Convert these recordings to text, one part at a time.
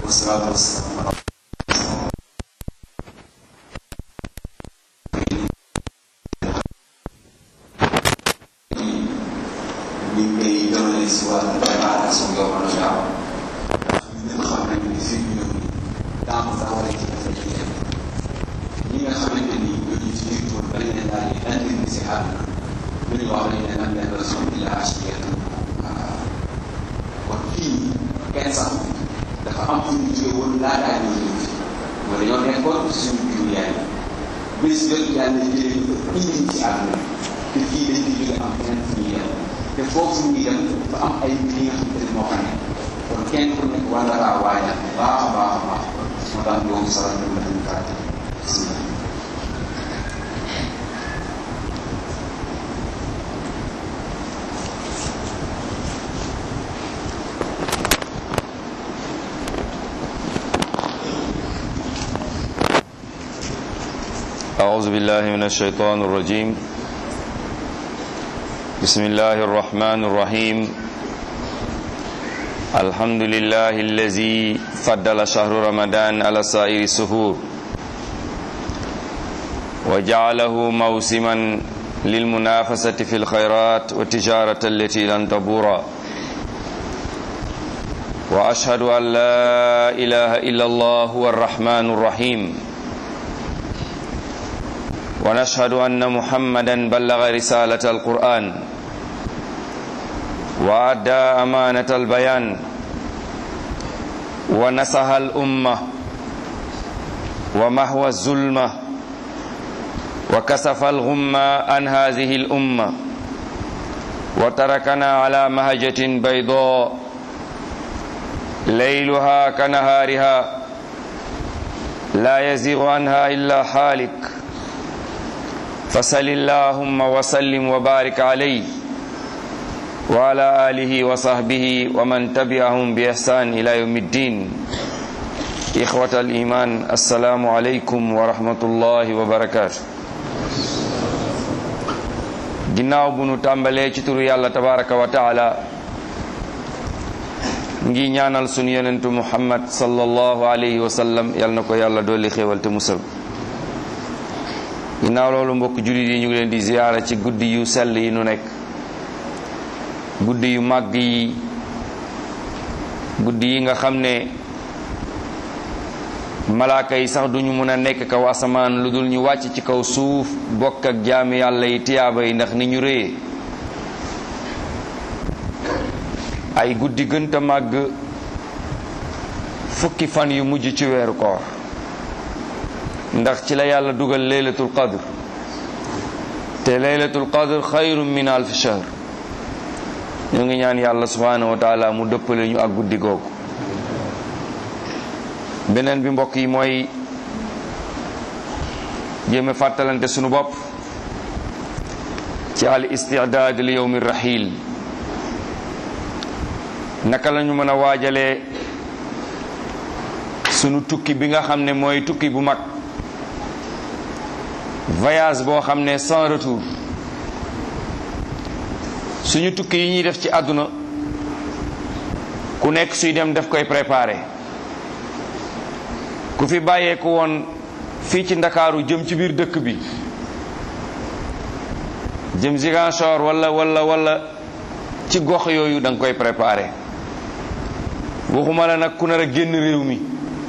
wasalaatu wasalaam ñu ngi koy jëmale si wàllu préparation yoo xam ne gaaw ndax ñun xam nañ ni fi ñu ñëw nii daa am daa war a ci defal ci dem ñi nga xamante ni ñooñu ci biir tool ba leen daal di indi si àdduna lu ñu wax nañ leen am benn raison bi la HDR kon fii kenn sax dafa am fu ñu jóge woon laataa ñoo ñëw fi mooy dañoo nekkoon ci suñu biir yaay bés jot yàlla jëlee ñu ko indi ci àdduna te fii dañ fi jóge am kenn fu ñuy dem te foofu ñuy dem dafa am ay mbir yi nga xamante ne moo fa nekk kon kenn ku nekk war na laa waajal baax a baax a baax moo tax loolu sax ñu mën nañu kàtte أعوذ بالله من الشيطان الرجيم بسم الله الرحمن الرحيم الحمد لله الذي فضل شهر رمضان على سائر السهور وجعله موسما للمنافسة في الخيرات والتجارة التي لن تبور وأشهد أن لا إله إلا الله هو الرحمن الرحيم ونشهد أن محمدا بلغ رسالة القرآن وأدى أمانة البيان ونصح الأمة ومهوى الظلمة وكسف الغمة عن هذه الأمة وتركنا على مهجة بيضاء ليلها كنهارها لا يزيغ عنها إلا حالك فصل اللهم وسلم وبارك عليه وعلى آله وصحبه ومن تبعهم بإحسان إلى يوم الدين إخوة الإيمان السلام عليكم ورحمة الله وبركاته ginnaaw bu nu tàmbalee ci turu yàlla tabaraka wa taala ngi ñaanal sunu yonentu muhammad sallallahu alayhi wa sallam yal na ko yàlla dolli xéewal te musal ginnaaw loolu mbokk jullit yi ñu ngi leen di ziyaara ci guddi yu sell yi nu nekk guddi yu màgg yi guddi yi nga xam ne malaaka yi sax duñu mën a nekk kaw asamaan lu dul ñu wàcc ci kaw suuf bokk ak jaami yàlla yi tiyaaba yi ndax ni ñu réyee ay guddi gënta màgg fukki fan yu mujj ci weeru koor ndax ci la yàlla dugal laylatul qadr te laylatul qadr xayrun min alf shahr ñu ngi ñaan yàlla subhanahu wa taala mu dëppale ñu ak guddi googu beneen bi mbokk yi mooy jéeme fàttalante sunu bopp ci al istidaad li yowmi rahil naka lañu mën a waajalee sunu tukki bi nga xam ne mooy tukki bu mag voyage boo xam ne sans retour suñu tukki yi ñuy def ci àdduna ku nekk suy dem def koy préparé ku fi bàyyeeku woon fii ci ndakaaru jëm ci biir dëkk bi jëm Ziguinchor walla walla walla ci gox yooyu da nga koy préparé waxuma la nag ku nar a génn réew mi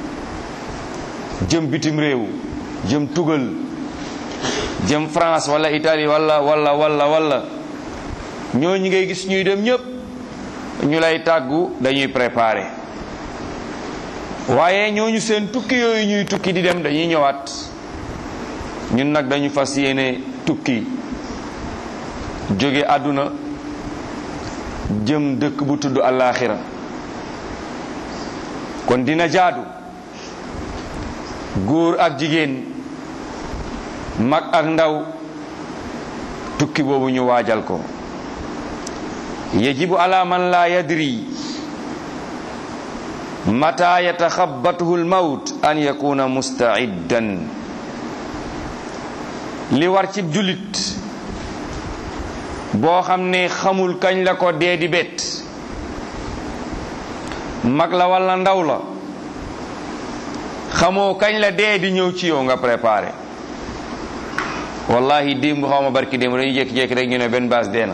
jëm bitim réew jëm tugal jëm France wala Italie wala wala wala wala ñooñu ngay gis ñuy dem ñëpp ñu lay tàggu dañuy préparer waaye ñooñu seen tukki yooyu ñuy tukki di dem dañuy ñëwaat ñun nag dañu fas yéene tukki jóge àdduna jëm dëkk bu tudd àllaaxira kon dina jaadu góor ak jigéen mag ak ndaw tukki boobu ñu waajal ko yajibu ala man la yadri mata yataxabbatuhu lmawt an yakuna mustaiddan li war ci jullit boo xam ne xamul kañ la ko dee di bett mag la walla ndaw la xamoo kañ la dee di ñëw ci yow nga préparé wallahi démb xaw ma barki démb dañuy jékki-jékki rek ñu ne benn baas dee na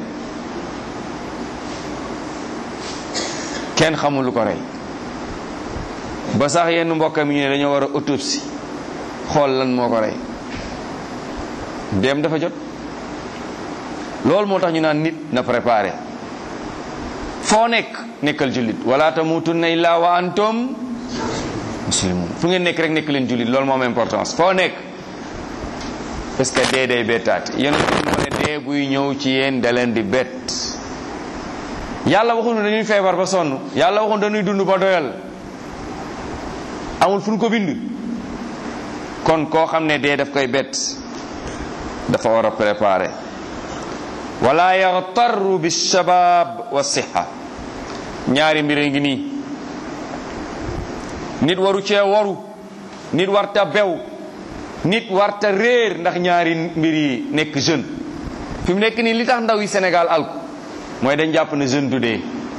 kenn xamul lu ko rey ba sax yenn mbokkam yi ñu ne dañoo war a autopsie xool lan moo ko rey dem dafa jot loolu moo tax ñu naan nit na préparé foo nekk nekkal jullit wala tamutunna illa wa antum muslimun fu ngeen nekk rek nekk leen jullit loolu moo am importance foo nekk parce que dee day bettaat yéen moo ne dee buy ñëw ci yéen da leen di bett yàlla waxuñu dañuy feebar ba sonn yàlla waxuñu dañuy dund ba doyal amul fu ñu ko bind kon koo xam ne dee daf koy bett dafa war a préparer wala yaxtarru bi shabab wa siha ñaari mbir ngi nii nit waru cee waru nit warta bew nit warta réer ndax ñaari mbir yi nekk jeune fi mu nekk nii li tax ndaw yi Sénégal alku mooy dañ jàpp ne jeune du dee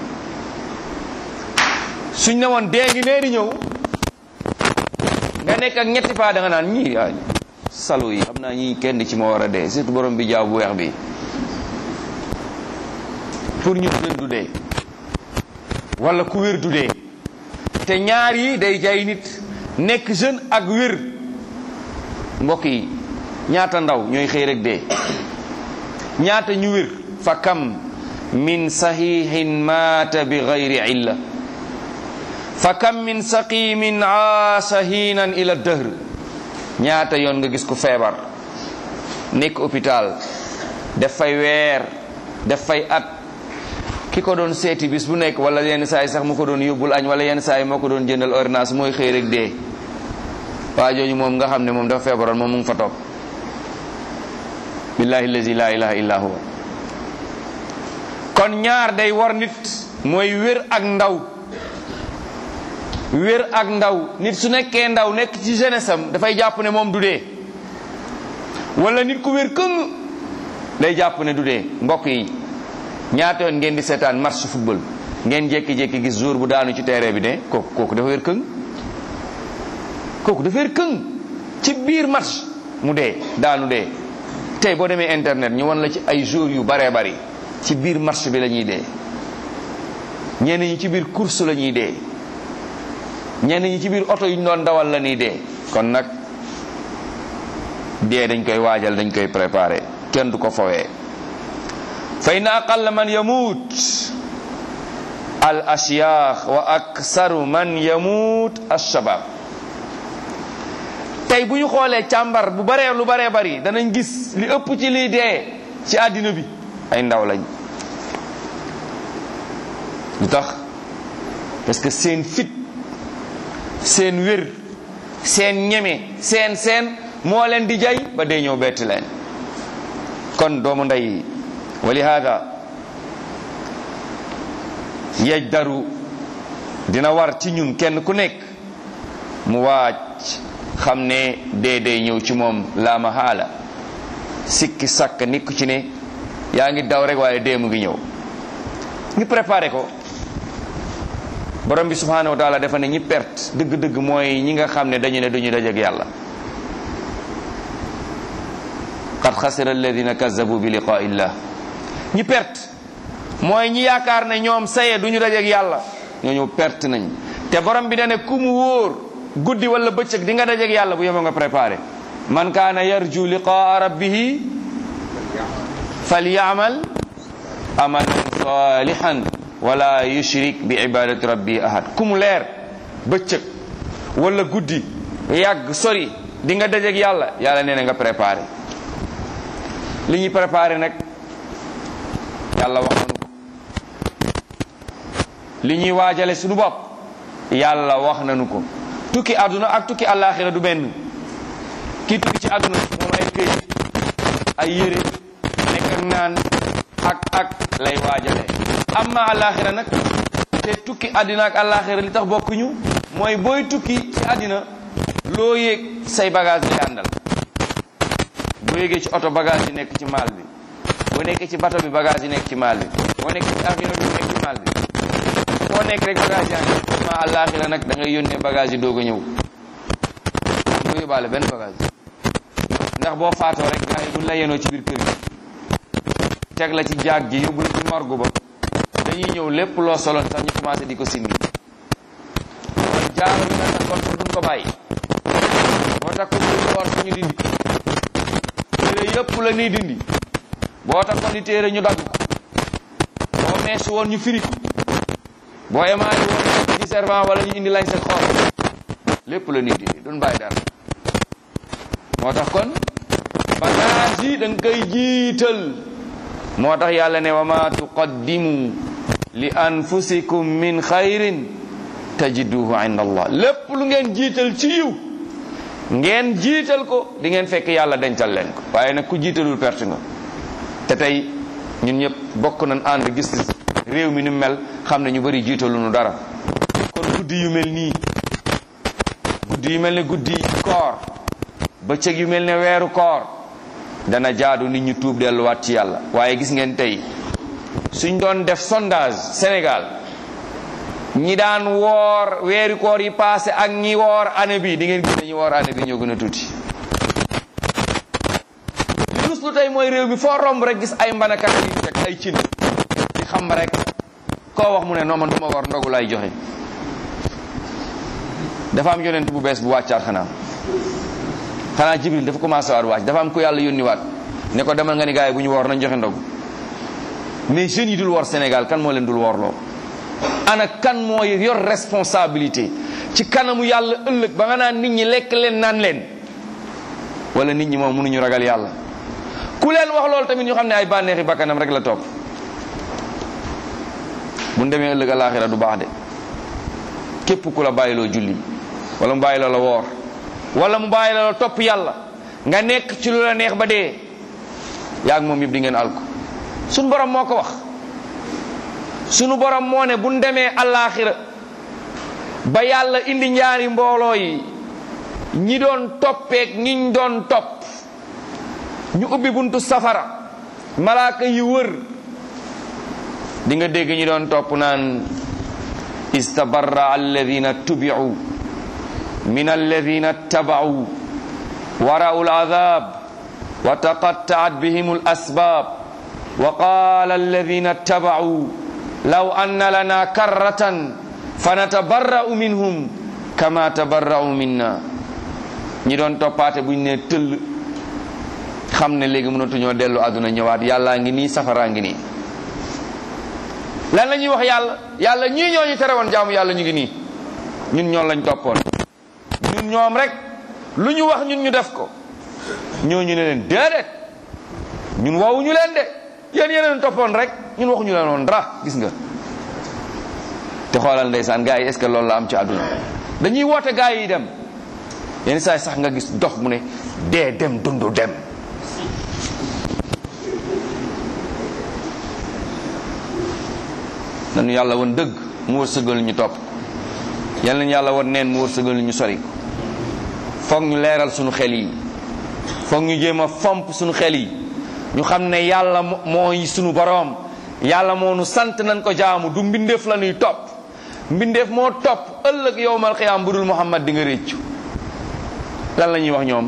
suñ ne woon dee ngi nee di ñëw nga nekk ak ñetti paa da nga naan ñii ah salu yi xam naa ñii kenn ci moo war a dee surtout borom bi jaaw bu weex bi pour ñu jeune du dee wala ku wér du dee te ñaar yi day jay nit nekk jeune ak wér mbokk yi ñaata ndaw ñooy xëy rek dee ñaata ñu wér fa kam min sahihin maata bi gayri illa fa kam min saqimin aasa hiinan ila dëhr ñaata yoon nga gis ku feebar nekk hôpital def fay weer def fay at ki ko doon seeti bis bu nekk wala yenn saa yi sax mu ko doon yóbbul añ wala yenn saa yi moo ko doon jëndal ordonnance mooy xëy rek dee waa jooju moom nga xam ne moom dafa feebaroon moom mu ngi fa toog billahi allazi la ilaha illa huwa kon ñaar day war nit mooy wér ak ndaw wér ak ndaw nit su nekkee ndaw nekk ci jeunesse am dafay jàpp ne moom du dee wala nit ku wér këng day jàpp ne du dee mbokk yi ñaata yoon ngeen di seetaan match football ngeen jékki-jékki gis jour bu daanu ci terrain bi ne kooku kooku dafa wér këng kooku dafa wér këng ci biir match mu dee daanu dee tey boo demee internet ñu wan la ci ay jours yu baree bari ci biir match bi la ñuy dee ñenn ñi ci biir course la ñuy dee ñenn ñi ci biir oto yu ñu doon dawal la ñuy dee kon nag dee dañ koy waajal dañ koy préparer kenn du ko fowee fa inna aqalla man yamuut al ashyaax wa aksaru man yamuut alshabab tey bu ñu xoolee càmbar bu baree lu baree bari danañ gis li ëpp ci liy dee ci àddina bi ay ndaw lañ lu tax parce que seen fit seen wér seen ñeme seen seen moo leen di jay ba dee ñëw bett leen kon doomu ndey wa li hada yajdaru dina war ci ñun kenn ku nekk mu waaj xam ne dee dee ñëw ci moom la mahala sikki sàkk nikku ci ne yaa ngi daw rek waaye dee mu ngi ñëw ñu préparé ko borom bi subhanahu wa taala dafa ne ñi perte dëgg-dëgg mooy ñi nga xam ne dañu ne duñu dajeek yàlla qad xasira alladina kazabu bi liqaa illah ñi perte mooy ñi yaakaar ne ñoom saye duñu dajeek yàlla ñooñu perte nañ te borom bi da ne ku mu wóor guddi wala bëccëg di nga dajeek yàlla bu yema nga préparé man kaana yarju liqaa rabbihi falyamal amalan salihan wala yushrik bi ibadati rabbi ahad ku mu leer bëccëg wala guddi yàgg sori di nga dajeek yàlla yàlla nee na nga préparé li ñuy préparé nag yàlla wax nanu ko li ñuy waajale suñu bopp yàlla wax nanu ko tukki àdduna ak tukki àllaaxira du benn kii tukki ci àdduna moom ay këyit ay yére nekk ak naan ak ak lay waajale amma àllaaxira nag te tukki àddina ak àllaaxira li tax bokkuñu mooy booy tukki ci àddina loo yéeg say bagage lay àndal boo yéegee ci oto bagage yi nekk ci maal bi boo nekkee ci bato bi bagage yi nekk ci maal bi boo nekkee ci avion bi nekk ci maal bi foo nekk rek bagage yaa ngi ma àllaaxira nag da ngay yónnee bagage yi doog a ñëw doo yóbbaale benn bagage ndax boo faatoo rek gars yi buñ la yenoo ci biir kër gi teg la ci jaag ji yóbbu la ci morgue ba dañuy ñëw lépp loo soloon sax ñu commencé di ko simmi kon jaaro bi nga takkoon sax duñ ko bàyyi boo takkoon lu woor ñu dindi téere yëpp la ñuy dindi boo takkoon di téere ñu dagg ko boo mees woon ñu firi ko boo emaali woon ci servant wala ñu indi lañ sa xool lépp la ñuy dindi duñ bàyyi dara moo tax kon bagage yi da nga koy jiital moo tax yàlla ne wa ma tuqaddimu li anfusikum min xayrin tajiduhu inda allah lépp lu ngeen jiital ci yiw ngeen jiital ko di ngeen fekk yàlla dencal leen ko waaye nag ku jiitalul perte nga te tey ñun ñëpp bokk nañ ànd gis réew mi ni mel xam ne ñu bari jiitalu nu dara kon guddi yu mel nii guddi yu mel ne guddi koor bëccëg yu mel ne weeru koor dana jaadu nit ñu tuub delluwaat ci yàlla waaye gis ngeen tey suñ doon def sondage Sénégal ñi daan woor weeri koor yi passé ak ñi woor année bi di ngeen gis ne ñi woor année bi ñoo gën a tuuti li rus lu tey mooy réew mi foo romb rek gis ay mbanakat yi teg ay cin di xam rek koo wax mu ne non man du ma war ndogu lay joxe dafa am yonent bu bees bu wàccaat xanaa xanaa jibril dafa commencé waat wàcc dafa am ku yàlla yónni waat ne ko demal nga ni gars yi bu ñu woor nañ joxe ndogu mais jeunes yi dul woor Sénégal kan moo leen dul woorloo ana kan mooy yor responsabilité ci kanamu yàlla ëllëg ba nga naan nit ñi lekk leen naan leen wala nit ñi moom mënuñu ragal yàlla ku leen wax loolu tamit ñu xam ne ay bànneexi bakkanam rek la topp bu demee ëllëg alaaxira du baax de képp ku la bàyyiloo julli wala mu bàyyiloo la woor wala mu bàyyiloo la topp yàlla nga nekk ci lu la neex ba dee yaa moom yëpp di ngeen alko suñu borom moo ko wax sunu borom moo ne buñ demee alaaxira ba yàlla indi ñaari mbooloo yi ñi doon toppeek ñiñ doon topp ñu ubbi buntu safara malaaka yi wër di nga dégg ñi doon topp naan istabarra alladina tubicu min alladina tabacuu warau alcadab wa taqattacat bihim alasbab wa qala alladina tabacuu law anna lana karratan fanatabarra'u minhum kama tabarra'u minna ñi doon toppaate buñ ne tëll xam ne léegi mënatuñoo dellu àdduna ñëwaat yàllaa ngi nii safaraa ngi nii lan la ñuy wax yàlla yàlla ñii ñoo ñu tere woon jaamu yàlla ñu ngi nii ñun ñoom lañ toppoon ñun ñoom rek lu ñu wax ñun ñu def ko ñooñu ne leen déedéet ñun woowuñu leen de yéen yeneen toppoon rek ñun waxuñu leen woon dara gis nga te xoolal ndeysaan gars yi est ce que loolu la am ci àdduna dañuy woote gars yi dem yenn saa yi sax nga gis dox mu ne dee dem dundu dem nañu yàlla woon dëgg mu wërsëgal ñu topp yal nañu yàlla woon neen mu wërsëgal ñu sori foog ñu leeral suñu xel yi foog ñu jéem a fomp suñu xel yi ñu xam ne yàlla mooy sunu boroom yàlla moo nu sant nañ ko jaamu du mbindeef la ñuy topp mbindeef moo topp ëllëg yowmal xiyaam bu dul muhammad di nga réccu lan la ñuy wax ñoom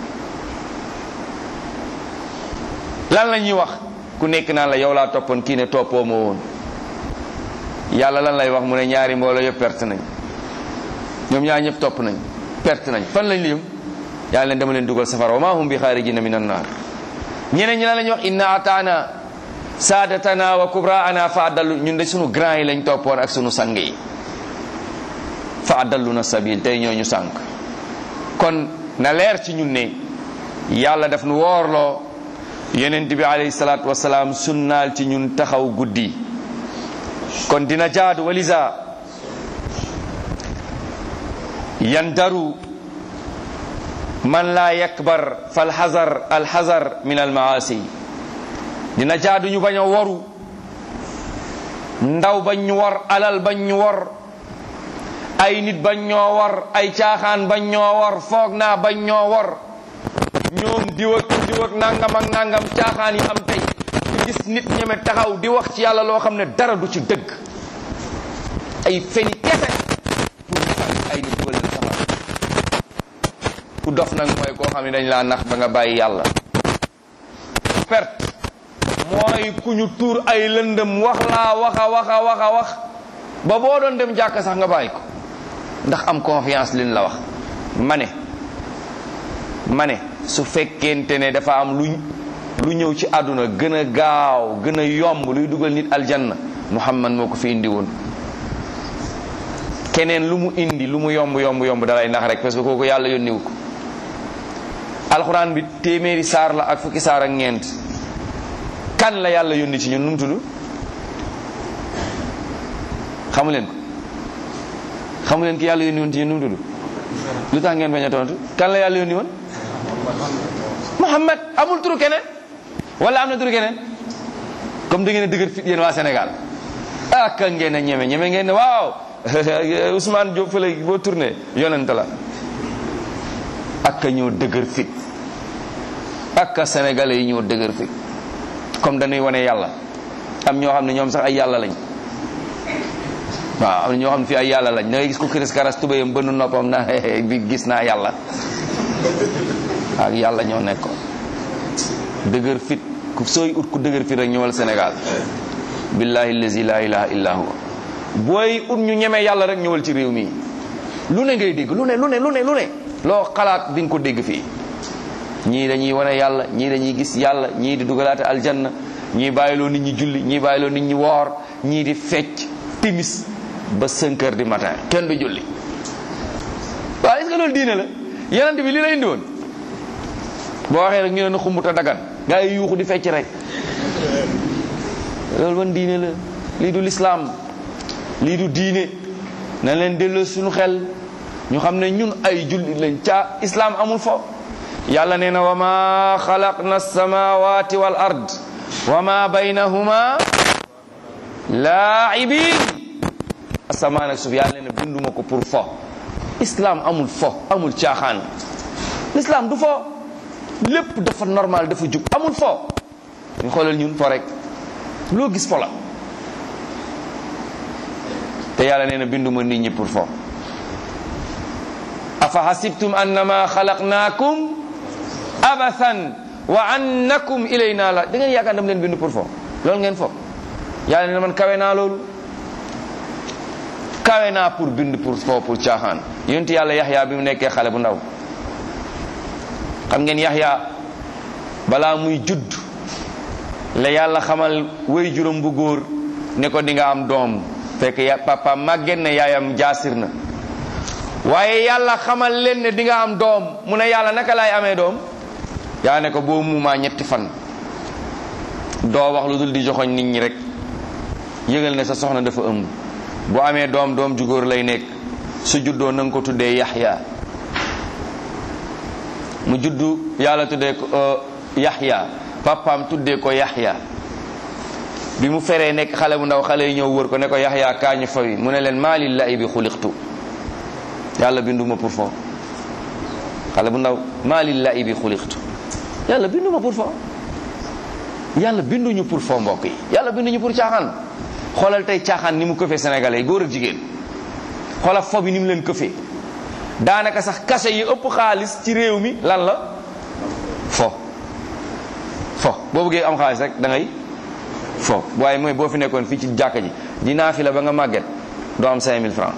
lan la ñuy wax ku nekk naan la yow laa toppoon kii ne toppoo ma woon yàlla lan lay wax mu ne ñaari mbooloo yëpp perte nañ ñoom ñaar ñëpp topp nañ perte nañ fan lañ lim yàlla leen dama leen dugal safara wa ma hum bi xaarijina min annaar ñeneen ñi lan la ñuy wax inna ataana saadatana wa kubraana fa adallu ñun de sunu grand yi lañ toppoon ak sunu sang yi fa adalluna sabil tey ñoo ñu sànk kon na leer ci ñun ne yàlla daf nu woorloo yonent bi alayhi salaatu wasalaam sunnaal ci ñun taxaw guddi kon dina jaadu walisa yandaru man la yakbar falxazar alxazar min almaasi dina jaadu ñu bañ a waru ndaw bañ ñu war alal bañ ñu war ay nit bañ ñoo war ay caaxaan bañ ñoo war foog naa bañ ñoo war ñoom diw ak diw ak nangam ak nangam caaxaan yi am tey ñu gis nit ñeme taxaw di wax ci yàlla loo xam ne dara du ci dëgg ay feni kese pour ñu sànni ay nit dugal leen safara ku dof nag mooy koo xam ne dañ laa nax ba nga bàyyi yàlla perte mooy ku ñu tuur ay lëndëm wax laa waxa waxa waxa wax ba boo doon dem jàkk sax nga bàyyi ko ndax am confiance liñ la wax ma ne ma ne su fekkente ne dafa am lu lu ñëw ci àdduna gën a gaaw gën a yomb luy dugal nit aljanna muhammad moo ko fi indi woon keneen lu mu indi lu mu yomb yomb yomb dalay nax rek parce que kooku yàlla yónniwu ko alxuraan bi téeméeri saar la ak fukki saar ak ñeent kan la yàlla yónni ci ñun nu mu tudd xamu leen ko xamu leen ki yàlla yónni woon ci ñun nu mu tudd lu tax ngeen bañ a tontu kan la yàlla yónni woon muhammad amul turu keneen wala am na turu keneen comme da ngeen a dëgër fit yéen waa Sénégal ah ka ngeen a ñeme ñeme ngeen ne waaw Ousmane Diop fële boo tourné yonent la ak ka ñoo dëgër fit ak ka sénégalais yi ñoo dëgër fit comme dañuy wane yàlla am ñoo xam ne ñoom sax ay yàlla lañ waaw am na ñoo xam ne fii ay yàlla lañ da ngay gis ko kiris karas tubéyam bënn noppam na bi gis naa yàlla ak yàlla ñoo nekkoon dëgër fit ku sooy ut ku dëgër fit rek ñëwal Sénégal billahi allazi la ilaha illa huwa booy ut ñu ñeme yàlla rek ñëwal ci réew mi lu ne ngay dégg lu ne lu ne lu ne lu ne loo xalaat di nga ko dégg fii ñii dañuy wane yàlla ñii dañuy gis yàlla ñii di dugalaate aljanna ñii bàyyiloo nit ñi julli ñii bàyyiloo nit ñi woor ñii di fecc timis ba 5 heures du matin kenn du julli waaw est-ce que loolu diine la yonent bi li la indi woon boo waxee rek ñu ne na xumbuta dagan gaa yi yuuxu di fecc rek loolu ban diine la lii du lislaam lii du diine na leen delloo suñu xel ñu xam ne ñun ay jullit lañ ca islaam amul fo yàlla nee na wa ma xalaqna samawati wal ard wa ma baynahuma laibin asamaan ak suuf yàlla nee na binduma ko pour fo islaam amul fo amul caaxaan l'islam du fo lépp dafa normal dafa jub amul fo ñu xoolal ñun fo rek loo gis fo la te yàlla nee na binduma nit ñi pour fo afa hasibtum annama xalaqnaakum abathan wa annakum ilayna la da ngeen yaakaar dam leen bind pour fo loolu ngeen fo yàlla nee na man kawe naa loolu kawe naa pour bind pour fo pour caaxaan yonent yàlla yaxya bi mu nekkee xale bu ndaw xam ngeen yaxya balaa muy judd la yàlla xamal way juróom bu góor ne ko di nga am doom fekk ya papa màgget na yaayam jaasir na waaye yàlla xamal leen ne di nga am doom mu ne yàlla naka laay amee doom yaa ne ko boo muumaa ñetti fan doo wax lu dul di joxoñ nit ñi rek yëgal ne sa soxna dafa ëmb bu amee doom doom ju góor lay nekk su juddoo na nga ko tuddee yaxya mu juddu yàlla tuddee ko yaxya papaam tuddee ko yaxya bi mu feree nekk xale bu ndaw xale yi ñëw wër ko ne ko yaxya kaañu fawi mu ne leen maa lillahi bi xuliqtu yàlla binduma pour fo xale bu ndaw maa lillahi bi xuliqtu yàlla binduma pour fo yàlla binduñu pour fo mbokk yi yàlla binduñu pour caaxaan xoolal tey caaxaan ni mu këfee sénégalais góor ak jigéen xoolal fo bi ni mu leen këfee daanaka sax kase yi ëpp xaalis ci réew mi lan la fo fo boo bëggee am xaalis rek da ngay fo waaye mooy boo fi nekkoon fii ci jàkka ji dinaa fi la ba nga màgget doo am 5000 francs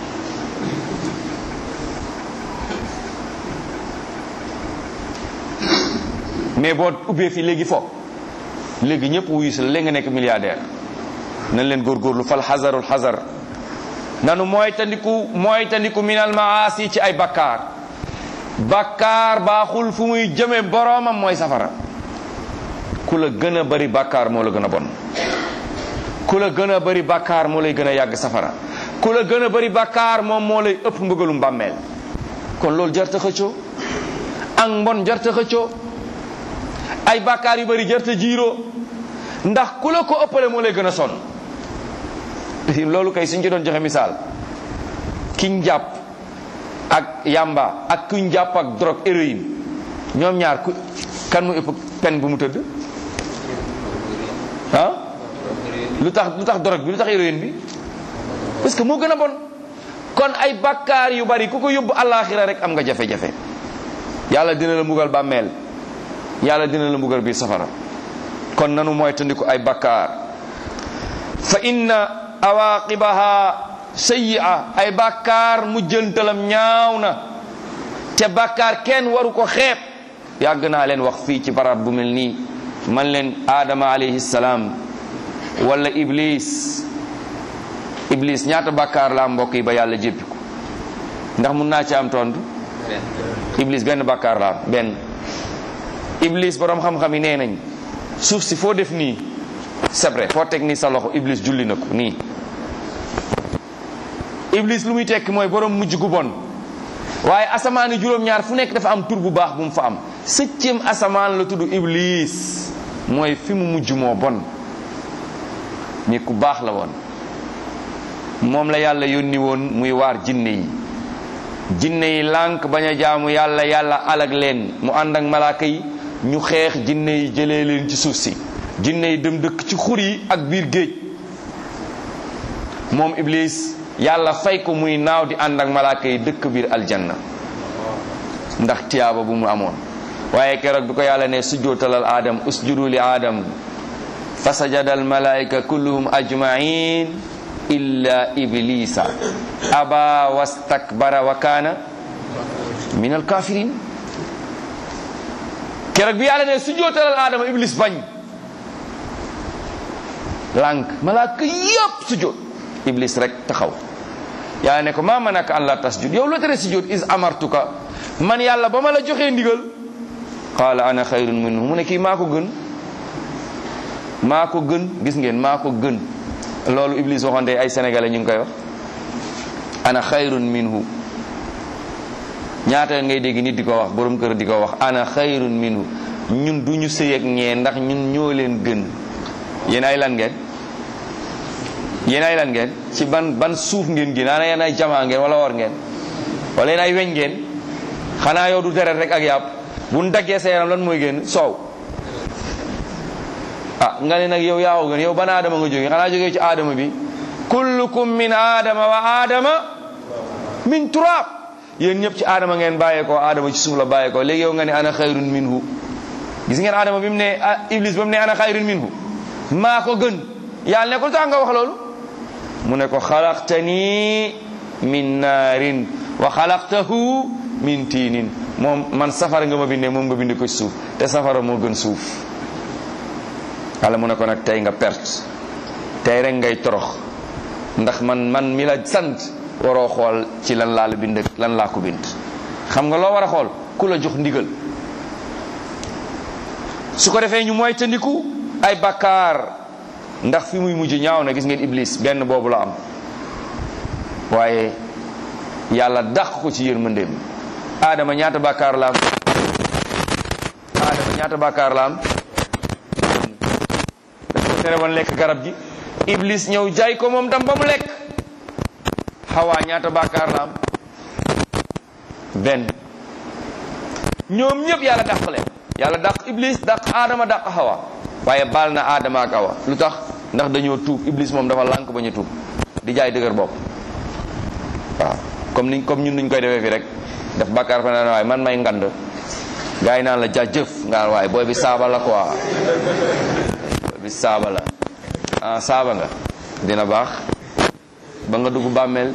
mais boo ubbee fii léegi fo léegi ñëpp wuyu si la léegi nga nekk milliardaire nañ leen góorgóorlu fal xasarul xasar nanu mooy tandiku mooy tandiku minal maasi ci ay bakkaar bakkaar baaxul fu muy jëme boroomam mooy safara ku la gën a bari bakkaar moo la gën a bon ku la gën a bari bakkaar moo lay gën a yàgg safara ku la gën a bari bakkaar moom moo lay ëpp mbëggalum mbàmmeel kon loolu jarta xëccoo ak mbon jarta xëccoo ay bakkaar yu bari jarta jiiroo ndax ku la ko ëppale moo lay gën a sonn loolu kay suñ ci doon joxe misaal kiñ jàpp ak yamba ak kuñ jàpp ak drogue héroïne ñoom ñaar ku kan mu ëpp pen bu mu tëdd ah lu tax lu tax drogue bi lu tax héroïne bi parce que moo gën a bon kon ay bakkaar yu bari ku ko yóbbu àllaaxira rek am nga jafe-jafe yàlla dina la mbugal bàmmeel yàlla dina la mbugal biir safara kon nanu mooy tandiku ay bakkaar fa inna awaqibaha sayyi'a ay bakkaar mujjantalam ñaaw na te bakkaar kenn waru ko xeeb yàgg naa leen wax fii ci barab bu mel nii man leen aadama alayhi salaam wala iblis iblis ñaata bakkaar la mbokk yi ba yàlla jéppi ko ndax mun naa ci am tontu iblis benn bakkaar la am benn iblis borom xam-xam yi nee nañ suuf si foo def nii c'est vrai foo teg nii sa loxo iblis julli na ko nii iblis lu muy tekki mooy borom mujj gu bon waaye asamaani juróom-ñaar fu nekk dafa am tur bu baax bu mu fa am septième asamaan la tudd iblis mooy fi mu mujj moo bon nit ku baax la woon moom la yàlla yónni woon muy waar jinne yi jinne yi lànk bañ a jaamu yàlla yàlla alag leen mu ànd ak malaaka yi ñu xeex jinne yi jëlee leen ci suuf si jinne yi dem dëkk ci xur yi ak biir géej moom iblis yàlla fay ko muy naaw di ànd ak malaaka yi dëkk biir aljanna ndax tiyaaba bu mu amoon waaye keroog bi ko yàlla ne sujjootalal aadam usjudu li aadam fa sajada al malaika kulluhum ajmain illa iblisa aba wastakbara wa kaana min al kafirin keroog bi yàlla ne sujjootalal aadama iblis bañ lànk malaaka yëpp sujjoot iblis rek taxaw yàlla ne ko maa manaka an la tasjud yow loo tere sujjoot is amartuka man yàlla ba ma la joxee ndigal qaala ana xayrun minhu mu ne kii maa ko gën maa ko gën gis ngeen maa ko gën loolu iblis waxoon ay sénégalais ñu ngi koy wax ana xayrun minhu ñaata ngay dégg nit di ko wax borom kër di ko wax ana xayrun minhu ñun du ñu sëy ak ñee ndax ñun ñoo leen gën yéen ay lan ngeen yéen ay lan ngeen ci ban ban suuf ngeen gën ana yéen ay jamaa ngeen wala war ngeen wala yéen ay weñ ngeen xanaa yow du deret rek ak yàpp bu ñu daggee sa yaram lan mooy génn soow ah nga ne nag yow yaaw gën yow ban aadama nga jógee xanaa jógee ci aadama bi kullukum min aadama wa aadama min turaab yéen ñëpp ci aadama ngeen bàyyeekoo aadama ci suuf la bàyyeekoo léegi yow nga ne ana xayrun minhu gis ngeen aadama bi mu ne iblis ba mu ne ana xayrun minhu maa ko gën yàlla ne ko tax nga wax loolu mu ne ko xalaqtani min naarin wa xalaqtahu min tiinin moom man safara nga ma bindee moom nga bindee ko ci suuf te safara moo gën suuf yàlla mu ne ko nag tey nga perte tey rek ngay torox ndax man man mi la sant waroo xool ci lan laa la bind lan laa ko bind xam nga loo war a xool ku la jox ndigal su ko defee ñu mooy tandiku ay bakkaar ndax fi muy mujj ñaaw na gis ngeen iblis benn boobu la am waaye yàlla dàq ko ci yërmandeem aadama ñaata bakkaar la am aadama ñaata bakkaar la am daf ko tere woon lekk garab gi iblis ñëw jaay ko moom dam ba mu lekk xawaa ñaata bakkaar la am benn ñoom ñëpp yàlla dàq leen yàlla dàq iblis dàq aadama dàq xawa waaye baal na aadama ak awa lu tax ndax dañoo tuub iblis moom dafa lànk ba ñu tuub di jaay dëgër bopp waaw comme ni comme ñun nuñ koy defee fi rek def bàkkaar fa naan waaye man may ngand gars yi naan la jaajëf nga waaye booy bi saaba la quoi booy bi saaba la ah saaba nga dina baax ba nga dugg bàmmeel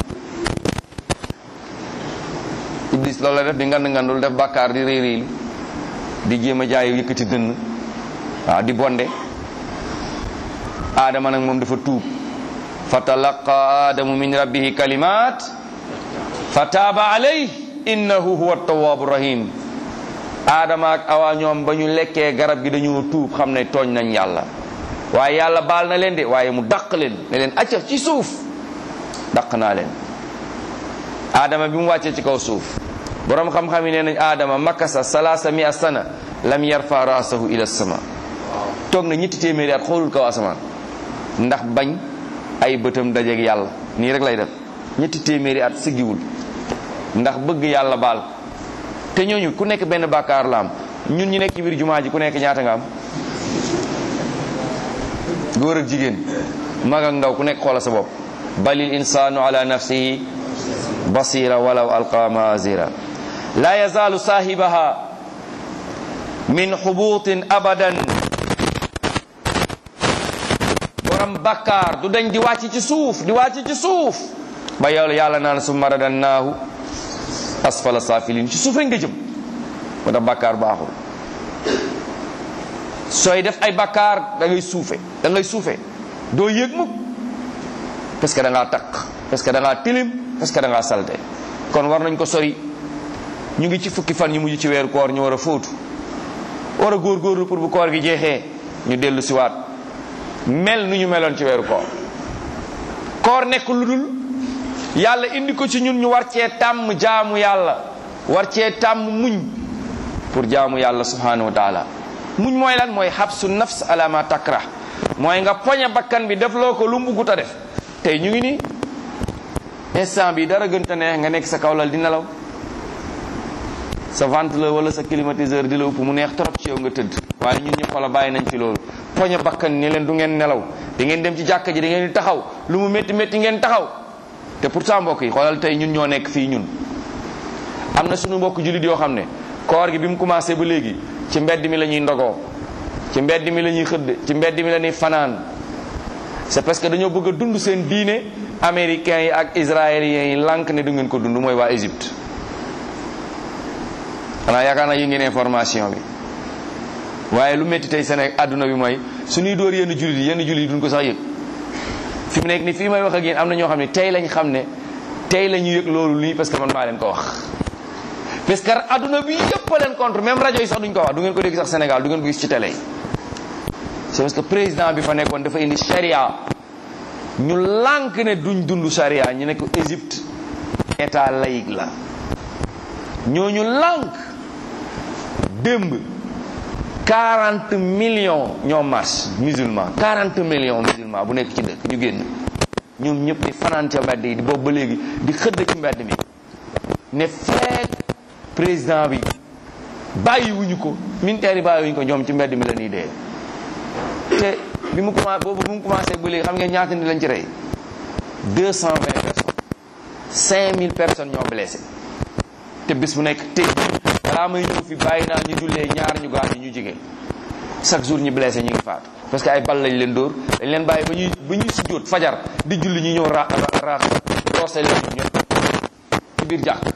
iblis loolu la def di ngand ngandul def bàkkaar di réy réylu di jéem a jaay yëkkati dënn waaw di bonde aadama nag moom dafa tuub fa talaqa aadamu min rabbihi kalimat fa taaba alayh innahu huwa tawaabu rahim aadama ak awa ñoom ba ñu lekkee garab gi dañoo tuub xam ne tooñ nañ yàlla waaye yàlla baal na leen de waaye mu dàq leen ne leen acca ci suuf dàq naa leen aadama bi mu wàccee ci kaw suuf borom xam-xam yi nee nañ aadama makasa salaasa mi a sana lam yarfa raasahu ila sama toog na ñetti téeméeri at xoolul kaw asamaan ndax bañ ay bëtam dajeeg yàlla nii rek lay def ñetti téeméeri at siggiwul ndax bëgg yàlla baal te ñooñu ku nekk benn bàkkaar la am ñun ñu nekk ci biir jumaa ji ku nekk ñaata nga am góor ak jigéen mag ak ndaw ku nekk xoola sa bopp balil insaanu ala nafsihi basira walaw alqa maazira la yazaalu saahibaha min xubuutin abadan borom bakkaar du dañ di wàcc ci suuf di wàcc ci suuf ba yow yàlla naan summa radannaahu asfala saafilin ci suuf rek nga jëm moo tax bakkaar baaxul sooy def ay bakkaar da ngay suufe da ngay suufe doo yëg mukk parce que da ngaa taq parce que da ngaa tilim parce que da ngaa salte kon war nañ ko sori ñu ngi ci fukki fan ñu mujj ci weeru koor ñu war a fóotu war a góorgóorlu pour bu koor gi jeexee ñu dellu siwaat mel nu ñu meloon ci weeru koor koor nekk lu dul yàlla indi ko ci ñun ñu war cee tàmm jaamu yàlla war cee tàmm muñ pour jaamu yàlla subhanahu wa taala muñ mooy lan mooy xabsu nafs ala ma takrah mooy nga poñe bakkan bi def loo ko lu mu buggut a def tey ñu ngi ni instant bi dara gën ta neex nga nekk sa kawlal di nelaw sa ventilo wala sa climatiseur di la upp mu neex trop ci yow nga tëdd waaye ñun ñu xoola bàyyi nañ fi loolu poñe bakkan ni leen du ngeen nelaw di ngeen dem ci jàkka ji da ngeen di taxaw lu mu métti métti ngeen taxaw te pourtant mbokk yi xoolal tey ñun ñoo nekk fii ñun am na suñu mbokk jullit yoo xam ne koor gi bi mu commencé ba léegi ci mbedd mi la ñuy ndogoo ci mbedd mi la ñuy xëdd ci mbedd mi la ñuy fanaan c'est parce que dañoo bëgg a dund seen diine américains yi ak israéliens yi lànk ne du ngeen ko dund mooy waa Égypte xanaa yaakaar naa yi ngeen information bi waaye lu métti tey Sénégal àdduna bi mooy suñuy dóor yenn jullit yi yenn jullit yi duñ ko sax yëg fi mu nekk ni fii may wax ak yéen am na ñoo xam ne tey lañ xam ne tey la ñu yëg loolu lii parce que man maa leen ko wax parce que àdduna bi yëpp a leen contre même rajo yi sax duñ ko wax du ngeen ko dégg sax Sénégal du ngeen ko gis ci télé yi c'est parce que président bi fa nekkoon dafa indi charia ñu lànk ne duñ dund charia ñu nekk Égypte état laïque la ñooñu lànk démb 40 millions ñoo marche musulman 40 millions musulman bu nekk ci dëkk ñu génn ñoom ñëpp di fanaan ca mbedd yi di boobu ba léegi di xëdd ci mbedd mi ne feek président bi bàyyiwuñu ko militaire yi bàyyiwuñu ko ñoom ci mbedd mi la ñuy dee te bi mu commencé boobu bi mu commencé ba léegi xam ngeen ñaata nit lañ ci rey 220 personnes 5000 personnes ñoo blessé te bis bu nekk tey balaa may ñëw fi bàyyi naa ñu jullee ñaar ñu gaañu ñu jigéen chaque jour ñu blessé ñu ngi faatu parce que ay bal lañ leen dóor dañ leen bàyyi ba ñuy ba ñuy sujjóot fajar di julli ñu ñëw ra ra roose leen ñëpp ci biir jàkk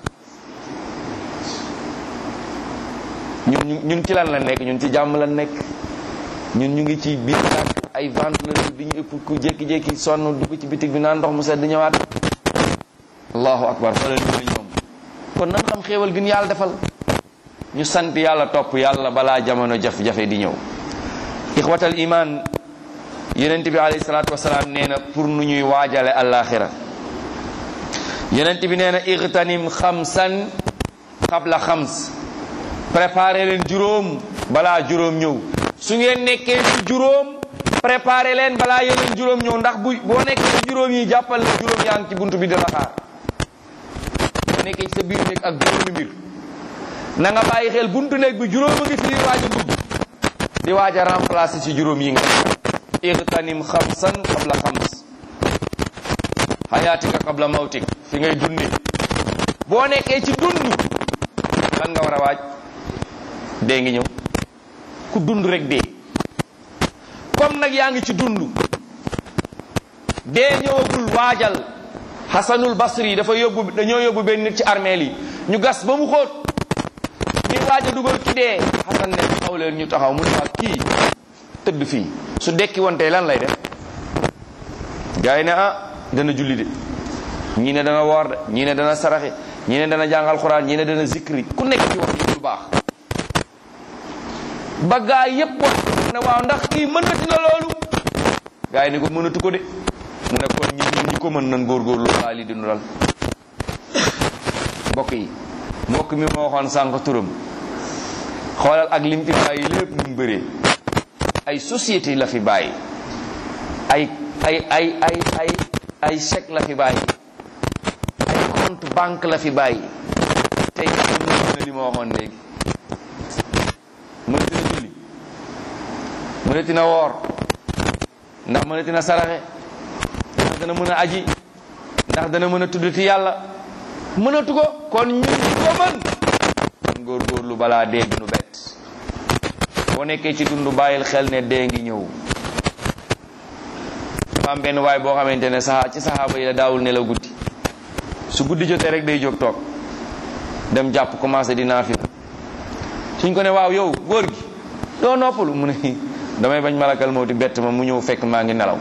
ñun ñun ci lan la nekk ñun ci jàmm la nekk ñun ñu ngi ci biir jàkk ay ventoleur di ñu ëpp ku jékki-jékki sonn dugg ci bitig bi naan ndox mu sedd ñëwaat allahu akbar fa leen ñu ñoom kon nan xam xéewal gi ñu yàlla defal ñu sant yàlla topp yàlla balaa jamono jaf-jafe di ñëw ixwatal iman yonent bi alayhi salaatu wasalaam nee na pour nu ñuy waajale alaxira yonent bi nee na ixtanim xamsan xabla xams préparé leen juróom balaa juróom ñëw su ngeen nekkee ci juróom préparé leen balaa yeneen juróom ñëw ndax bu boo nekkee ci juróom yi jàppal na juróom yaa ngi ci buntu bi di la xaar boo nekkee ci sa biir néeg ak juróomi mbir na nga bàyyi xel buntu néeg bi juróom a ngi fi waaj a dugg di waaj a remplacer ci juróom yi nga igtanim xamsan qabla xams xayaatika qabla mawtik fi ngay dundi boo nekkee ci dund lan nga war a waaj dee ngi ñëw ku dund rek dee comme nag yaa ngi ci dund dee ñëwagul waajal xasanul basri dafa yóbbu dañoo yóbbu benn nit ci armeel yi ñu gas ba mu xóot ñuy waaj a dugal ki dee xasan ne taxaw leen ñu taxaw mu ne waa kii tëdd fii su dekki woon tey lan lay def gars yi ne ah dana julli de ñii ne dana woor de ñii ne dana saraxe ñii ne dana jàngal xuraan ñii ne dana zikri ku nekk ci wax yi lu baax ba gaa yépp wax ne waaw ndax kii mënati na loolu gaa yi ne ko mënatu ko de mu ne kon ñun ñun ñu ko mën nan góorgóorlu laa li dinu dal mbokk yi mbokk mi moo waxoon sànq turam xoolal ak lim fi bàyyi lépp nu mu bëree ay société la fi bàyyi ay ay ay ay ay ay chèque la fi bàyyi ay compte banque la fi bàyyi tey mën na li ma waxoon léegi mënati na julli mënati na woor ndax mënati na saraxe ndax dana mën a aji ndax dana mën a tuddati yàlla mënatu ko kon ñun ñu ko mën góorgóorlu balaa dee nu bett boo nekkee ci dund bàyyil xel ne dee ngi ñëw dafa am benn waay boo xamante ne saxaa ci saxaaba yi la daawul nelaw guddi su guddi jotee rek day jóg toog dem jàpp commencé di naafila suñ ko ne waaw yow góor gi doo noppalu mu ne damay bañ malakal mawti bett ma mu ñëw fekk maa ngi nelaw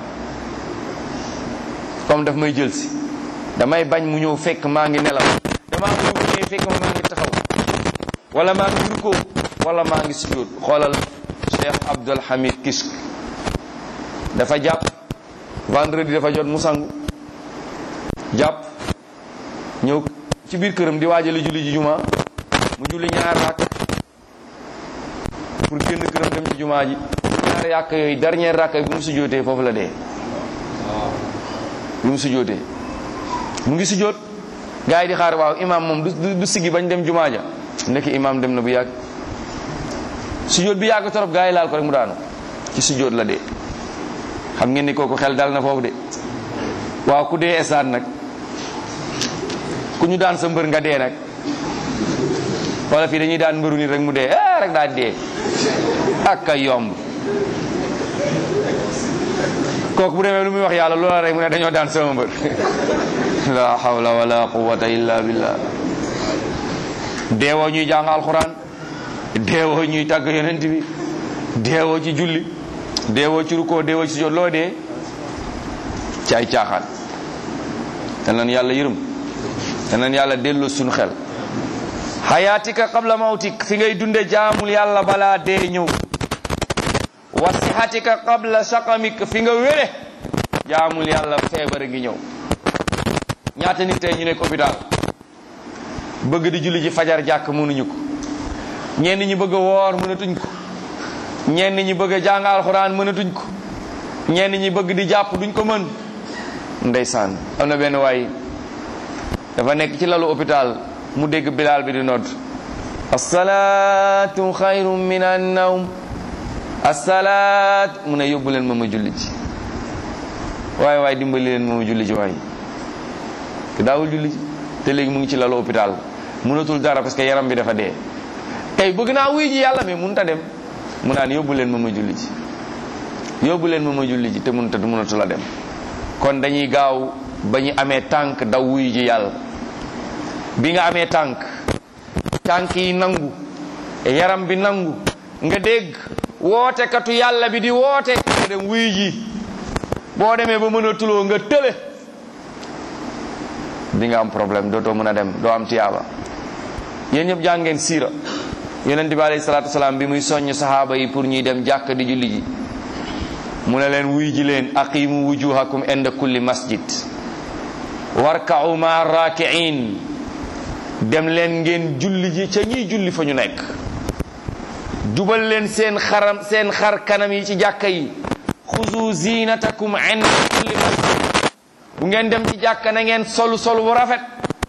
comme daf may jël si damay bañ mu ñëw fekk maa ngi nelaw damaa ñëw bu ñëwee fekk ma maa ngi taxaw wala maa ngi rukkoo wala maa ngi sujjóot xoolal Cheikh Abdul Hamid Kisk dafa jàpp vendredi dafa jot mu sangu jàpp ñëw ci biir këram di waajale julli ji juma mu julli ñaar rakk pour génn këram dem ci jumaa ji ñaar yàq yooyu dernier rakk bi mu sujjóotee foofu la dee bi mu sujjóotee mu ngi sujjóot gars yi di xaar waaw imam moom du du siggi bañ dem jumaa ja nekk imam dem na bu yàgg sujjóot bi yàgg torop gars yi laal ko rek mu daanu ci sujjóot la dee xam ngeen ni kooku xel dal na foofu de waaw ku dee esaan nag ku ñu daan sa mbër nga dee nag wala fii dañuy daan mbëru nit rek mu dee eh rek daa dee ak a yomb kooku bu demee lu muy wax yàlla loola rek mu ne dañoo daan sama mbër la hawla wala quwwata illa billah deewoo ñuy jàng alxuraan deewoo ñuy tàgg yonent bi deewoo ci julli deewoo ci rukkoo deewoo ci sujjóot loo dee ci ay caaxaan te nan yàlla yërëm te nan yàlla delloo suñu xel xayaatika qabla mawtik fi ngay dunde jaamul yàlla balaa dee ñëw wa sihatika qabla saqamik fi nga wére jaamul yàlla feebar ngi ñëw ñaata nit tey ñu nekk hôpital bëgg di julli ji fajar jàkk mënuñu ko ñenn ñi bëgg a woor mënatuñ ko ñenn ñi bëgg a jàng alxuraan mënatuñ ko ñenn ñi bëgg di jàpp duñ ko mën ndeysaan am na benn waay dafa nekk ci lalu hôpital mu dégg bilaal bi di nodd asalaatu xayrun min annawm asalaat mu ne yóbbu leen ma ma julli ji waaye waaye dimbali leen ma ma julli ji waaye te daawul julli ji te léegi mu ngi ci lalu hôpital mënatul dara parce que yaram bi dafa dee tey bëgg naa wuy ji yàlla mais mënut a dem mu naan yóbbu leen ma ma julli ji yóbbu leen ma ma julli ji te mënut a mënatul a dem kon dañuy gaaw ba ñu amee tànk daw wuy ji yàlla bi nga amee tànk tànk yi nangu yaram bi nangu nga dégg wootekatu yàlla bi di woote nga dem wuy ji boo demee ba mën a tuloo nga tële di nga am problème dootoo mën a dem doo am tiyaaba yéen ñëpp jàng ngeen siira yonent bi alayhi salaatu wasalaam bi muy soññ sahaaba yi pour ñuy dem jàkk di julli ji mu ne leen wuy ji leen aqimu wujuhakum inda kulli masjid warka'u ma raki'in dem leen ngeen julli ji ca ñiy julli fa ñu nekk jubal leen seen xaram seen xar kanam yi ci jàkka yi xuzu zinatakum inda kulli masjid bu ngeen dem ci jàkka na ngeen solu sol bu rafet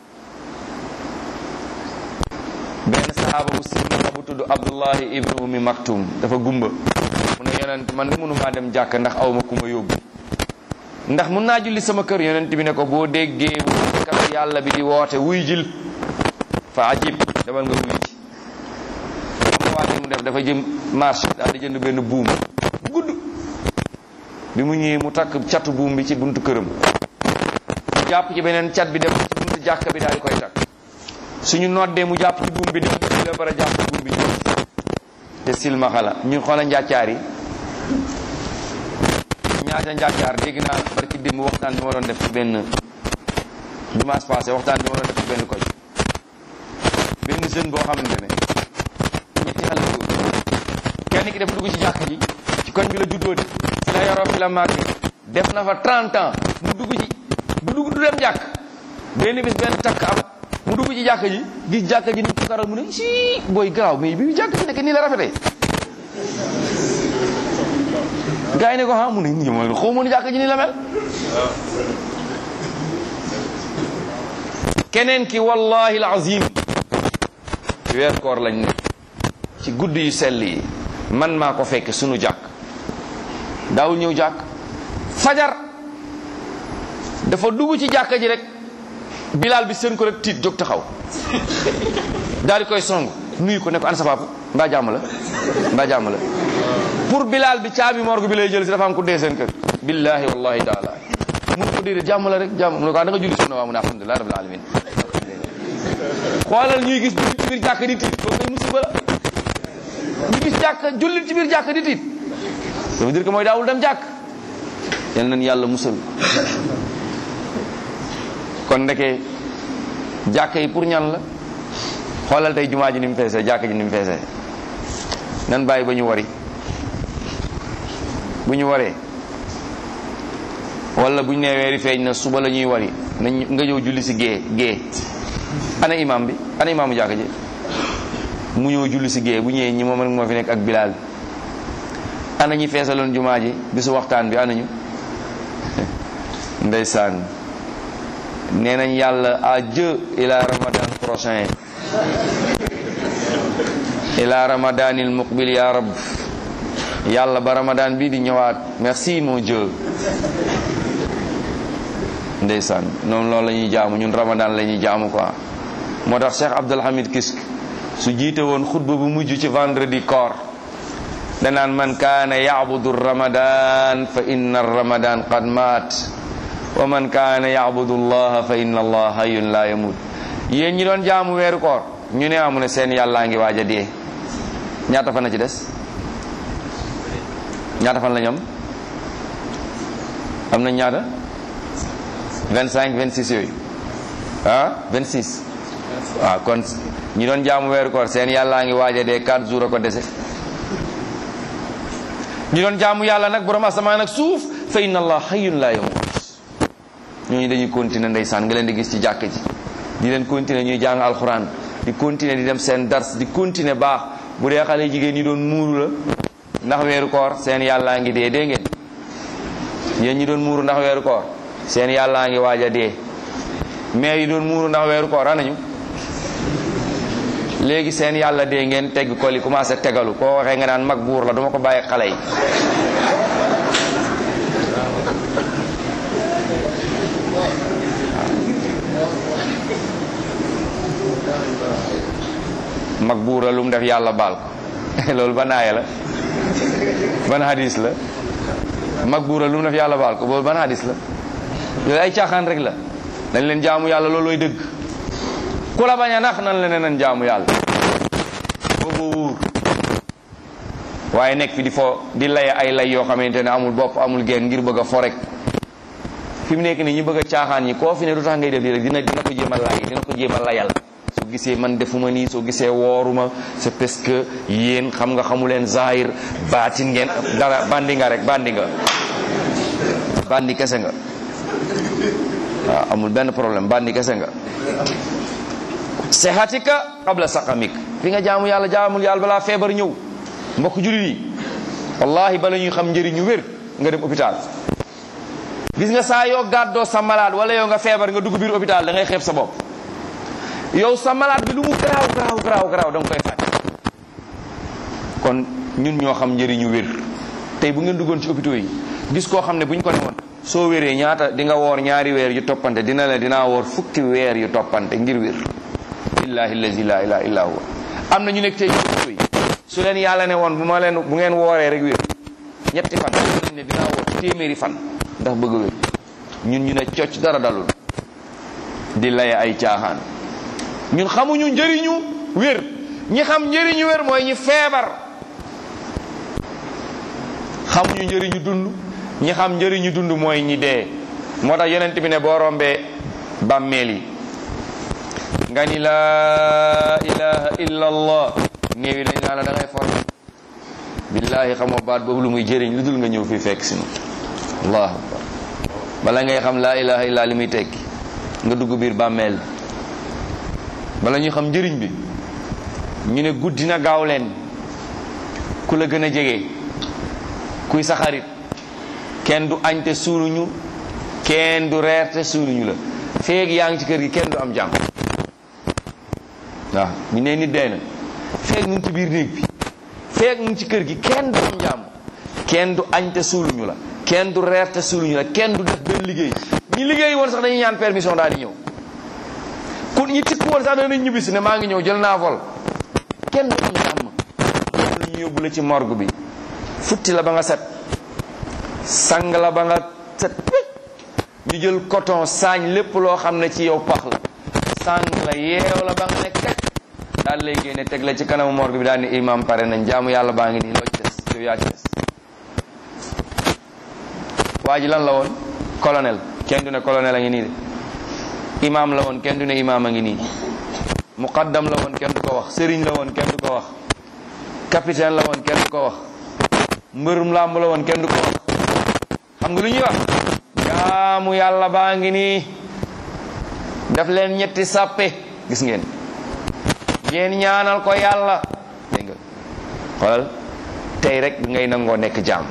benn sahaaba bu silmaxa bu tudd abdullahi ibnu ummi maktum dafa gumba mu ne yonent man de mënumaa dem jàkka ndax awma ku ma yóbbu ndax mun naa julli sama kër yonent bi ne ko boo déggee wootekat yàlla bi di woote wuy jil fa ajib demal nga wuy ji xam nga waate mu def dafa jëm marché daal di jënd benn buum gudd bi mu ñëwee mu takk catu buum bi ci buntu këram mu jàpp ci beneen cat bi dem ci buntu jàkka bi daal di koy takk suñu noddee mu jàpp ci buum bi dem ci la bara jàpp buum bi te silmaxa la ñu xoola njàccaar yi ñaata njàccaar dégg naa barki démb waxtaan bi ma doon def ci benn dimanche passé waxtaan bi ma doon def ci benn koñ benn jeune boo xamante ne ñetti xale góor kenn ki dafa dugg ci jàkk ji ci koñ bi la juddoo de fi la yoroo fi la màgge def na fa 30 ans mu dugg ci du dugg du dem jàkk benn bis benn takk am mu dugg ci jàkk ji gis jàkk ji ni ko karal mu ne si booy garaaw mais bi jàkk ji nekk nii la rafetee gars yi ne ko ah mu ne nii mooy xaw ma nu jàkk ji nii la mel keneen ki wallahi alazim weer koor lañ ne ci guddi yu sell yi man maa ko fekk sunu jàkk daawul ñëw jàkk fajar dafa dugg ci jàkka ji rek bilaal bi seen ko rek tiit jóg taxaw daal di koy song nuyu ko ne ko ana sa papa mbaa jàmm la mbaa jàmm la pour Bilal bi caabi morgue bi lay jël si dafa am ku dee seen kër billahi wallahi taala mun ko déedéet jàmm la rek jàmm mu ne ko da nga julli sunna waa mu ne alhamdulilah rabbil alamin xoolal ñuy gis jullit ci biir jàkk di tiit loolu koy musiba la ñu gis jàkk jullit ci biir jàkk di tiit ça veut dire que mooy daawul dem jàkk yal nañ yàlla musal kon ndeke jàkk yi pour ñan la xoolal tey jumaa ji ni mu feesee jàkk ji ni mu feesee nan bàyyi ba ñu wari bu ñu waree wala bu ñu nee weeri feeñ na suba la ñuy wari nañ nga ñëw julli si gée gée ana imam bi ana imaamu jàkk ji mu ñëw julli si gée bu ñëwee ñi moom rek moo fi nekk ak bilaal ana ñi feesaloon jumaa ji bisu waxtaan bi ana ñu ndeysaan nee nañ yàlla à Dieu ila ramadan prochain ila ramadanil muqbil ya rab yàlla ba ramadan bi di ñëwaat merci mon Dieu ndeysaan noonu loolu la ñuy jaamu ñun ramadan la ñuy jaamu quoi moo tax Cheikh Abdul Hamid Kisk su jiite woon xutba bu mujj ci vendredi koor danaan man kaana yacbudu ramadan fa inna ramadan qad maat wa man kaana yacbudu allaha fa inna allah hayyun la yamut yéen ñi doon jaamu weeru koor ñu ne amu ne seen yàllaa ngi waaj a dee ñaata fan la ci des ñaata fan la ñoom am na ñaata 25 26 yooyu ah 26 waaw kon ñi doon jaamu weeru koor seen yàllaa ngi waaj a dee 4 jours a ko dese ñi doon jaamu yàlla nag borom asamaan ak suuf fa inna allah hayyun la yamut ñooñu dañuy continuer ndeysaan nga leen di gis ci jàkk ji di leen continuer ñuy jàng alxuraan di continuer di dem seen dars di continuer baax bu dee xale jigéen ñi doon muuru la ndax weeru koor seen yàllaa ngi dee dee ngeen yéen ñi doon muuru ndax weeru koor seen yàllaa ngi waaj a dee mais yi doon muuru ndax weeru koor anañu léegi seen yàlla dee ngeen tegg ko li commencé tegalu koo waxee nga naan mag buur la duma ko bàyyi xale yi mag buur la lu mu def yàlla baal ko loolu ban aaya la ban hadis la mag buur la lu mu def yàlla baal ko loolu ban hadis la yooyu ay caaxaan rek la dañ leen jaamu yàlla loolooy dëgg ku la bañ a nax nan la ne nan jaamu yàlla boobu wóor waaye nekk fi di fo di lay ay lay yoo xamante ne amul bopp amul genn ngir bëgg a fo rek fi mu nekk nii ñi bëgg a caaxaan ñi koo fi ne du tax ngay def lii rek dina dina ko jéem a lay dina ko jéem a layal soo gisee man defuma nii soo gisee wooruma c'est parce que yéen xam nga xamu leen zahir baatin ngeen dara bandi nga rek bandi nga bandi kese nga waaw amul benn problème bandi kese nga sehatika qabla saqamik fi nga jaamu yàlla jaamul yàlla balaa feebar ñëw mbokk jullit yi wallahi bala ñuy xam njëriñu wér nga dem hôpital gis nga saa yoo gàddoo sa malade wala yow nga feebar nga dugg biir hôpital da ngay xeeb sa bopp yow sa malade bi lu mu garaaw garaaw garaaw garaaw da nga koy fàtte kon ñun ñoo xam njëriñu wér tey bu ngeen duggoon ci hôpitaux yi gis koo xam ne bu ñu ko ne woon soo wéree ñaata di nga woor ñaari weer yu toppante dina la dinaa woor fukki weer yu toppante ngir wér billahi allazi la ilaha illa huwa am na ñu nekk tey ci hôpitaux yi su leen yàlla ne woon bu ma leen bu ngeen wooree rek wér ñetti fan dañ ne dinaa woor téeméeri fan ndax bëgg wér ñun ñu ne cocc dara dalul di laye ay caaxaan ñun xamuñu njëriñu wér ñi xam njëriñu wér mooy ñi feebar xamuñu njëriñu dund ñi xam njëriñu dund mooy ñi dee moo tax yonent bi ne boo rombee bàmmeel yi nga ni laa ilaha illa allah néew yi dañ naa la da ngay for billahi xamoo baat boobu lu muy jëriñ lu dul nga ñëw fii fekk sinu allahu akbar bala ngay xam laa ilaha illa li muy tekki nga dugg biir bàmmeel bala ñuy xam njëriñ bi ñu ne guddi na gaaw leen ku la gën a jege kuy sa xarit kenn du añ te suuluñu kenn du reer te suuluñu la feeg yaa ngi ci kër gi kenn du am jàmm waaw ñu ne nit dee na feeg mu ngi ci biir néeg bi feeg mu ngi ci kër gi kenn du am jàmm kenn du añ te suuluñu la kenn du reer te suuluñu la kenn du def benn liggéey ñi liggéey woon sax dañuy ñaan permission daal di ñëw ku ñi tikk woon sax danañ ñibbisi ne maa ngi ñëw jël naa vol kenn du am jàmm ñu yóbbu la ci morgue bi futti la ba nga set sang la ba nga set ñu jël coton saañ lépp loo xam ne ci yow pax la sang la yeew la ba nga ne kaj daal lay génne teg la ci kanamu morgue bi daal ni imam pare nañ jaamu yàlla baa ngi nii loo ci des yow yaa ci des waa ji lan la woon colonel kenn du ne colonel a ngi nii de imam la woon kenn du ne imam a ngi nii muqaddam la woon kenn du ko wax sëriñ la woon kenn du ko wax capitaine la woon kenn du ko wax mbërum làmb la woon kenn du ko wax xam nga lu ñuy wax jaamu yàlla baa ngi nii def leen ñetti sàppe gis ngeen ngeen ñaanal ko yàlla dégg nga xoolal tey rek ngay nangoo nekk jaam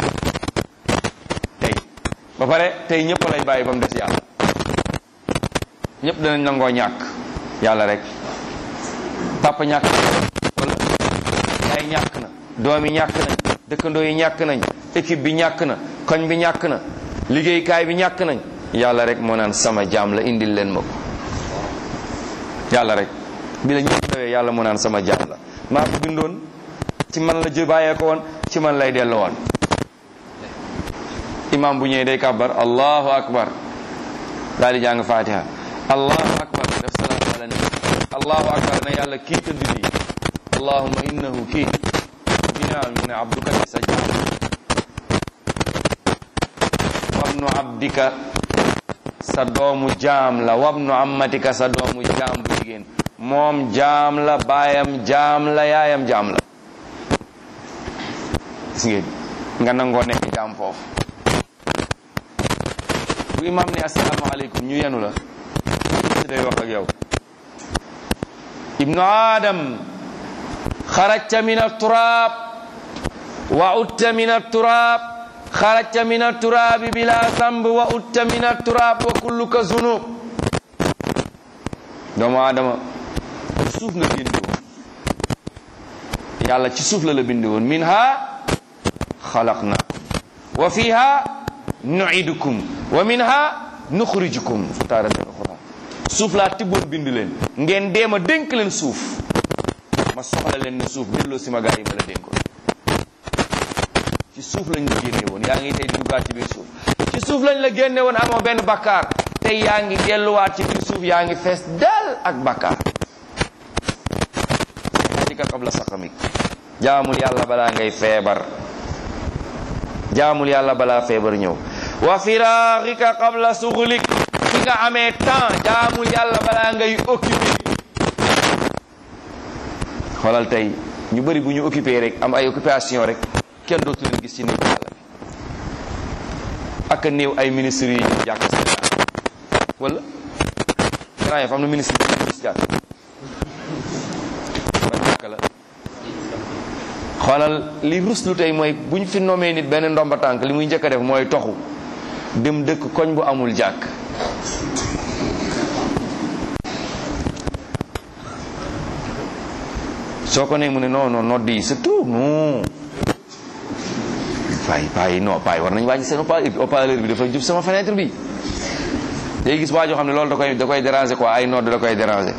tey ba pare tey ñëpp lay bàyyi ba mu des yàlla ñëpp danañ nangoo ñàkk yàlla rek papa ñàkk na wala yaay ñàkk na doom yi ñàkk nañ dëkkandoo yi ñàkk nañ équipe bi ñàkk na koñ bi ñàkk na liggéeykaay bi ñàkk nañ yàlla rek moo naan sama jaam la indil leen ma ko yàlla rek bi la ñëpp dawee yàlla moo naan sama jaam la maa ko bindoon ci man la jë bàyyee ko woon ci man lay dellu woon imam bu ñëwee day kàbbar allahu akbar daal di jàng fatiha allahu akbar def salaatu ala nabi allahu akbar ne yàlla kii tëdd nii allahumma innahu kii binaan mu ne abduka sa jaam wabnu abdika sa doomu jaam la wabnu ammatika sa doomu jaam bu jigéen moom jaam la baayam jaam la yaayam jaam la gis ngeen nga nangoo nekk jaam foofu bu imam ne asalaamaaleykum ñu yenu la si day wax ak yow ibnu adam xarajta min aturaab wa utta min aturaab xarajta min aturaabi bila zamb wa utta min aturaab wa kulluka zunub doomu adama suuf nga bindi woon yàlla ci suuf la la bindi woon min ha xalaqnaakum wa fiha nuidukum wa minha nuxrijukum taaratan uxra suuf laa tibboon bind leen ngeen deema dénk leen suuf ma soxla leen ne suuf delloo si ma gaa yi ma la dénkoon ci suuf lañ la génne woon yaa ngi tey di duggaat ci biir suuf ci suuf lañ la génne woon amoo benn bakkaar tey yaa ngi delluwaat ci biir suuf yaa ngi fees dal ak bakkaar atika qabla saqamik jaamul yàlla balaa ngay feebar jaamul yàlla balaa feebar ñëw wa firaaxika qabla suxlik fi nga amee temps jaamul yàlla balaa ngay occupé xoolal tey ñu bëri bu ñu occupé rek am ay occupation rek kenn dootu leen gis ci néeg yàlla bi ak néew ay ministres yi ñu jàkk Sénégal wala grand yi am na ministre yi ñu gis jàkk ban jàkk la xoolal li ruslu tey mooy bu ñu fi nomee nit benn ndomba tànk li muy njëkk a def mooy toxu dem dëkk koñ bu amul jàkk soo ko ne mu ne non non nodd yi c'est tout non paay paay non paay war nañu wàññi seen haut-parleur bi dafa jub sama fenêtre bi day gis waa joo xam ne loolu da koy da koy déranger quoi ay nodd da koy déranger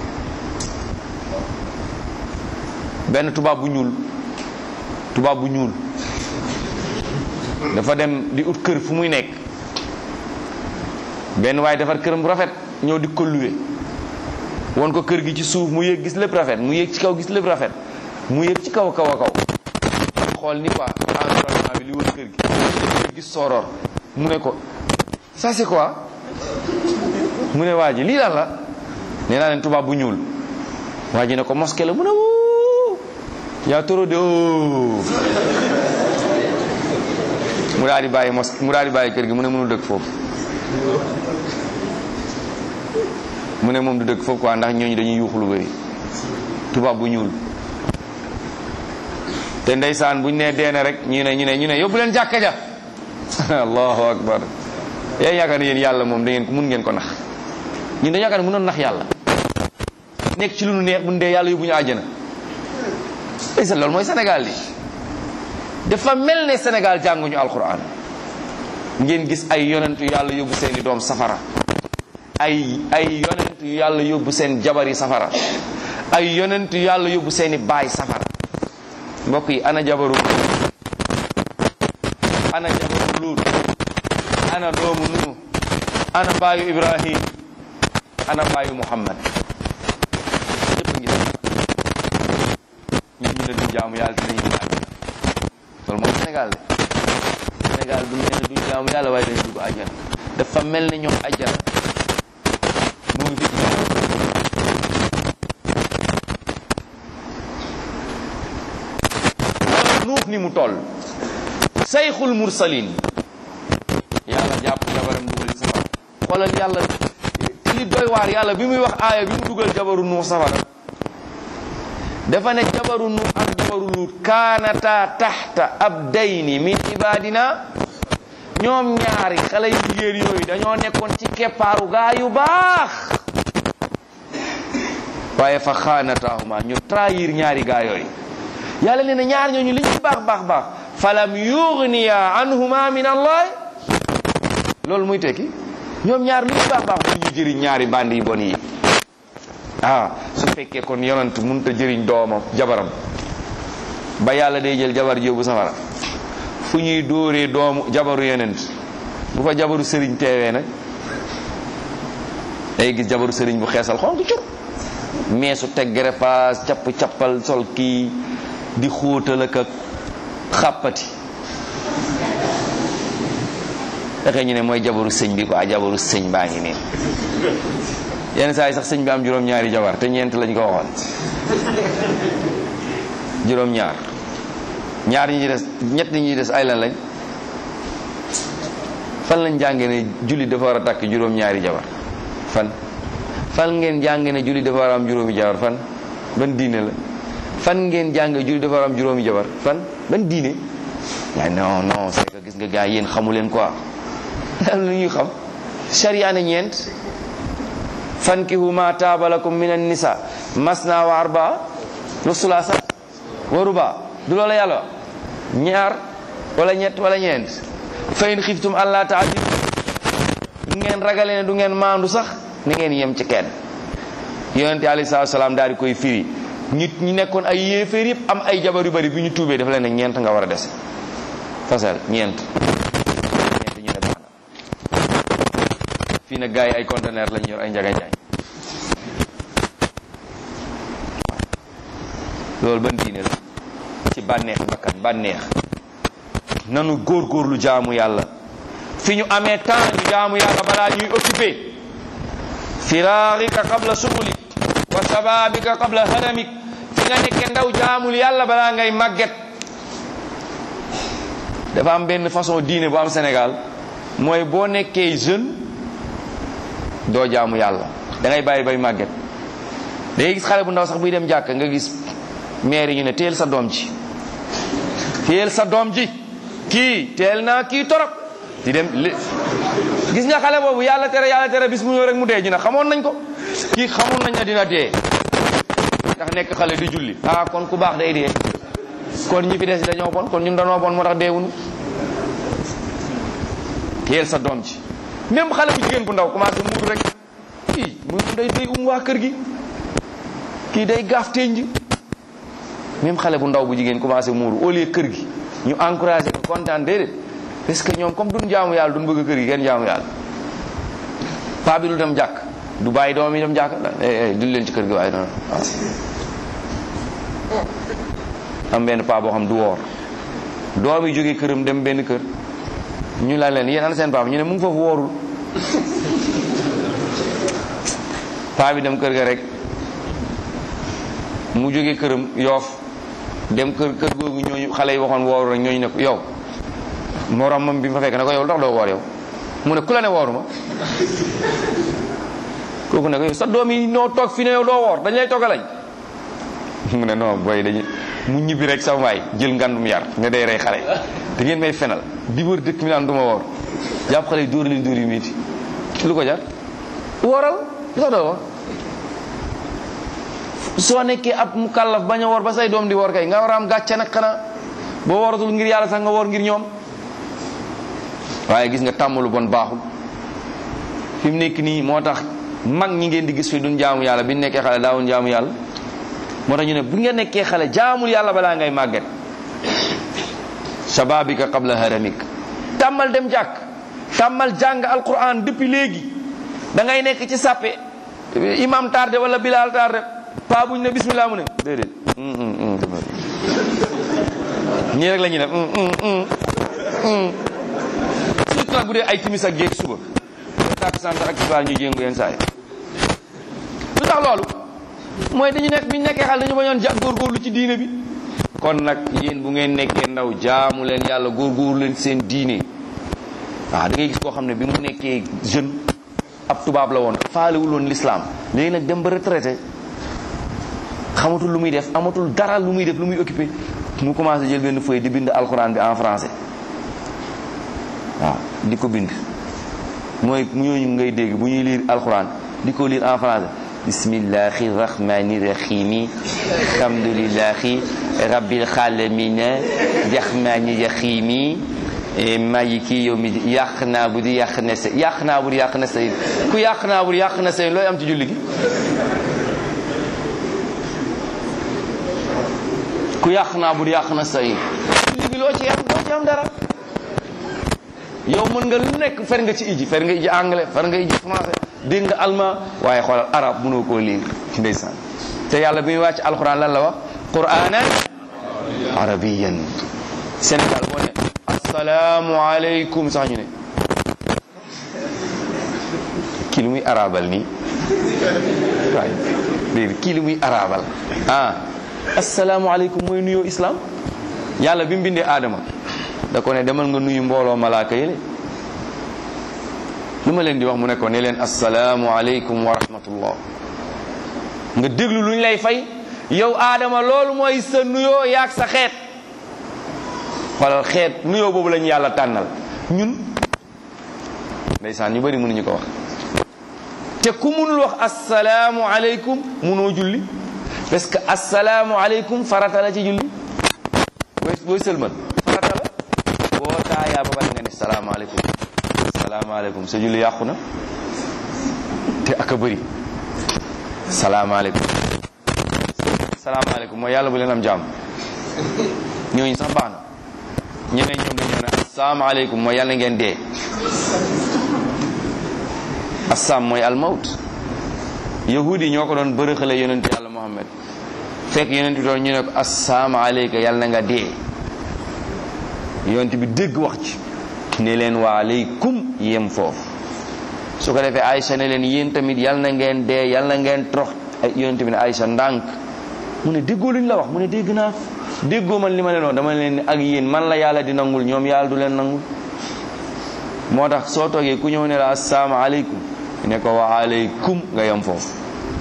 benn tubaab bu ñuul tubaab bu ñuul dafa dem di ut kër fu muy nekk benn waaye defar këram bu rafet ñëw di ko luwe won ko kër gi ci suuf mu yéeg gis lépp rafet mu yéeg ci kaw gis lépp rafet mu yéeg ci kaw a kaw a kaw xool ni quoi environnement bi li wër kër gi gis sooroor mu ne ko ça c'est quoi mu ne waa ji lii lan la nee naa leen tubaab bu ñuul waa ji ne ko mosquée la mu ne wuu yaa toro de o mu daal di bàyyi mos mu daal di bàyyi kër gi mu ne mënul dëkk foofu mu ne moom du dëkk foofu quoi ndax ñooñu dañuy yuuxu lu bëri tubaab bu ñuul te ndeysaan buñ nee deene rek ñu ne ñu ne ñu ne yóbbu leen jàkka ja allahu akbar yéen yaakaar ne yéen yàlla moom da ngeen ko mun ngeen ko nax ñun dañu yaakaar ne mënoon nax yàlla nekk ci lu nu neex bu ñu dee yàlla yóbbu ñu àjjana ndeysaan loolu mooy Sénégal li dafa mel ne Sénégal jànguñu alquran ngeen gis ay yonentu yàlla yóbbu seeni doom safara ay ay yonentu yàlla yóbbu seen jabar yi safara ay yonentu yàlla yóbbu seeni baay safara mbokk yi ana jabaru ana jabaru luut ana doomu nuux ana baayu ibrahim ana baayu muhammad ñëpp ngi def ñun ñu ne duñ jaamu yàlla dinañu dugg àjjana loolu mooy Sénégal de Sénégal du mel ne duñ jaamu yàlla waaye dañu dugg àjjana dafa mel ne ñoom àjjana mu ngi fi wala nuux ni mu toll sayxul mursalin yàlla jàpp jabaram dugal ci safara xoolal yàlla li doy waar yàlla bi muy wax aaya bi mu dugal jabaru nuux safara dafa ne jabaru nuux ak jabaru luut kaanata taxta abdayni min ibadina ñoom ñaari xale yu jigéen yooyu dañoo nekkoon ci keppaaru gaa yu baax waaye fa xaanataahuma ñu trahir ñaari gaa yooyu yàlla nee na ñaar ñooñu li ñu baax baax baax falam yugniya anhuma min allah loolu muy tekki ñoom ñaar lu ñu baax baax bu ñu jëriñ ñaari bandi yi bon yi ah su fekkee kon yonant mënut a jëriñ doomam jabaram ba yàlla day jël jabar jóobu safara fu ñuy dóoree doomu jabaru yonent bu fa jabaru sëriñ teewee nag day gis jabaru sëriñ bu xeesal xonk cur meesu teg greffage capp cappal sol kii di xóotal ak xàppati fexe ñu ne mooy jabaru sëñ bi quoi jabaru sëñ baa ngi nii yenn saa yi sax sëñ bi am juróom-ñaari jabar te ñeent lañ ko waxoon juróom-ñaar ñaar ñi ci des ñett ñi ci des ay lan lañ fan lañ jàngee ne julli dafa war a takk juróom-ñaari jabar fan fan ngeen jàngee ne julli dafa war a am juróomi jabar fan ban diine la fan ngeen jàngee julli dafa war a am juróomi jabar fan ban diine waaye non non c'est que gis nga gars yéen xamu leen quoi am lu ñuy xam sharia ne ñeent fankihu ma taaba lakum min an-nisa masna wa arbaa wa sulaasa wa ruba du loola yàlla ñaar wala ñett wala ñeent fa in xiftum allah taadilu du ngeen ragale ne du ngeen maandu sax ni ngeen yem ci kenn yonente alayhi salaatu salaam daal di koy firi nit ñi nekkoon ay yéeféer yëpp am ay jabar yu bari bi ñu tuubee dafa leen ne ñeent nga war a dese fasal ñeent ñeent ñu ne baax na fii nag gars yi ay conteneur lañu yor ay njaga njaay loolu ban diine la ci bànneex bakkan bànneex nanu góorgóorlu jaamu yàlla fi ñu amee temps ñu jaamu yàlla balaa ñuy occupé firaarika qabla sugulik wa sababika qabla haramik fi nga nekke ndaw jaamul yàlla balaa ngay màgget dafa am benn façon diine bu am Sénégal mooy boo nekkee jeune doo jaamu yàlla da ngay bàyyi bay màgget da ngay gis xale bu ndaw sax buy dem jàkk nga gis maire yi ñu ne teel sa doom ji teel sa doom ji kii teel naa kii torop di dem li gis nga xale boobu yàlla tere yàlla tere bis mu ñëw rek mu dee ñu ne xamoon nañ ko kii xamoon nañ ne dina dee ndax nekk xale di julli ah kon ku baax day dee kon ñi fi des dañoo bon kon ñun dañoo bon moo tax deewuñu teel sa doom ji même xale bu jigéen bu ndaw commencé mudd rek kii mu day day um waa kër gi kii day gaaf tenj même xale bu ndaw bu jigéen commencé muuru au lieu kër gi ñu encouragé ko kontaan déedéet parce que ñoom comme duñ jaamu yàlla duñ bëgg kër gi kenn jaamu yàlla paa bi du dem jàkk du bàyyi doom yi dem jàkk duñ leen ci kër gi waaye noonu am benn paa boo xam du woor doom yi jógee këram dem benn kër ñu la leen yéen ana seen paa bi ñu ne mu ngi foofu woorul paa bi dem kër ga rek mu jógee këram yoof dem kër kër googu ñooñu xale yi waxoon wooru rek ñooñu ne ko yow moromam bi fa fekk ne ko yow ndax doo woor yow mu ne ku la ne wooruma kooku ne ko yow sa doom yi noo toog fi ne yow doo woor dañ lay toggalañ mu ne non booy dañu mu ñibbi rek sa waay jël ngandum yar ne day rey xale da ngeen may fenal di wër dëkk mi naan du ma woor jàpp xale yi dóor leen dóor yu métti lu ko jar wooral lu tax doo woor soo nekkee ab mu kàllaf bañ a woor ba say doom di woor kay nga war a am gàcce nag xanaa boo wooratul ngir yàlla sax nga woor ngir ñoom waaye gis nga tàmm lu bon baaxul fi mu nekk nii moo tax mag ñi ngeen di gis fi duñ jaamu yàlla bi nekkee xale daawuñ jaamu yàlla moo tax ñu ne bu nga nekkee xale jaamul yàlla balaa ngay màgget shababika qabla haramik tàmmal dem jàkk tàmmal jàng alquran depuis léegi da ngay nekk ci sàppe imam tardé wala bilal tardé pa buñ ne bismillah mu ne déedéet ñii rek la ñuy def surtout nag bu dee ay timis ak géej suba tàkk sant ak tisbaar ñu jéngu yenn saa yi lu tax loolu mooy dañu nekk bi ñu nekkee xale dañu bañoon ja góorgóorlu ci diine bi kon nag yéen bu ngeen nekkee ndaw jaamu leen yàlla góorgóorlu leen seen diine waaw da ngay gis koo xam ne bi mu nekkee jeune ab tubaab la woon faalewul woon l'islam léegi nag dem ba retraité xamatul lu muy def amatul dara lu muy def lu muy occupé mu commencé jël benn feuille di bind alxuraan bi en français waaw di ko bind mooy ñooñu ngay dégg bu ñuy lire alxuraan di ko lire en français bismillahi rahmani rahimi alhamdulillahi rabbil alamina rahmani rahimi maliki yawmi yàq naa bu di yàq na sa yàq naa bu di yàq na sa ku yàq naa bu di yàq na sa looy am ci julli gi ku yàq naa bu di yàq na sa julli gi loo ci am loo ci am dara yow mën nga lu nekk fer nga ci iji fer nga iji anglais fer nga iji français dégg nga allemand waaye xoolal arab mënoo koo lire ndeysaan te yàlla bi muy wàcc alquran lan la wax quranan arabiyan Sénégal boo ne asalaamu aleykum sax ñu ne kii lu muy arabal nii waay déedéet kii lu muy arabal ah asalaamu aleykum mooy nuyoo islam yàlla bi mu bindee aadama da ko ne demal nga nuyu mbooloo malaaka yële lu ma leen di wax mu ne ko ne leen asalaamu aleykum wa rahmatullah nga déglu lu ñu lay fay yow aadama loolu mooy sa nuyoo yaag sa xeet xoolal xeet nuyoo boobu lañu yàlla tànnal ñun ndeysaan ñu bari mënuñu ko wax te ku munul wax asalaamu aleykum munoo julli parce que asalaamu aleykum farata la ci julli booy booy sëlmal farata la boo taayaa ba pare nga ne salaamaaleykum salaamaaleykum sa julli yàqu na te ak a bëri salaamaaleykum salaamaaleykum mooy yàlla bu leen am jàmm ñooñu sax baax na ñeneen ñoom dañoo ne asalaamaaleykum mooy yàlla ngeen dee assam mooy almawt yahudi ñoo ko doon bërëxale yonent yàlla muhammad fekk yonent bi doon ñu ne ko asalaamaaleyka yàlla na nga dee yonent bi dégg wax ci ne leen wa aleykum yem foofu su ko defee Aïcha ne leen yéen tamit yàlla na ngeen dee yàlla na ngeen trox ay yonent bi ne Aïcha ndànk mu ne déggoo luñ la wax mu ne dégg naa déggoo man li ma leen wax dama leen ak yéen man la yàlla di nangul ñoom yàlla du leen nangul moo tax soo toogee ku ñëw ne la asalaamaaleykum ne ko wa aleykum nga yem foofu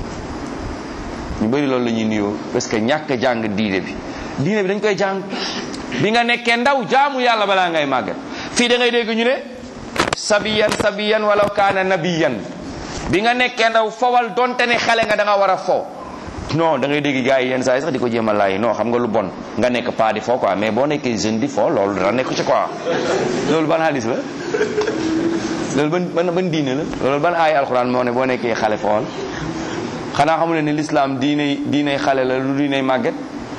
ñu bëri loolu la ñuy nuyoo parce que ñàkk jàng diine bi diine bi dañ koy jàng bi nga nekkee ndaw jaamu yàlla balaa ngay màggat fii da ngay dégg ñu ne sabiyan sabiyan wala kaana nabiyan bi nga nekkee ndaw fowal donte ne xale nga da nga war a fo non da ngay dégg gars yi yenn saa yi sax di ko jéem a laay non xam nga lu bon nga nekk pas di fo quoi mais boo nekkee jeune di fo loolu dara nekk ci quoi loolu ban hadis la loolu ban ban ban diine la loolu ban aay alxuraan moo ne boo nekkee xale fool xanaa xamul ne l'islam diiney diiney xale la lu diiney màgget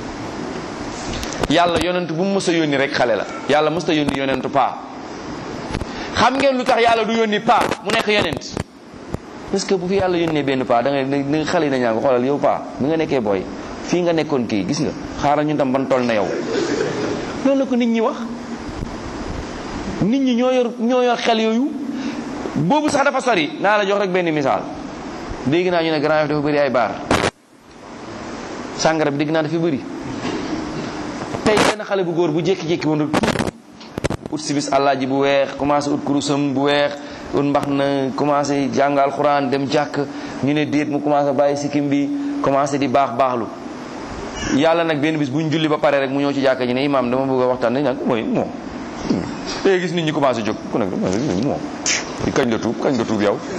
yàlla yonent bu mu mës a yónni rek xale la yàlla mës a yónni yonentu paa xam ngeen lu tax yàlla du yónni paa mu nekk yonent parce que bu fi yàlla yónnee benn paa da ngay da nga xale yi dañaa ko xoolal yow paa bi nga nekkee booy fii nga nekkoon kii gis nga xaaral ñu tam ban toll na yow loolu la ko nit ñi wax nit ñi ñoo yor ñoo yor xel yooyu boobu sax dafa sori naa la jox rek benn misaal dégg naa ñu ne Grand Yoff dafa bëri ay baar sàngara bi dégg naa dafa bëri tey benn xale bu góor bu jékki-jékki woon rek tuut ut si bis àllaaji bu weex commencé ut kurusam bu weex ut mbax na commencé jàng alxuraan dem jàkk ñu ne déet mu commencé bàyyi sikkim bi commencé di baax baaxlu yàlla nag benn bis bu ñu julli ba pare rek mu ñëw ci jàkk ji ne imaam dama bëgg a waxtaan dañ nag mooy moom léegi gis nit ñi commencé jóg ku nekk moom kañ nga tuub kañ nga tuub yow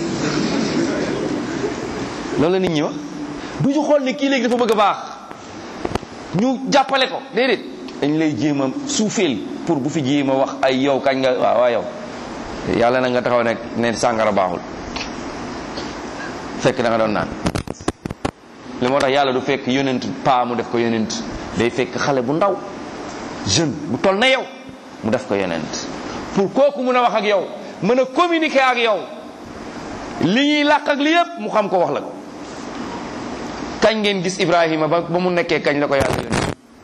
loolu la nit ñi wax du ñu xool ne kii léegi dafa bëgg a baax ñu jàppale ko déedéet dañ lay jéem a suufeel pour bu fi jéem a wax ay yow kañ nga waaw waa yow yàlla na nga taxaw nekk ne sàngara baaxul fekk da nga doon naan li moo tax yàlla du fekk yonent paa mu def ko yonent day fekk xale bu ndaw jeune bu toll na yow mu def ko yonent pour kooku mun a wax ak yow mën a communiquer ak yow li ñuy làq ak li yépp mu xam ko wax la ko kañ ngeen gis Ibrahima ba ba mu nekkee kañ la ko yàlla yónni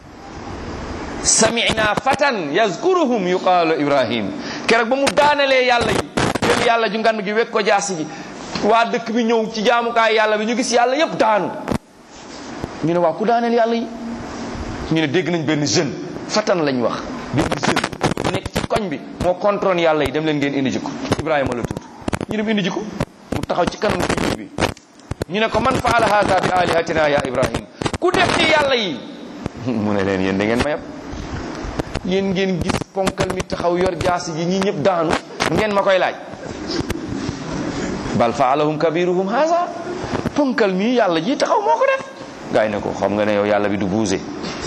samina fatan yazkuruhum yuqaalu Ibrahim keroog ba mu daanalee yàlla yi jël yàlla ju ngan gi wekk ko jaasi ji waa dëkk bi ñëw ci jaamukaay yàlla bi ñu gis yàlla yépp daanu ñu ne waa ku daaneel yàlla yi ñu ne dégg nañ benn jeune fatan lañ wax benn jeune bu nekk ci koñ bi moo contrôle yàlla yi dem leen ngeen indi ji ko Ibrahima la tudd ñu dem indi ji ko mu taxaw ci kanam kii bi ñu ne ko man faala hada bi alihatina ya Ibrahim ku def ni yàlla yi mu ne leen yéen da ngeen ma yab yéen ngeen gis ponkal mi taxaw yor jaasi ji ñi ñëpp daanu ngeen ma koy laaj bal faalahum kabiruhum hada ponkal mi yàlla ji taxaw moo ko def gaay ne ko xam nga ne yow yàlla bi du buuse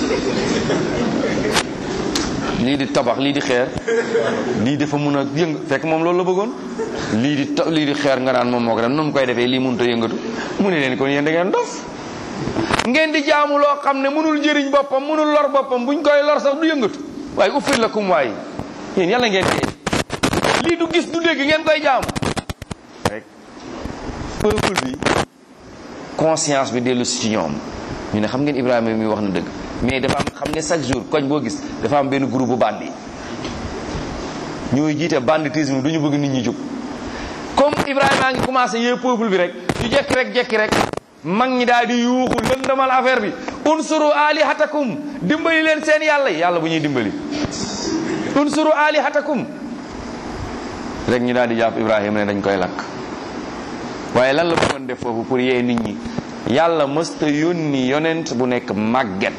lii di tabax lii di xeer lii dafa mun a yëng fekk moom loolu la bëggoon lii di ta lii di xeer nga naan moom moo ko def nu mu koy defee lii mënut a yëngatu mu ne leen kon yéen da ngeen dof ngeen di jaamu loo xam ne mënul jëriñ boppam mënul lor boppam buñ koy lor sax du yëngatu waaye uffir la kum waay yéen yàlla ngeen dee lii du gis du dégg ngeen koy jaamu rek peuple bi conscience bi dellu si ci ñoom ñu ne xam ngeen Ibrahima mi wax na dëgg mais dafa am xam ne chaque jour koñ boo gis dafa am benn groupe bu bandi ñooy jiite banditisme du ñu bëgg nit ñi jóg comme Ibrahima a ngi commencé yee peuple bi rek ñu jekki rek jekki rek mag ñi daal di yuuxu lëndamal affaire bi unsuru alihatakum dimbali leen seen yàlla yi yàlla bu ñuy dimbali unsuru alihatakum rek ñu daal di jàpp Ibrahima ne dañ koy lakk waaye lan la bëggoon def foofu pour yee nit ñi yàlla mësta yónni yonent bu nekk màgget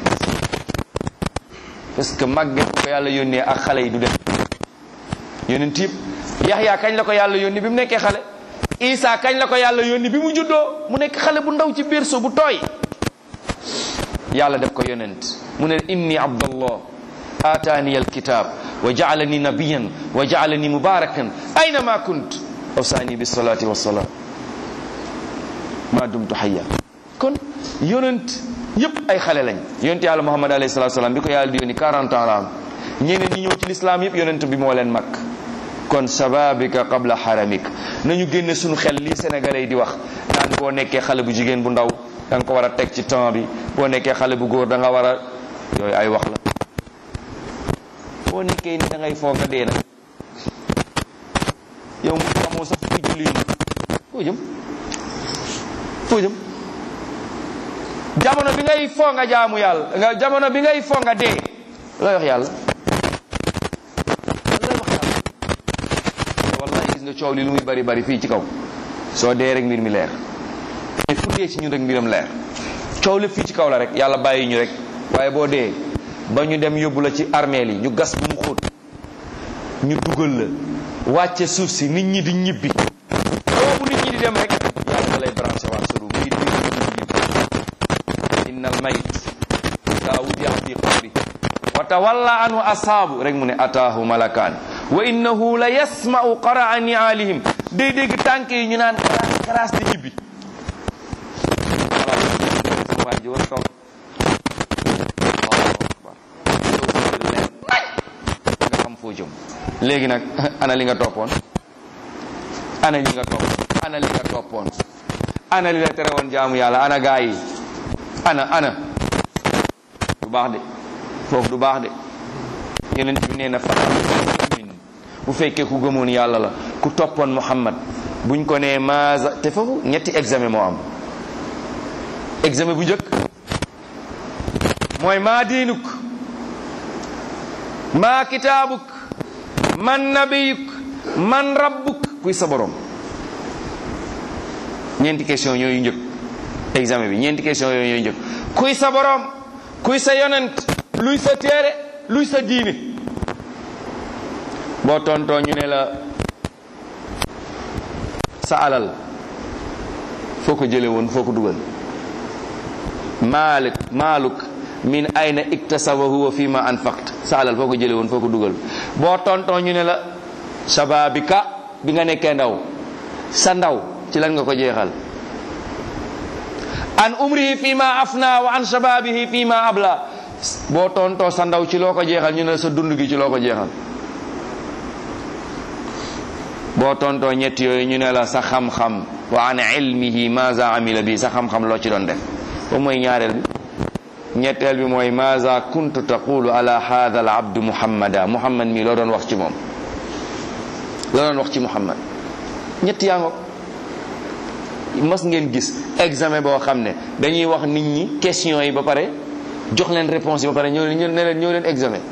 parce que màgget bu ko yàlla yónnee ak xale yi du dem yonent yëpp yaxyaa kañ la ko yàlla yónni bi mu nekkee xale isa kañ la ko yàlla yónni bi mu juddoo mu nekk xale bu ndaw ci berceau bu tooy yàlla def ko yonent mu ne inni abdallah aataani alkitab wa jaalani nabiyan wa jaalani mubarakan aynama kunt awsaani bisalati wassalam ma dumtu hayya kon yonent yëpp ay xale lañ yonent yàlla muhammad alayhi salatu salaam bi ko yàlla di yónni 40 ans la am ñeneen ñi ñëw ci lislaam yëpp yonent bi moo leen mag kon sababika qabla haramik nañu génne suñu xel lii sénégalais yi di wax naan boo nekkee xale bu jigéen bu ndaw da nga ko war a teg ci temps bi boo nekkee xale bu góor da nga war a yooyu ay wax la boo nekkee ni da ngay foog a dee nag yow mu xamoo sax fi julli yi foo jëm foo jëm jamono bi ngay foo nga jaamu yàlla nga jamono bi ngay foo nga dee looy wax yàlla looy wax yàlla wallahi gis nga coow li lu muy bari bari fii ci kaw soo dee rek mbir mi leer mais fu dee ci ñun rek mbiram leer coow lépp fii ci kaw la rek yàlla bàyyi ñu rek waaye boo dee ba ñu dem yóbbu la ci armeel yi ñu gas bu mu xóot ñu dugal la wàcce suuf si nit ñi di ñibbi boobu nit ñi di dem rek yàlla lay branché waa sa ruum bii di ñibbi inna al mayit ida wudiya fi qabri wa tawalla anhu ashaabu rek mu ne ataahu malakaan wa innahu la yasma'u qaraa ni'aalihim day dégg tànk yi ñu naan karaas karaas di ñibbi sama waa ji war toog nga xam foo jëm léegi nag ana li nga toppoon ana li nga topp ana li nga toppoon ana li la tere woon jaamu yàlla ana gaa yi ana ana du baax de foofu du baax de yeneen bi nee na famin bu fekkee ku gëmoon yàlla la ku toppoon Muhammad buñ ko nee maza te foofu ñetti examen moo am examen bu njëkk mooy maa diinuk maa kitaabuk man nabiyuk man rabbuk kuy sa borom ñeenti question yooyu njëkk examen bi ñeenti question yooyu njëkk kuy sa borom kuy sa yonent luy sa téere luy sa diine boo tontoo ñu ne la sa alal foo ko jële woon foo ko dugal malik maaluk min ayna iktasabahu wa fi ma anfaqt sa alal foo ko jële woon foo ko dugal boo tontoo ñu ne la sababika bi nga nekkee ndaw sa ndaw ci lan nga ko jeexal an umrihi fi ma afna wa an shababihi fi ma abla boo tontoo sa ndaw ci loo ko jeexal ñu ne sa dund gi ci loo ko jeexal boo tontoo ñett yooyu ñu ne la sa xam-xam wa an ilmihi maza amila bi sa xam-xam loo ci doon def boobu mooy ñaareel bi ñetteel bi mooy maza kuntu taqulu ala hadha al abdu muhammada muhammad mi loo doon wax ci moom loo doon wax ci muhammad ñett yaa ngoog mas ngeen gis examen boo xam ne dañuy wax nit ñi question yi ba pare jox leen réponse yi ba pare ñëw leen ne leen ñëw leen examen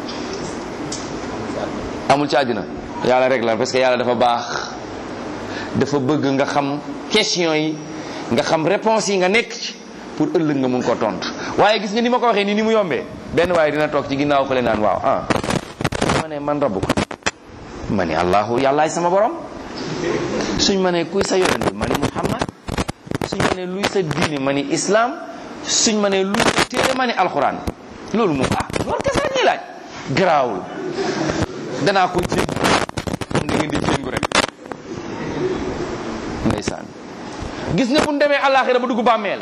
amul ci àddina yàlla rek la parce que yàlla dafa baax dafa bëgg nga xam question yi nga xam réponse yi nga nekk ci pour ëllëg nga mun ko tontu waaye gis nga ni ma ko waxee nii ni mu yombee benn waaye dina toog ci ginnaaw fële naan waaw ah ma ne man rabbu ko ma ne allahu yàllaay sama borom suñ ma ne kuy sa yonent ma ne muhammad suñ ma ne luy sa diine ma ni islam suñ ma ne luy sa téere ma ni alxuraan loolu moom ah loolu kese la ñuy laaj garaawul danaa ko jéng comme da ngeen di jéngu rek ndeysaan gis nga bu ñu demee àllaaxira ba dugg bàmmeel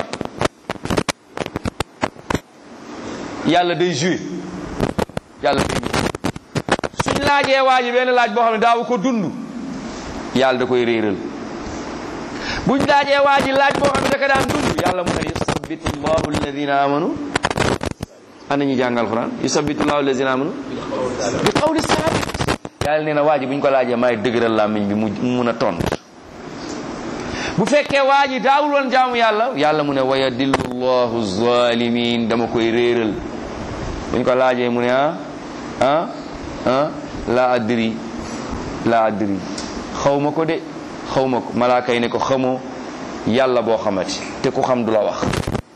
yàlla day joué yàlla day ñëw suñ laajee waa ji benn laaj boo xam ne daaw ko dund yàlla da koy réeral buñ laajee waa ji laaj boo xam ne da ko daan dund yàlla mu ne yusabbitu llahu alladina amanu ana ñu jàng alquran yusabbitu llahu alladina amanu bi qawli sabit yàlla nee na waa ji buñ ko laajee maay dëgëral làmmiñ bi mu mun a tontu bu fekkee waa ji daawul woon jaamu yàlla yàlla mu ne wa yadillu llahu zalimin dama koy réeral buñ ko laajee mu ne ah ah ah la adri la adri xaw ma ko de xaw ma ko malaaka yi ne ko xamoo yàlla boo xamati te ku xam du la wax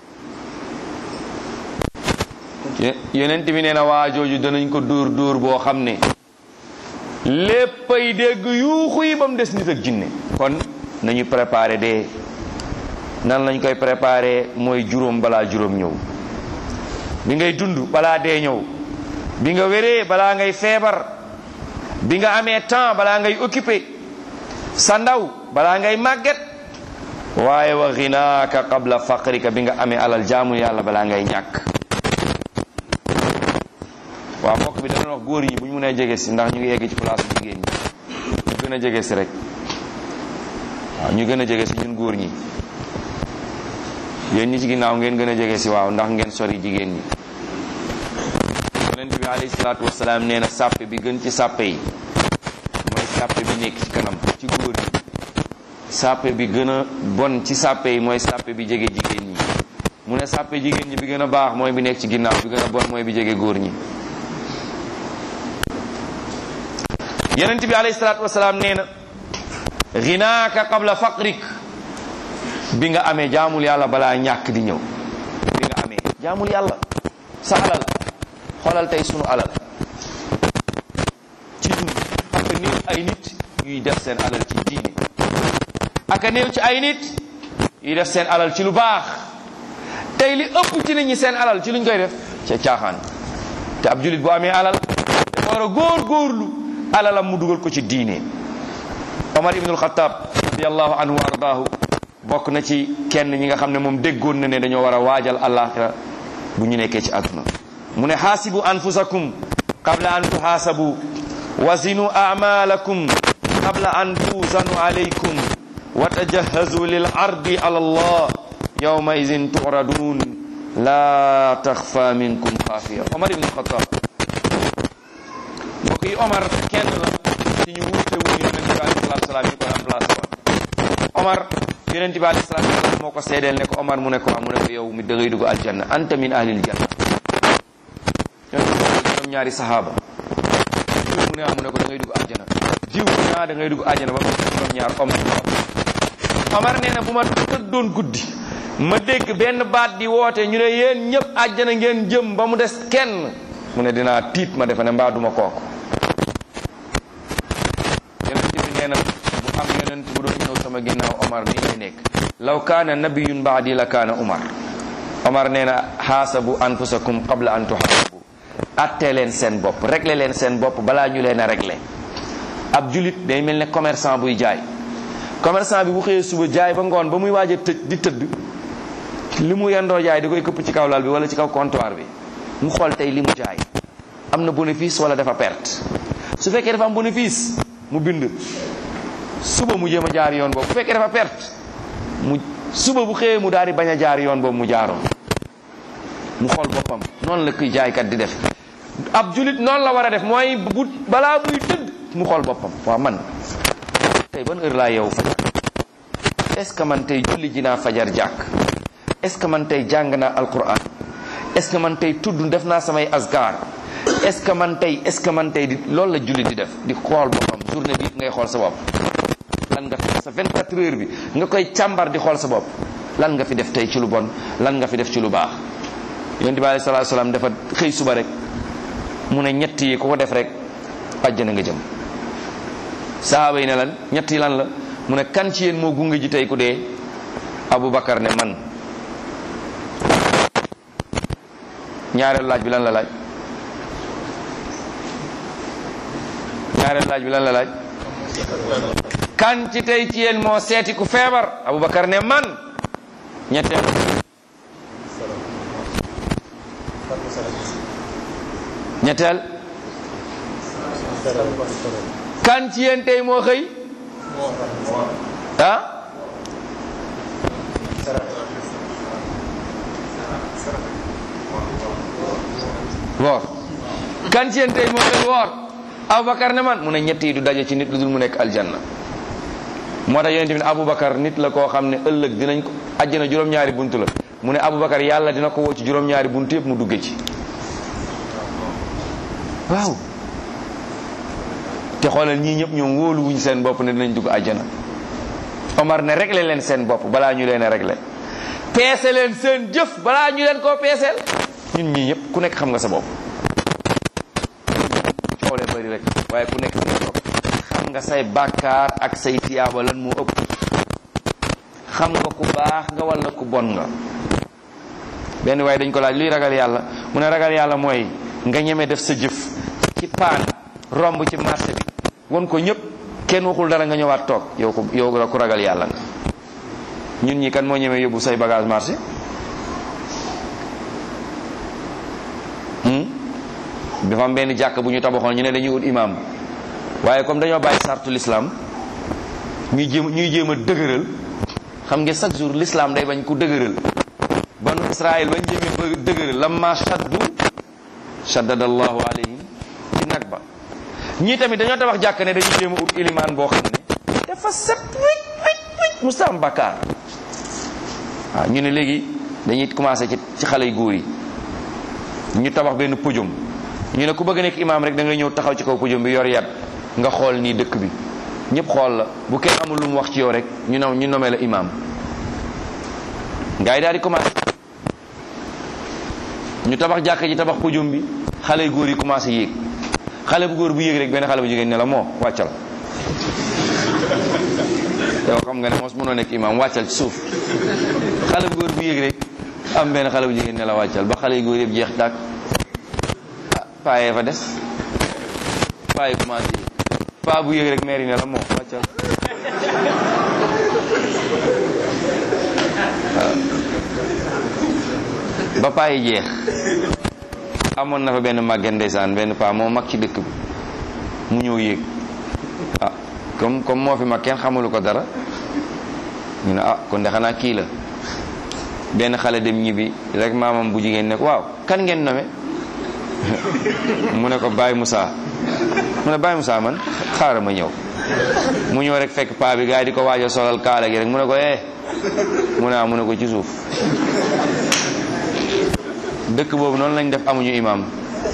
yonent bi nee na waa jooju danañ ko dóor dóor boo xam ne léppay dégg yuuxu yi ba mu des nit ak jinne kon nañu préparé dee nan lañ koy préparé mooy juróom balaa juróom ñëw bi ngay dund balaa dee ñëw bi nga wéree balaa ngay feebar bi nga amee temps balaa ngay occupé sa ndaw balaa ngay màgget waaye wa xinaaka qabla faqrika bi nga amee alal jaamu yàlla balaa ngay ñàkk waaw mbokk bi dana wax góor ñi bu ñu mënee jege si ndax ñu ngi egg ci place jigéen ñi ñu gën a jege si rek waaw ñu gën a jege si ñun góor ñi yéen ñi ci ginnaaw ngeen gën a jege si waaw ndax ngeen sori jigéen ñi yonent bi alayhi salaatu wasalaam nee na sàppe bi gën ci sàppe yi mooy sàppe bi nekk ci kanam ci góor ñi sàppe bi gën a bon ci sàppe yi mooy sàppe bi jege jigéen ñi mu ne sàppe jigéen ñi bi gën a baax mooy bi nekk ci ginnaaw bi gën a bon mooy bi jege góor ñi yonent bi alayhi salaatu wasalaam nee na ginaaka qabla faqrik bi nga amee jaamul yàlla balaa ñàkk di ñëw bi nga amee jaamul yàlla sa alal xoolal tey sunu alal ci dund aka néew ay nit yuy def seen alal ci diine aka néew ci ay nit yuy def seen alal ci lu baax tey li ëpp ci nit ñi seen alal ci luñ koy def ca caaxaan te ab julit bu amee alal dafa war a góor góorlu alalam mu dugal ko ci diine Omar ibnul Xataab radiallahu anhu wa ardaahu bokk na ci kenn ñi nga xam ne moom déggoon na ne dañoo war a waajal àllaaxira bu ñu nekkee ci àdduna mu ne xaasibu anfusakum qabla an tuhaasabu wazinu amalakum qabla an tuuzanu alaykum wa tajahazu lil ardi ala allah yawma idin turadun la taxfa minkum xaafiya Omar ibnul Xataab mbokk yi Omar kenn la ci ñu wuute wu yonent bi alayhi salaatu salaam yi ko remplacé woon Omar yonent bi alayhi salaatu salaam moo ko seedeel ne ko Omar mu ne ko mu ne ko yow mi da ngay dugg aljanna anta min ahlil janna ñoom ñaari sahaaba diw mu ne mu ne ko da ngay dugg aljanna diw mu ne da ngay dugg aljanna ba mu ñoom ñaar Omar Omar nee na bu ma tëddoon guddi ma dégg benn baat di woote ñu ne yéen ñëpp àjjana ngeen jëm ba mu des kenn mu ne dinaa tiit ma defe ne mbaa duma kooku yonent bi nee na bu am yonent bu doon ñëw sama ginnaaw Omar nii lay nekk law kaana nabiyun baadi la kaana Omar Omar nee na xaasabu anfusakum qabla an tuxaasabu attee leen seen bopp réglé leen seen bopp balaa ñu leen a réglé ab julit day mel ne commerçant buy jaay commerçant bi bu xëyee suba jaay ba ngoon ba muy waaj a tëj di tëdd li mu yendoo jaay di koy këpp ci kaw lal bi wala ci kaw comptoir bi mu xool tey li mu jaay am na bénéfice wala dafa perte su fekkee dafa am bénéfice mu bind suba mu jéem a jaar yoon boobu bu fekkee dafa perte mu suba bu xëyee mu daal di bañ a jaar yoon boobu mu jaaroon mu xool boppam noonu la kuy jaaykat di def ab julit noonu la war a def mooy bu balaa buy tëdd mu xool boppam waaw man tey ban heure laa yow fajar est-ce que man tey julli ji naa fajar jàkk est-ce que man tey jàng naa alquran est-ce que man tey tudd def naa samay asgar est-ce que man tey est-ce que man tey di loolu la julli di def di xool boppam journée bi ngay xool sa bopp lan nga fi def sa 24 heures bi nga koy càmbar di xool sa bopp lan nga fi def tey ci lu bon lan nga fi def ci lu baax yonent bi alayhi salaatu salaam dafa xëy suba rek mu ne ñett yi ku ko def rek àjjana nga jëm sahaaba yi ne lan ñett yi lan la mu ne kan ci yéen moo gunge ji tey ku dee Aboubacar ne man ñaareelu laaj bi lan la laaj ñaareelu laaj bi lan la laaj kan ci tey ci yéen moo seeti ku feebar Aboubacar ne man ñetteel ñetteel kan ci yéen tey moo xëy ah woor kan ci yéen tey moo xëy woor Aboubacar ne man mu ne ñett yi du daje ci nit lu dul mu nekk aljanna moo tax yonente bi ne Aboubacar nit la koo xam ne ëllëg dinañ ko àjjana juróom-ñaari bunt la mu ne Aboubacar yàlla dina ko woo ci juróom-ñaari bunt yëpp mu dugge ci waaw te xoolal ñii ñëpp ñoom wóolu wuñ seen bopp ne dinañ dugg àjjana Omar ne réglé leen seen bopp balaa ñu leen a réglé peese leen seen jëf balaa ñu leen koo peeseel ñun ñii ñëpp ku nekk xam nga sa bopp xoolee bari rek waaye ku nekk seen bopp xam nga say bàkkaar ak say tiyaaba lan moo ëpp xam nga ku baax nga walla ku bon nga benn waaye dañ ko laaj luy ragal yàlla mu ne ragal yàlla mooy nga ñeme def sa jëf ci paan romb ci marché bi won ko ñëpp kenn waxul dara nga ñëwaat toog yow ko yow la ku ragal yàlla nga ñun ñi kan moo ñeme yóbbu say bagage marché dafa am benn jàkk bu ñu tabaxoon ñu ne dañuy ut imam waaye comme dañoo bàyyi sartu l'islam ñuy jéem ñuy jéem a dëgëral xam nga chaque jour l'islam day bañ ku dëgëral banu israël bañ jéemee ba dëgëral lamma shaddu shaddada allahu alayhim ci nag ba ñii tamit dañoo tabax jàkk ne dañuy jéem a ut ilimaan boo xam ne dafa set wécc wécc wécc musta am bakkaar waaw ñu ne léegi dañuy commencé ci ci xale yu góor yi ñu tabax benn podium ñu ne ku bëgg nekk imaam rek da ngay ñëw taxaw ci kaw podium bi yor yat nga xool nii dëkk bi ñëpp xool la bu kenn amul lu mu wax ci yow rek ñu nom ñu nomee la imaam gars yi daal di commencé ñu tabax jàkk ji tabax podium bi xale yu góor yi commencé yéeg xale bu góor bu yéeg rek benn xale bu jigéen ne la moo wàccal yow xam nga ne mos mënoo nekk imaam wàccal ci suuf xale bu góor bu yéeg rek am benn xale bu jigéen ne la wàccal ba xale yu góor yëpp jeex tàkk ah paayee fa des paaye commencé paa bu yéeg rek mairie ne la moo wàccal waaw ba paaye jeex amoon na fa benn màgget ndeysaan benn paa moo mag ci dëkk bi mu ñëw yéeg ah comme comme moo fi mag kenn xamulu ko dara ñu ne ah kon de xanaa kii la benn xale dem ñibbi rek maamam bu jigéen ne ko waaw kan ngeen nome mu ne ko Baye Moussa mu ne Baye Moussa man xaaral ma ñëw mu ñëw rek fekk paa bi gars yi di ko waaj a solal kaala gi rek mu ne ko eh mu ne ah mu ne ko ci suuf dëkk boobu noonu lañ def amuñu imam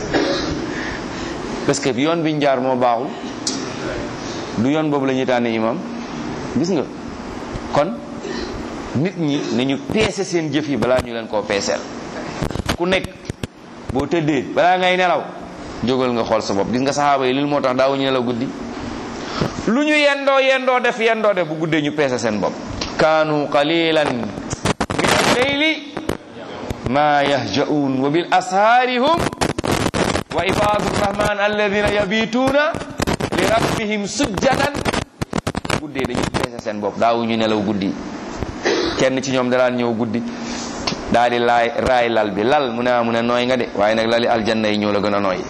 parce que yoon biñ jaar moo baaxul du yoon boobu la ñuy tànne imam gis nga kon nit ñi nañu peese seen jëf yi balaa ñu leen koo peeseel ku nekk boo tëddee balaa ngay nelaw jógal nga xool sa bopp gis nga saxaaba yi lil moo tax daawuñu nelaw guddi lu ñu yendoo yendoo def yendoo def bu guddee ñu peese seen bopp kaanu qalilan min al-layli ma yahja'un wa bil ashaari hum wa ibadu rahman alladina yabituuna li rabbihim sujjadan guddee dañuy peese seen bopp daawuñu nelaw guddi kenn ci ñoom daraan ñëw guddi daal di laay raay lal bi lal mu ne ah mu ne nooy nga de waaye nag lali aljanna yi ñoo la gën a nooy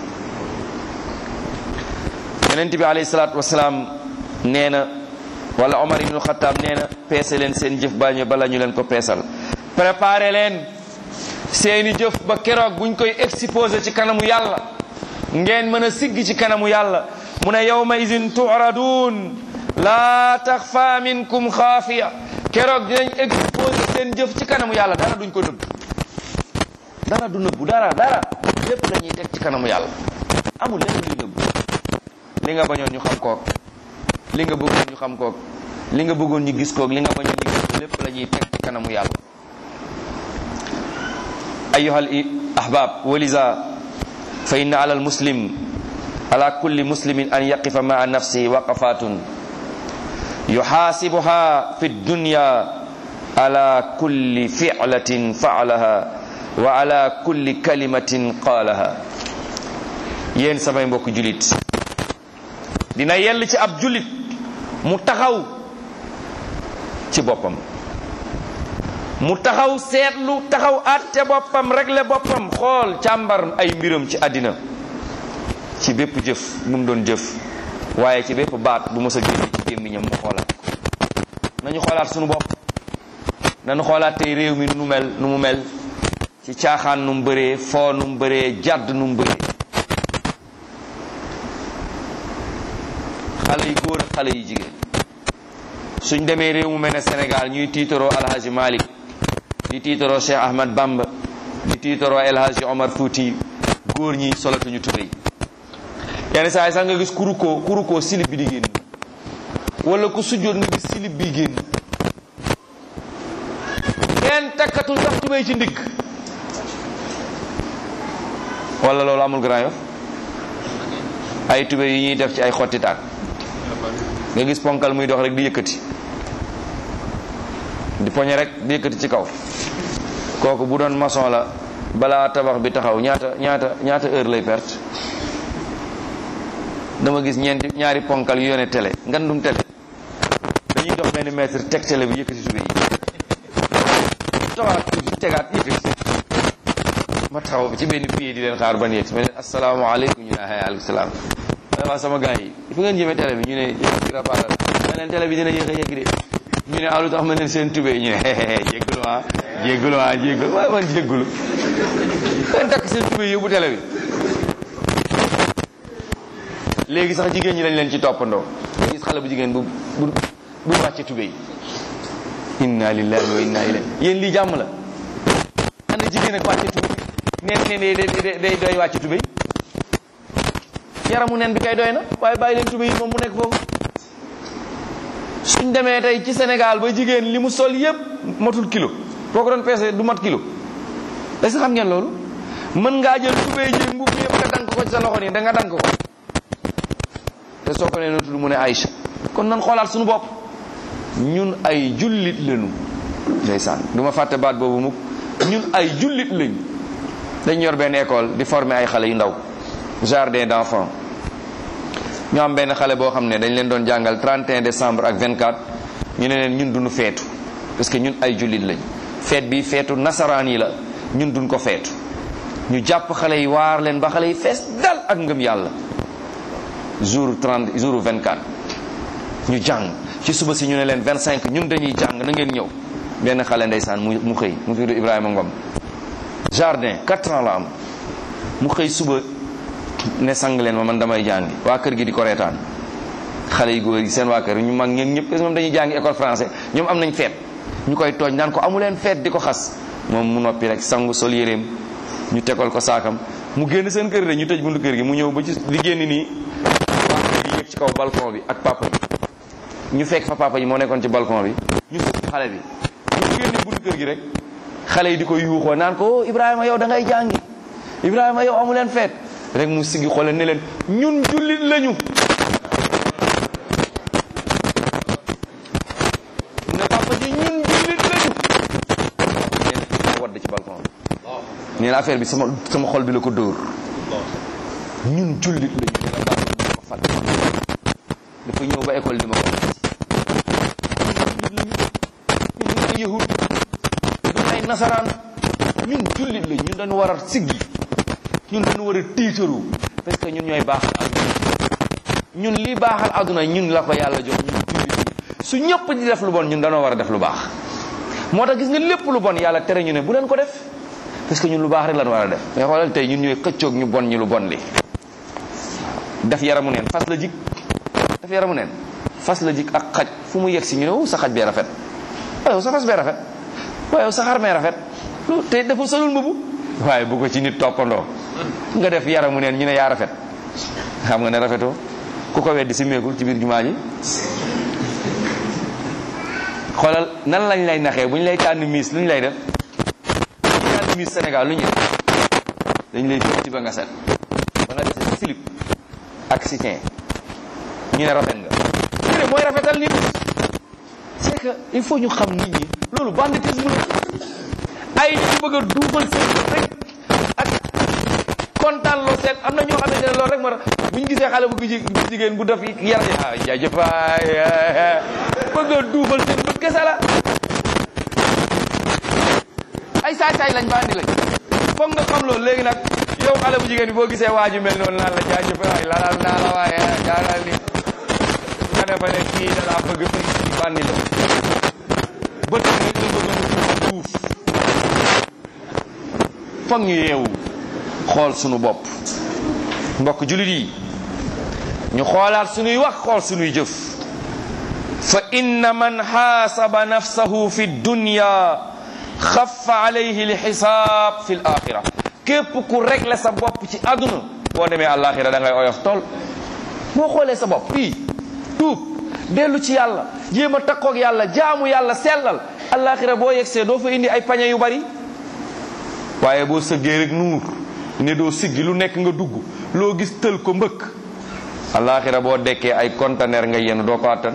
yonent bi alayhi salaatu wasalaam nee na wala Omar ibnu Xattaab nee na peese leen seen jëf ba ñu bala ñu leen ko peesal préparé leen seeni jëf ba keroog buñ koy exposé ci kanamu yàlla ngeen mën a sigg ci kanamu yàlla mu ne yawma idin turadun laa taxfa minkum xaafiya keroog dinañ exposé seen jëf ci kanamu yàlla dara duñ ko nëbb dara du nëbbu dara dara lépp la ñuy teg ci kanamu yàlla amul lenn luy nëbbu li nga bañoon ñu xam kook li nga bëggoon ñu xam kook li nga bëggoon ñu gis kook li nga bañoon ñu gis ko lépp la ñuy teg ci kanamu yàlla ayuha al ahbab walisa fa inna ala al muslim ala kulli muslimin an yaqifa maa nafsihi waqafatun yuxaasibuha fi dunya ala kulli ficlatin faalaha wa ala kulli kalimatin qaalaha yéen samay mbokk julit dina yell ci ab julit mu taxaw ci boppam mu taxaw seetlu taxaw àtte boppam réglé boppam xool càmbar ay mbiram ci àddina ci bépp jëf bu mu doon jëf waaye ci bépp baat bu mos a génne ci gémmiñam mu xoolaat nañu xoolaat sunu bopp nañu xoolaat tey réew mi nu mu mel nu mu mel ci caaxaan nu mu bëree foo nu mu bëree jàdd nu mu bëree xale yi góor ak xale yi jigéen suñ demee réew mu mel ne Sénégal ñuy tiitaroo alhaji Malick di tiitaroo Cheikh Ahmad Bamba di tiitaroo El Hadji Omar Fouti góor ñi solatuñu tubéy yenn saa yi sax nga gis kurukoo kurukoo silib bi di génn wala ku sujjoot nga gis silib bi génn kenn takkatul sax tubéy ci ndigg wala loolu amul Grand Yoff ay tubéy yi ñuy def ci ay xotti taat nga gis ponkal muy dox rek di yëkkati di poñe rek di yëkkati ci kaw kooku bu doon maçon la balaa tabax bi taxaw ñaata ñaata ñaata heure lay perte dama gis ñeenti ñaari ponkal yu yone télé ngandum télé dañuy dox benn mètre teg télé bi yëkkati tubéy yi taxawaat tuuti tegaat yëkkati ma taxaw ci benn pied di leen xaar ban yegg ma leen asalaamaaleykum ñu ne aleykum salaam waa sama gars yi fu ngeen jëmee télé bi ñu ne yëkkati rapaaral ma leen télé bi dina yéex a yegg de ñu ne alu tax ma leen seen tubéy ñu ne jéggulu ah jéggulu ah jéggulu waaye man jéggulu leen takk seen tubéy yóbbu télé bi léegi sax jigéen ñi lañ leen ci toppandoo nga gis xale bu jigéen bu bu bu wàcce tubéy inna lillahi wa inna ilayhi yéen lii jàmm la ana jigéen ak wàcce tubéy neen ne day day doy wàcce tubéy yaramu nen bi kay doy na waaye bàyyi leen tubéy yi moom mu nekk foofu suñ demee tey ci Sénégal ba jigéen li mu sol yépp matul kilo boo ko doon peese du mat kilo est-ce que xam ngeen loolu mën ngaa jël tubéy ji mbubb yëpp nga dank ko ci sa loxo nii da nga dank ko te soo ko nee noo tudd mu ne Aïcha kon nan xoolaat suñu bopp ñun ay jullit lañu ndeysaan du ma fàtte baat boobu mukk ñun ay jullit lañu dañ yor benn école di former ay xale yu ndaw jardin d'enfants ñu am benn xale boo xam ne dañ leen doon jàngal 31 décembre ak 24 ñu ne leen ñun duñu feetu parce que ñun ay jullit lañ feet bi feetu nasaraan yi la ñun duñ ko feetu ñu jàpp xale yi waar leen ba xale yi fees dal ak ngëm yàlla jour 30 jour 24 ñu jàng ci suba si ñu ne leen 25 ñun dañuy jàng na ngeen ñëw benn xale ndeysaan mu mu xëy mu tudd Ibrahima Ngom jardin 4 ans la am mu xëy suba ne sang leen ma man damay jàngi waa kër gi di ko reetaan xale yu góor yi seen waa kër ñu mag ñeen ñëpp parce que moom dañuy jàngi école français ñoom am nañ feet ñu koy tooñ naan ko amu leen feet di ko xas moom mu noppi rek sangu sol yéreem ñu tegal ko saakam mu génn seen kër de ñu tëj buntu kër gi mu ñëw ba ci di génn nii waa kër gi yëg ci kaw balcon bi ak papa ji ñu fekk fa papa ji moo nekkoon ci balcon bi ñu sëpp xale bi ñu génne buntu kër gi rek xale yi di ko yuuxoo naan ko Ibrahima yow da ngay jàngi Ibrahima yow amu leen feet rek mu sigi xoole ne leen ñun jullit lañu ne papa ji ñun jullit lañu neen wadd ci balcon bi nee na affaire bi sama sama xol bi la ko dóor ñun jullit lañu dina baax ma ko fàtte dafa ñëw ba école di ma ko ñun jullit lañu ñun ay yahud du ay nasaraan ñun jullit la ñun dañu war a siggi ñun dañu war a tiitaru parce que ñun ñooy baaxal àdduna ñun li baaxal àdduna ñun la ko yàlla jox ñun jullit yi su ñëpp di def lu bon ñun dañoo war a def lu baax moo tax gis nga lépp lu bon yàlla tere ñu ne bu leen ko def parce que ñun lu baax rek lañ war a def mais xoolal tey ñun ñooy xëccoog ñu bon ñu lu bon li def yaramu neen fas la jik def yaramu neen fas la jik ak xaj fu mu yegg si ñu ne sa xaj bee rafet waaye sa fas bee rafet waaye sa xar mee rafet lu te deful salul mbubu waaye bu ko ci nit toppandoo nga def yaramu neen ñu ne yaa rafet xam nga ne rafetoo ku ko weddi si meegul ci biir jumaa ji xoolal nan lañ lay naxee bu ñu lay tànn miis lu ñu lay def ñu tànn miis Sénégal lu ñu dañ lay def ci ba nga set ba nga def slip ak soutien ñu ne rafet nga ñu ne mooy rafetal nit c'est que il faut ñu xam nit ñi loolu banditisme la ay ñu bëgg a duufal seen rek ak kontaan loo seen am na ñoo xamante ne loolu rek moo tax bu ñu gisee xale bu jigéen bu def yar ah jaajëf waay bëgg a duufal seen bët kese la ay saay-saay lañ bandi lañ foog nga xam loolu léegi nag yow xale bu jigéen bi boo gisee waaju mel noonu naan la jaajëf waay lalal naa la waaye jaaral ni nga defa ne kii da laa bëgg fekk ci bandi la bët rek la bëgg a duuf foog ñu yeewu xool sunu bopp mbokk jullit yi ñu xoolaat sunuy wax xool sunuy jëf fa inna man xaasaba nafsahu fi dunya xafa alayhi lxisaab fi l axira képp ku réglé sa bopp ci àdduna boo demee àllaaxira da ngay oyof tool boo xoolee sa bopp fii tuub dellu ci yàlla jéem a takkoog yàlla jaamu yàlla sellal àllaaxira boo yegsee doo fa indi ay pañe yu bari waaye boo sëggee rek nuur ne doo siggi lu nekk nga dugg loo gis tël ko mbëkk àllaaxira boo dekkee ay conteneur nga yenn doo ko attan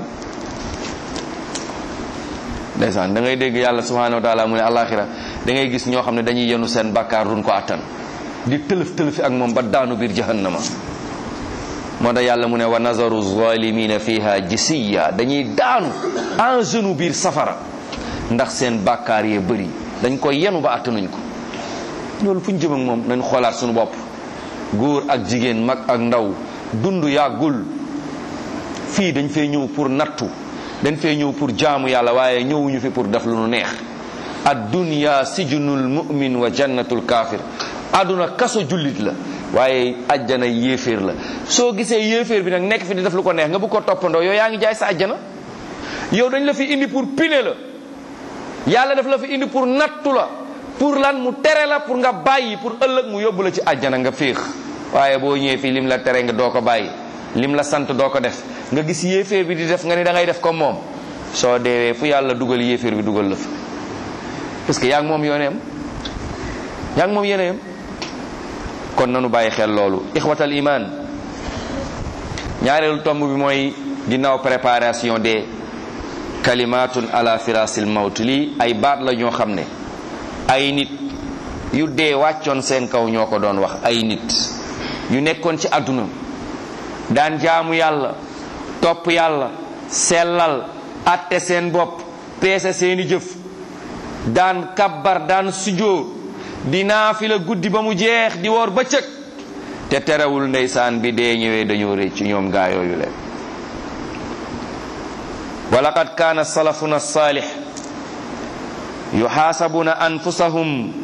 ndeysaan da ngay dégg yàlla subhanahu wa taala mu ne àllaaxira da ngay gis ñoo xam ne dañuy yenu seen bàkkaar duñ ko attan di tëlëf tëlëfi ak moom ba daanu biir jahannama moo tax yàlla mu ne wa nazaru zalimina fiha jisiya dañuy daanu en genou biir safara ndax seen bàkkaar yee bëri dañ koy yenu ba attanuñ ko loolu fu ñu jëm ak moom nañ xoolaat suñu bopp góor ak jigéen mag ak ndaw dund yàggul fii dañ fee ñëw pour nattu dañ fee ñëw pour jaamu yàlla waaye ñëwuñu fi pour def lu nu neex ad dunya sijnul mu'min wa jannatul kaafir àdduna kaso jullit la waaye ajjana yéeféer la soo gisee yéeféer bi nag nekk fi di def lu ko neex nga bëgg ko toppandoo yow yaa ngi jaay sa ajjana yow dañ la fi indi pour pine la yàlla daf la fi indi pour nattu la pour lan mu tere la pour nga bàyyi pour ëllëg mu yóbbu la ci àjjana nga féex waaye boo ñëwee fii lim la tere nga doo ko bàyyi lim la sant doo ko def nga gis yéeféer bi di def nga ni da ngay def comme moom soo deewee fu yàlla dugal yéeféer bi dugal la fa parce que yaa ngi moom yooneem yaa ngi moom yéneem kon nanu bàyyi xel loolu ixwatal iman ñaareelu tomb bi mooy ginnaaw préparation des kalimatun ala firasil mawt lii ay baat la ñoo xam ne ay nit yu dee wàccoon seen kaw ñoo ko doon wax ay nit yu nekkoon ci àdduna daan jaamu yàlla topp yàlla sellal atte seen bopp peese seeni jëf daan kabbar daan sujjóot di naafila guddi ba mu jeex di woor bëccëg te terewul ndeysaan bi dee ñëwee dañoo rëcc ñoom gaa yooyu leen wa laqad kaana salafuna saalix yuxaasabuna anfusahum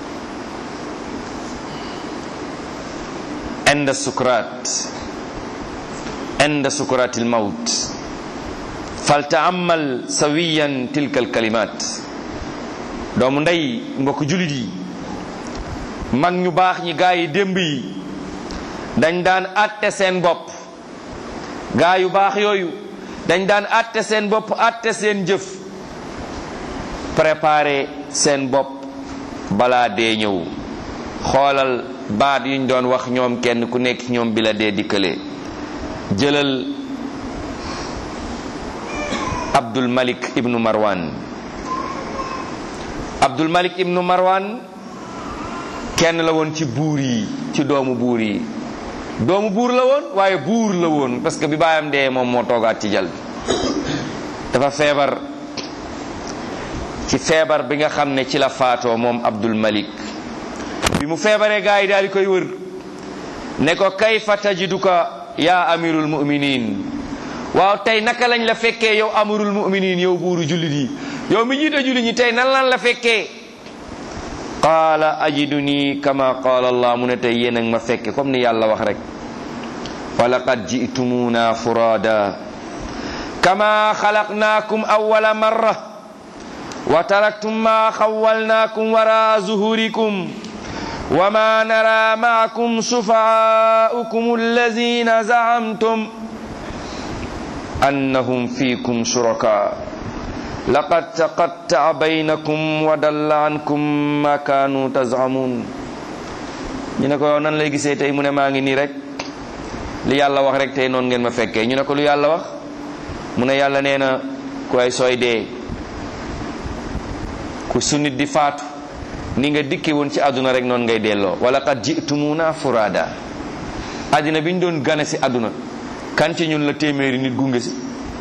inda sukrat inda sukrat almawt faltaamal sawiyan tilka alkalimat doomu ndey mbokk julit yi mag ñu baax ñi gaa yi démb yi dañ daan atte seen bopp gaa yu baax yooyu dañ daan atte seen bopp atte seen jëf préparé seen bopp balaa dee ñëw xoolal baat yuñ doon wax ñoom kenn ku nekk ñoom bi la dee dikkalee jëlal Abdul Malik ibnu Marwan Abdul Malik ibnu Marwan kenn la woon ci buur yi ci doomu buur yi doomu buur la woon waaye buur la woon parce que bi baayam dee moom moo toogaat ci jal bi dafa feebar ci feebar bi nga xam ne ci la faatoo moom Abdul Malik bi mu feebaree gaa yi daal di koy wër ne ko kayfa tajiduka yaa amirul muminin waaw tey naka lañ la fekkee yow amirul muminin yow buuru jullit yi yow mi jiite jullit ñi tey nan lan la fekkee qaala ajiduni kama qaala allah mu ne tey yéen ak ma fekke comme ni yàlla wax rek wa laqad jitumuna furada kama xalaqnaakum awwala marra wa taraktum ma xawwalnaakum wara zuhurikum wa ma nara maakum shufaa'ukum allazina zaamtum annahum fiikum shuraka laqad taqatta'a baynakum wa dalla ankum ma kaanu tazamun ñu ne ko yow nan lay gisee tey mu ne maa ngi nii rek li yàlla wax rek tey noonu ngeen ma fekkee ñu ne ko lu yàlla wax mu ne yàlla nee na ku ay sooy dee ku su nit di faatu ni nga dikke woon ci àdduna rek noonu ngay delloo wala qad jitumuna furada àddina bi ñu doon gane si àdduna kan ci ñun la téeméeri nit gunge si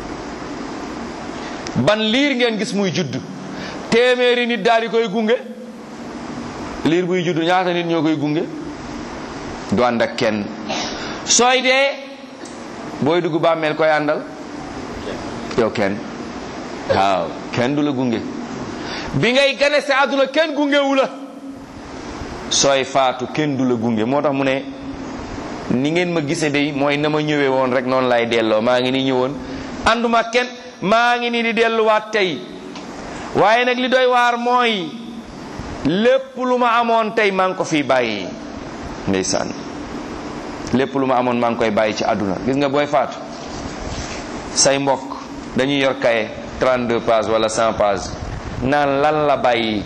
ban liir ngeen gis muy judd téeméeri nit daal di koy gunge liir buy judd ñaata nit ñoo koy gunge du ànd ak kenn sooy dee booy dugg bàmmeel koy àndal yow kenn waaw kenn du la gunge bi ngay gane si àdduna kenn gungewu la sooy faatu kenn du la gunge moo tax mu ne ni ngeen ma gise day mooy na ma ñëwee woon rek noonu lay delloo maa ngi ni ñëwoon ànduma kenn maa ngi nii di delluwaat tey waaye nag li doy waar mooy lépp lu ma amoon tey maa ngi ko fii bàyyi ndeysaan lépp lu ma amoon maa ngi koy bàyyi ci àdduna gis nga booy faatu say mbokk dañuy yor kaye 32 pages wala 100 pages naan lan la bàyyi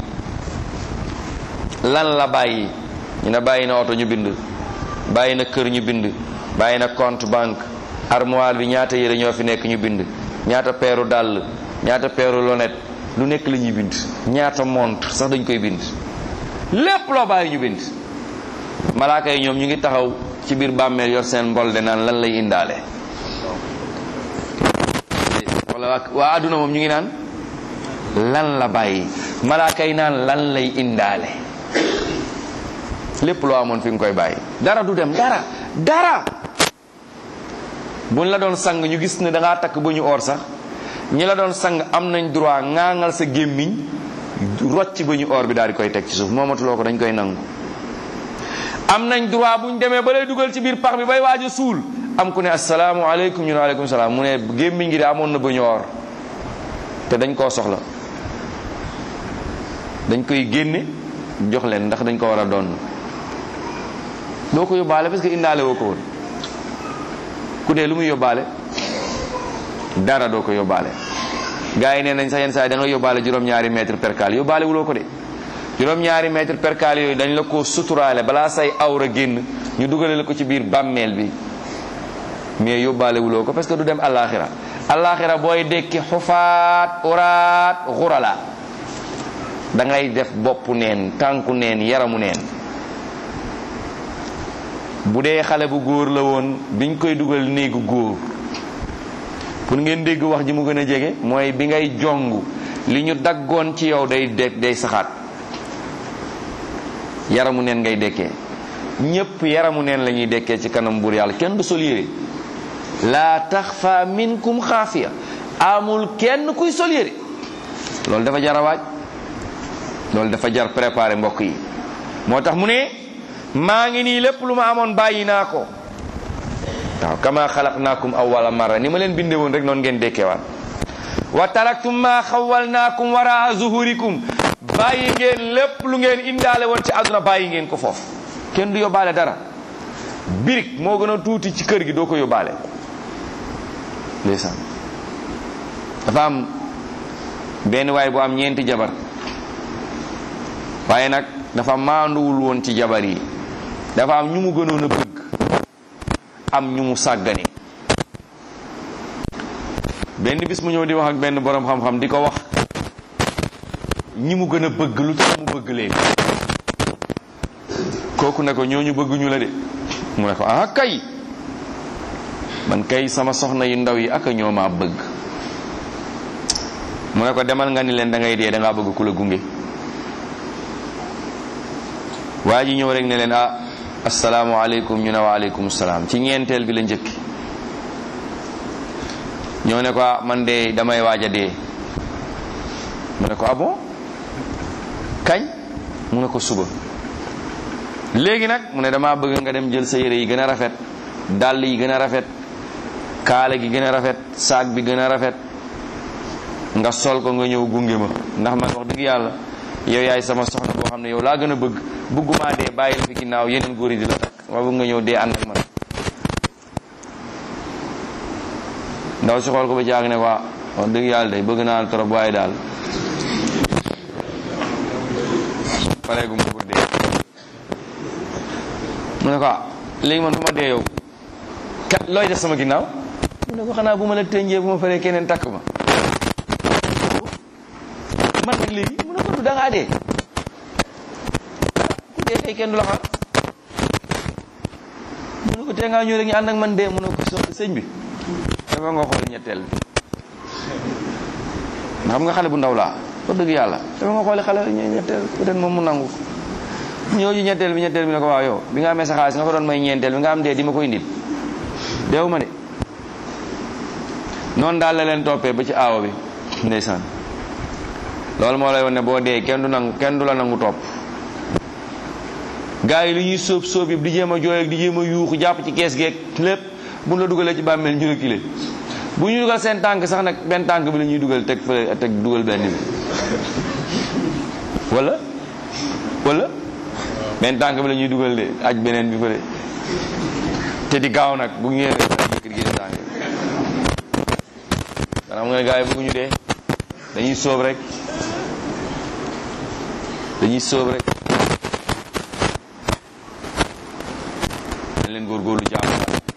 lan la bàyyi ñu ne bàyyi na oto ñu bind bàyyi na kër ñu bind bàyyi na compte banque armoire bi ñaata yére ñoo fi nekk ñu bind ñaata peeru dàll ñaata peeru lonet lu nekk la ñuy bind ñaata montre sax dañ koy bind lépp loo bàyyi ñu bind malaaka yi ñoom ñu ngi taxaw ci biir bàmmeel yor seen mbol de naan lan lay indaale wala waa àdduna moom ñu ngi naan lan la bàyyi malaaka yi naan lan lay indaale lépp loo amoon fi nga koy bàyyi dara du dem dara dara buñ la doon sang ñu gis ne da ngaa takk ba ñu oor sax ñi la doon sang am nañ droit ŋaaŋal sa gémmiñ rocc ba ñu oor bi daal di koy teg ci suuf moomatuloo ko dañ koy nangu am nañ droit buñ demee ba lay dugal ci biir pax bi bay waaj a suul am ku ne assalaamu aleykum ñu ne aleykum salaam mu ne gémmiñ gi de amoon na ba ñu oor te dañ koo soxla dañ koy génne jox leen ndax dañ ko war a doon doo ko yóbbaale parce que indaale woo ko woon ku dee lu muy yóbbaale dara doo ko yóbbaale gars yi nee nañ sax yenn saa yi da nga yóbbaale juróom-ñaari mètre percal yóbbaale wuloo ko de juróom-ñaari mètre percal yooyu dañ la ko suturaale balaa say awra génn ñu dugale la ko ci biir bàmmeel bi mais yóbbaale wuloo ko parce que du dem alaxira alaxira booy dekki xufaat uraat xurala da ngay def boppu neen tànku neen yaramu neen bu dee xale bu góor la woon biñ koy dugal néegu góor pour ngeen dégg wax ji mu gën a jege mooy bi ngay jong li ñu daggoon ci yow day de day saxaat yaramu neen ngay dekkee ñépp yaramu neen la ñuy dekkee ci kanam buur yàlla kenn du sol yére laa taxfa minkum xaafiya amul kenn kuy sol yére loolu dafa jar a waaj loolu dafa jar préparé mbokk yi moo tax mu ne maa ngi nii lépp lu ma amoon bàyyi naa ko waaw kama xalaqnaakum awwala marra ni ma leen binde woon rek noonu ngeen dekkeewaat wa taraktum ma xawalnaakum waraa zuhurikum bàyyi ngeen lépp lu ngeen indaale woon ci àdduna bàyyi ngeen ko foofu kenn du yóbbaale dara birig moo gën a tuuti ci kër gi doo ko yóbbaale ndeysaan dafa am benn waay bu am ñeenti jabar waaye nag dafa maanduwul woon ci jabar yi dafa am ñu mu gënoon a bëgg am ñu mu sàggane benn bis mu ñëw di wax ak benn borom xam-xam di ko wax ñi mu gën a bëgg lu tax mu bëgg leen kooku ne ko ñooñu bëgguñu la de mu ne ko ah kay man kay sama soxna yu ndaw yi ak ñoo maa bëgg mu ne ko demal nga ni leen da ngay dee da ngaa bëgg ku la gunge waa ji ñëw rek ne leen ah asalaamaaleykum ñu ne waaleykum salaam ci ñeenteel bi la njëkki ñëw ne ko ah man de damay waaj a dee mu ne ko ah bon kañ mu ne ko suba léegi nag mu ne damaa bëgg nga dem jël sa yére yi gën a rafet dàll yi gën a rafet kaala gi gën a rafet saak bi gën a rafet nga sol ko nga ñëw gunge ma ndax man wax dëgg yàlla yow yaay sama soxna boo xam ne yow laa gën a bëgg bëggumaa dee bàyyi la fi ginnaaw yeneen góor yi di la takk ma bëgg nga ñëw dee ànd ak man ndaw si xool ko ba jaag ne ko wax dëgg yàlla day bëgg naa trop waaye daal pareegu ma ko dee mu ne ko ah léegi man bu ma dee yow kat looy def sama ginnaaw mu ne ko xanaa bu ma la tënjee bu ma faree keneen takk ma man nag léegi mu ne ko du dangaa dee ku dee kay kenn du la xaar mu ne ko tee ngaa ñëw rek ñu ànd ak man dee mu ne ko so sëñ bi dafa nga xool ñetteel bi xam nga xale bu ndaw laa wax dëgg yàlla dafa nga xoole xale ñetteel peut-être moom mu nangu ñëw ji ñetteel bi ñetteel bi ne ko waaw yow bi nga amee sa xaalis nga ko doon may ñeenteel bi nga am dee di ma ko indil deewu ma de noonu daal la leen toppee ba ci aawo bi ndeysaan loolu moo lay won ne boo dee kenn du nangu kenn du la nangu topp gars yi li ñuy sóob sóob yëpp di jéem a jooy ak di jéem a yuuxu jàpp ci kees geeg lépp bu ñu la dugalee ci bàmmeel ñu reculer bu ñu dugal seen tànk sax nag benn tànk bi la ñuy dugal teg fële teg dugal benn bi wala wala benn tànk bi la ñuy dugal de aj beneen bi fële te di gaaw nag bu ngeen yëkkati gi tànk kanam nga ne gars yi bëgguñu dee dañuy sóob rek dañuy sóob rek dañ leen góorgóorlu jaamu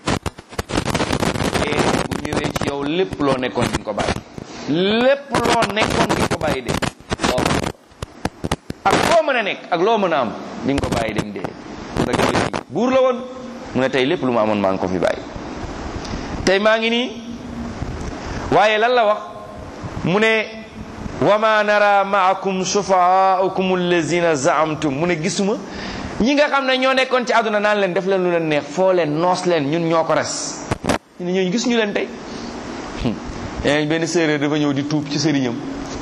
te bu ñëwee ci yow lépp loo nekkoon di nga ko bàyyi lépp loo nekkoon di nga ko bàyyi de waaw ak loo mën a nekk ak loo mën a am di nga ko bàyyi dem dee mu ne gis buur la woon mu ne tey lépp lu ma amoon maa ngi ko fi bàyyi tey maa ngi nii waaye lan la wax mu ne wa ma nara maakum shufaaukum allazina zaamtum mu ne gisuma ñi nga xam ne ñoo nekkoon ci àdduna naan leen def leen lu leen neex foo leen noos leen ñun ñoo ko res ñu ne ñooñu gis ñu leen tey benn séeréer dafa ñëw di tuub ci sëriñam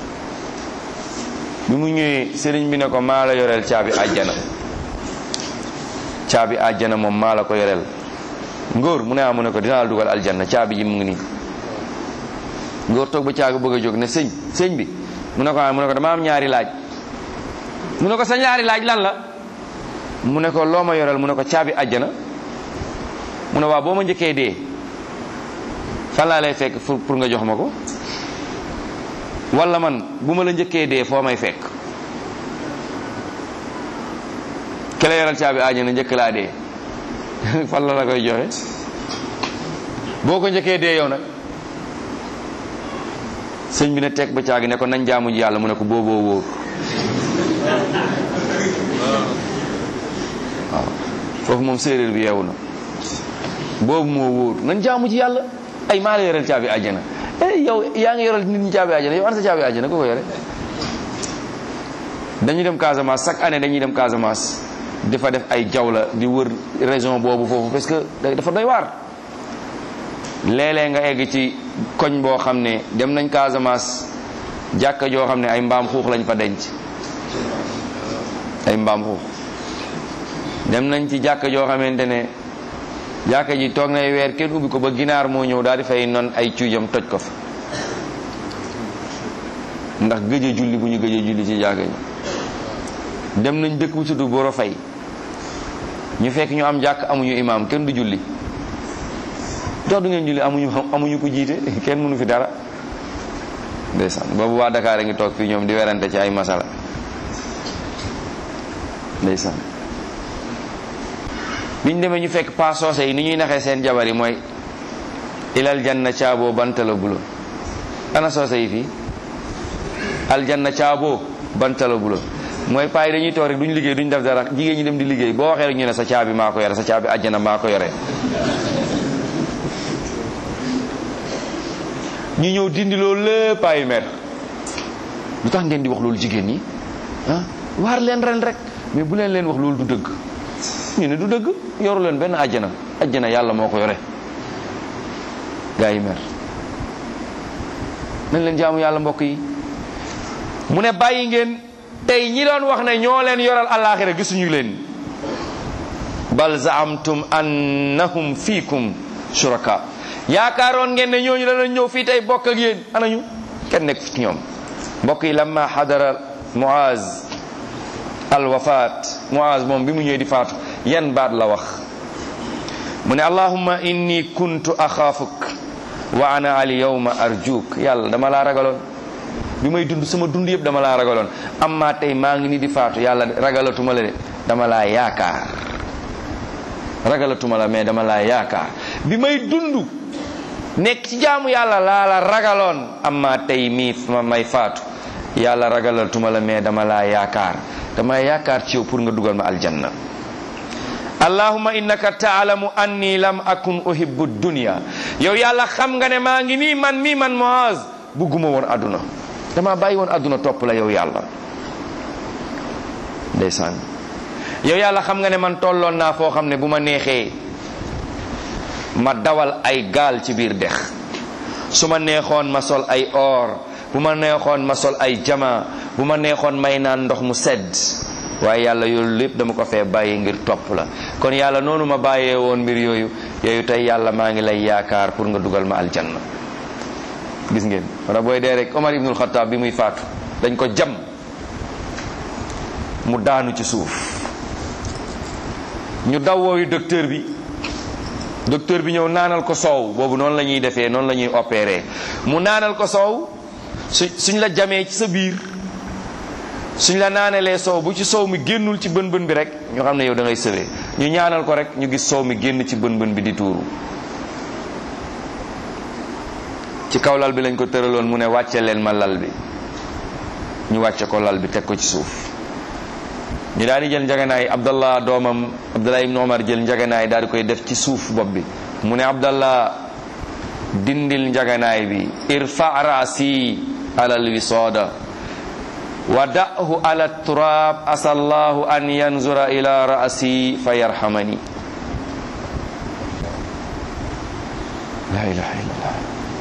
bi mu ñëwee sëriñ bi ne ko maa la yoreel caabi àjjana caabi àjjana moom maa la ko yoreel ngóor mu ne ah mu ne ko dinaa la dugal aljanna caabi ji mu ngi nii ngóor toog ba caabi bëgg a jóg ne sëñ sëñ bi mu ne ko ah mu ne ko dama am ñaari laaj mu ne ko sa ñaari laaj lan la mu ne ko loo ma yoreel mu ne ko caabi àjjana mu ne waaw boo ma njëkkee dee fan laa lay fekk pour nga jox ma ko wala man bu ma la njëkkee dee foo may fekk ke la yoral caabi àjjana njëkk laa dee fan la la koy joxe boo ko njëkkee dee yow nag sëñ bi ne teg ba caagi ne ko nañ jaamu ji yàlla mu ne ko booboo wóor waaw foofu moom séeréer bi yeewu na boobu moo wóor nañ jaamu ji yàlla ay maa la yoreel caabi àjjana eh yow yaa ngi yoral nit ñi caabi àjjana yow an sa caabi àjjana ko ko yore dañuy dem Casamance chaque année dañuy dem Casamance di fa def ay jawla di wër région boobu foofu parce que dafa doy waar léeg-léeg nga egg ci koñ boo xam ne dem nañ Casamance jàkka joo xam ne ay mbaam xuux lañ fa denc ay mbaam xuux dem nañ ci jàkka joo xamante ne jàkka ji toog nay weer kenn ubbi ko ba ginaar moo ñëw daal di fay non ay cuujam toj ko fa ndax gëj a julli bu ñu gëj a julli ci jàkka ji dem nañ dëkk bu tudd Boro Fay ñu fekk ñu am jàkk amuñu imaam kenn du julli dox du ngeen julli amuñu amuñu ko jiite kenn mënu fi dara ndeysaan boobu waa Dakar a ngi toog fii ñoom di werante ci ay masala ndeysaan biñ demee ñu fekk pas soose yi ni ñuy naxee seen jabar yi mooy ilal janna caaboo bantala bulo ana soose yi fii aljanna caaboo bantala bulo mooy paa yi dañuy toog rek duñ liggéey duñ def dara jigéen ñi dem di liggéey boo waxee rek ñu ne sa caabi maa ko yore sa caabi àjjana maa ko yore ñu ñëw dindi loolu lépp paa yi mer lu tax ngeen di wax loolu jigéen ñi ah waar leen ren rek mais bu leen leen wax loolu du dëgg ñu ne du dëgg yoru leen benn àjjana àjjana yàlla moo ko yore gaa yi mer nañ leen jaamu yàlla mbokk yi mu ne bàyyi ngeen tey ñi doon wax ne ñoo leen yoral àllaaxira gisuñu leen bal zaamtum annahum fiikum shuraka yaakaaroon ngeen ne ñooñu dana ñëw fii tey bokk ak yéen anañu kenn nekk fi ci ñoom mbokk yi lamma xadara muaz al wafaat muaz moom bi mu ñëwee di faatu yan baat la wax mu ne allahumma inni kuntu axaafuk wa ana al yawma arjuk yàlla dama laa ragaloon bi may dund sama dund yëpp dama laa ragaloon amma tey maa ngi ni di faatu yàlla ragalatuma la de dama laa yaakaar ragalatuma la mais dama laa yaakaar bi may dund nekk ci jaamu yàlla laa la ragaloon amma tey mii ma may faatu yàlla ragalatuma la mais dama laa yaakaar dama yaakaar ci yow pour nga dugal ma aljanna allahumma innaka taalamu anni lam akun uhibbu dunya yow yàlla xam nga ne maa ngi nii man mii man Muaz bugguma woon àdduna dama bàyyi woon àdduna topp la yow yàlla ndeysaan yow yàlla xam nga ne man tolloon naa foo xam ne bu ma neexee ma dawal ay gaal ci biir dex su ma neexoon ma sol ay or bu ma neexoon ma sol ay jama bu ma neexoon may naan ndox mu sedd waaye yàlla yooyu lépp dama ko fee bàyyi ngir topp la kon yàlla noonu ma bàyyee woon mbir yooyu yooyu tey yàlla maa ngi lay yaakaar pour nga dugal ma aljanna gis ngeen wala booy dee rek Omar ibnul Xataab bi muy faatu dañ ko jam mu daanu ci suuf ñu daw wooyu docteur bi docteur bi ñëw naanal ko soow boobu noonu la ñuy defee noonu la ñuy opéré mu naanal ko soow su suñ la jamee ci sa biir suñ la naanalee soow bu ci soow mi génnul ci bën bën bi rek ñu xam ne yow da ngay sëwee ñu ñaanal ko rek ñu gis soow mi génn ci bën bën bi di tuuru ci kaw lal bi lañ ko tëraloon mu ne wàcce leen ma lal bi ñu wàcce ko lal bi teg ko ci suuf ñu daal di jël njaganaay abdallah doomam abdallah ibn omar jël njaganaay daal di koy def ci suuf bopp bi mu ne abdallah dindil njaganaay bi irfa raasi alal wisooda wa da'hu ala turab asallahu an yanzura ila raasi fa yarhamani la ilaha illallah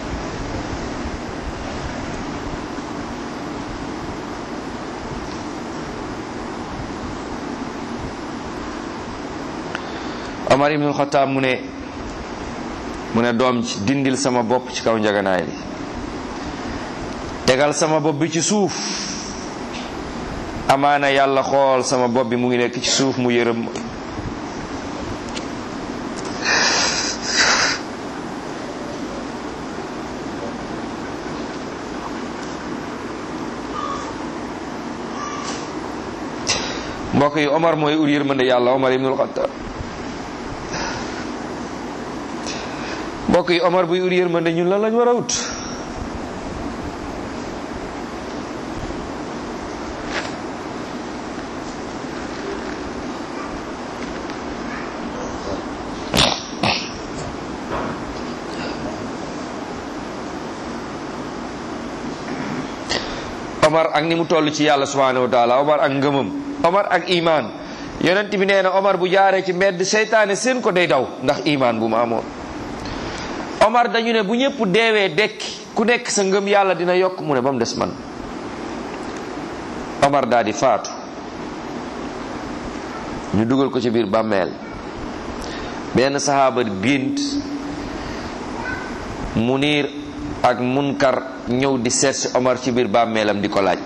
Omar ibnul Xataab mu ne mu ne doom ci dindil sama bopp ci kaw njaganaay li tegal sama bopp bi ci suuf amaana yàlla xool sama bopp bi mu ngi nekk ci suuf mu yërëm mbokk yi Omar mooy ur yërmande yàlla Omar ibnul Xataab mbokk yi Omar buy ur yërmande ñun lan lañ war a wut Omar ak ni mu toll ci yàlla subhanahu wa taala Omar ak ngëmam Omar ak iman yonent bi nee na Omar bu jaaree ci mbedd seytaane seen ko day daw ndax iman bu mu amoon Omar dañu ne bu ñëpp deewee dekki ku nekk sa ngëm yàlla dina yokk mu ne ba mu des man Omar daal di faatu ñu dugal ko ci biir bàmmeel benn saxaaba gént Munir ak Munkar ñëw di seet si Omar ci biir bàmmeelam di ko laaj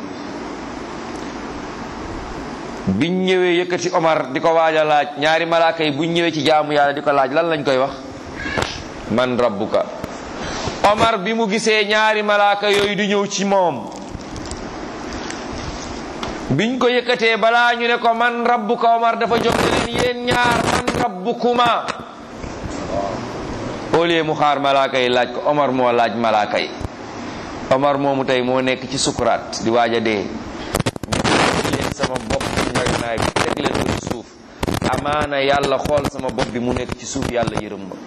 biñ ñëwee yëkkati Omar di ko waaj a laaj ñaari malaaka yi buñ ñëwee ci jaamu yàlla di ko laaj lan lañ koy wax man rabbuka Omar bi mu gisee ñaari malaaka yooyu di ñëw ci moom biñ ko yëkkatee balaa ñu ne ko man rabbuka Omar dafa jóg ne leen yéen ñaar man rabbukuma au lieu mu xaar malaaka yi laaj ko Omar moo laaj malaaka yi Omar moomu tey moo nekk ci sukuraat di waaj a dee ñu leen sama bopp ci njaganaay bi teg leen ko ci suuf amaana yàlla xool sama bopp bi mu nekk ci suuf yàlla yërëm ma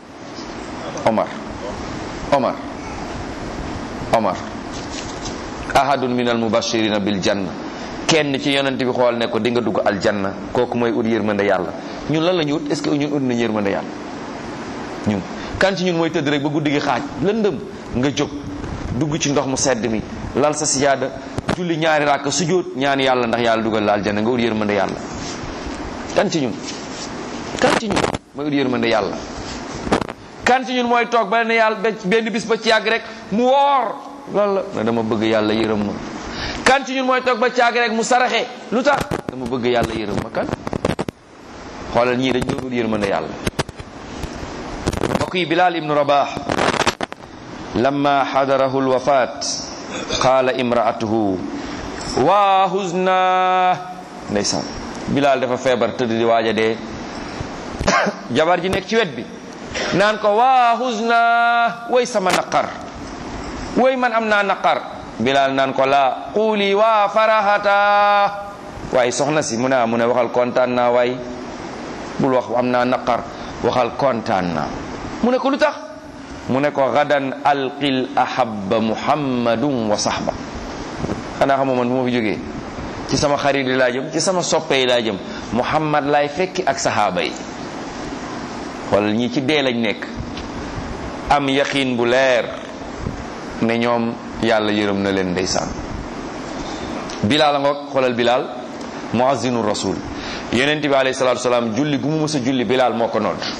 Omar Omar Omar ahadun min al mubashirina bil janna kenn ci yonent bi xool ne ko di nga dugg aljanna kooku mooy ut yërmande yàlla ñun lan la ñu ut est ce que ñun ut nañ yërmande yàlla ñun kan ci ñun mooy tëdd rek ba guddi gi xaaj lëndëm nga jóg dugg ci ndox mu sedd mi lal sa sijaada julli ñaari ràkk sujjóot ñaan yàlla ndax yàlla dugal la aljanna nga ut yërmande yàlla kan ci ñun kan ci ñun mooy ut yërmande yàlla kan ci ñun mooy toog ba ne yàlla benn bis ba ci yàgg rek mu woor loolu la ne dama bëgg yàlla yërëm ma kan ci ñun mooy toog ba ci yàgg rek mu saraxe lu tax dama bëgg yàlla yërëm ma kan xoolal ñii dañ doon ut yërmande yàlla mbokk yi Bilal ibnu Rabah lamma xadarahu lwafat qaala imraatuhu waa huzna ndeysaan Bilal dafa feebar tëdd di waaj a dee jabar ji nekk ci wet bi naan ko waa huzna way sama naqar way man am naa naqar Bilal naan ko laa quuli waa farahata waaye soxna si mu ne mu ne waxal kontaan naa waay bul wax am naa naqar waxal kontaan naa mu ne ko lu tax mu ne ko gadan alqil ahabba muhammadun wa sahba xanaa xamoo man bu ma fi jógee ci sama xarit yi laa jëm ci sama soppe yi laa jëm muhammad laay fekki ak sahaaba yi xoolal ñii ci dee lañ nekk am yaqiin bu leer ne ñoom yàlla yërëm na leen ndeysaan bilaal a ngoog xoolal bilaal muazzinu rasul yonent bi alayhi salaatu salaam julli gu mu mës a julli bilaal moo ko nodd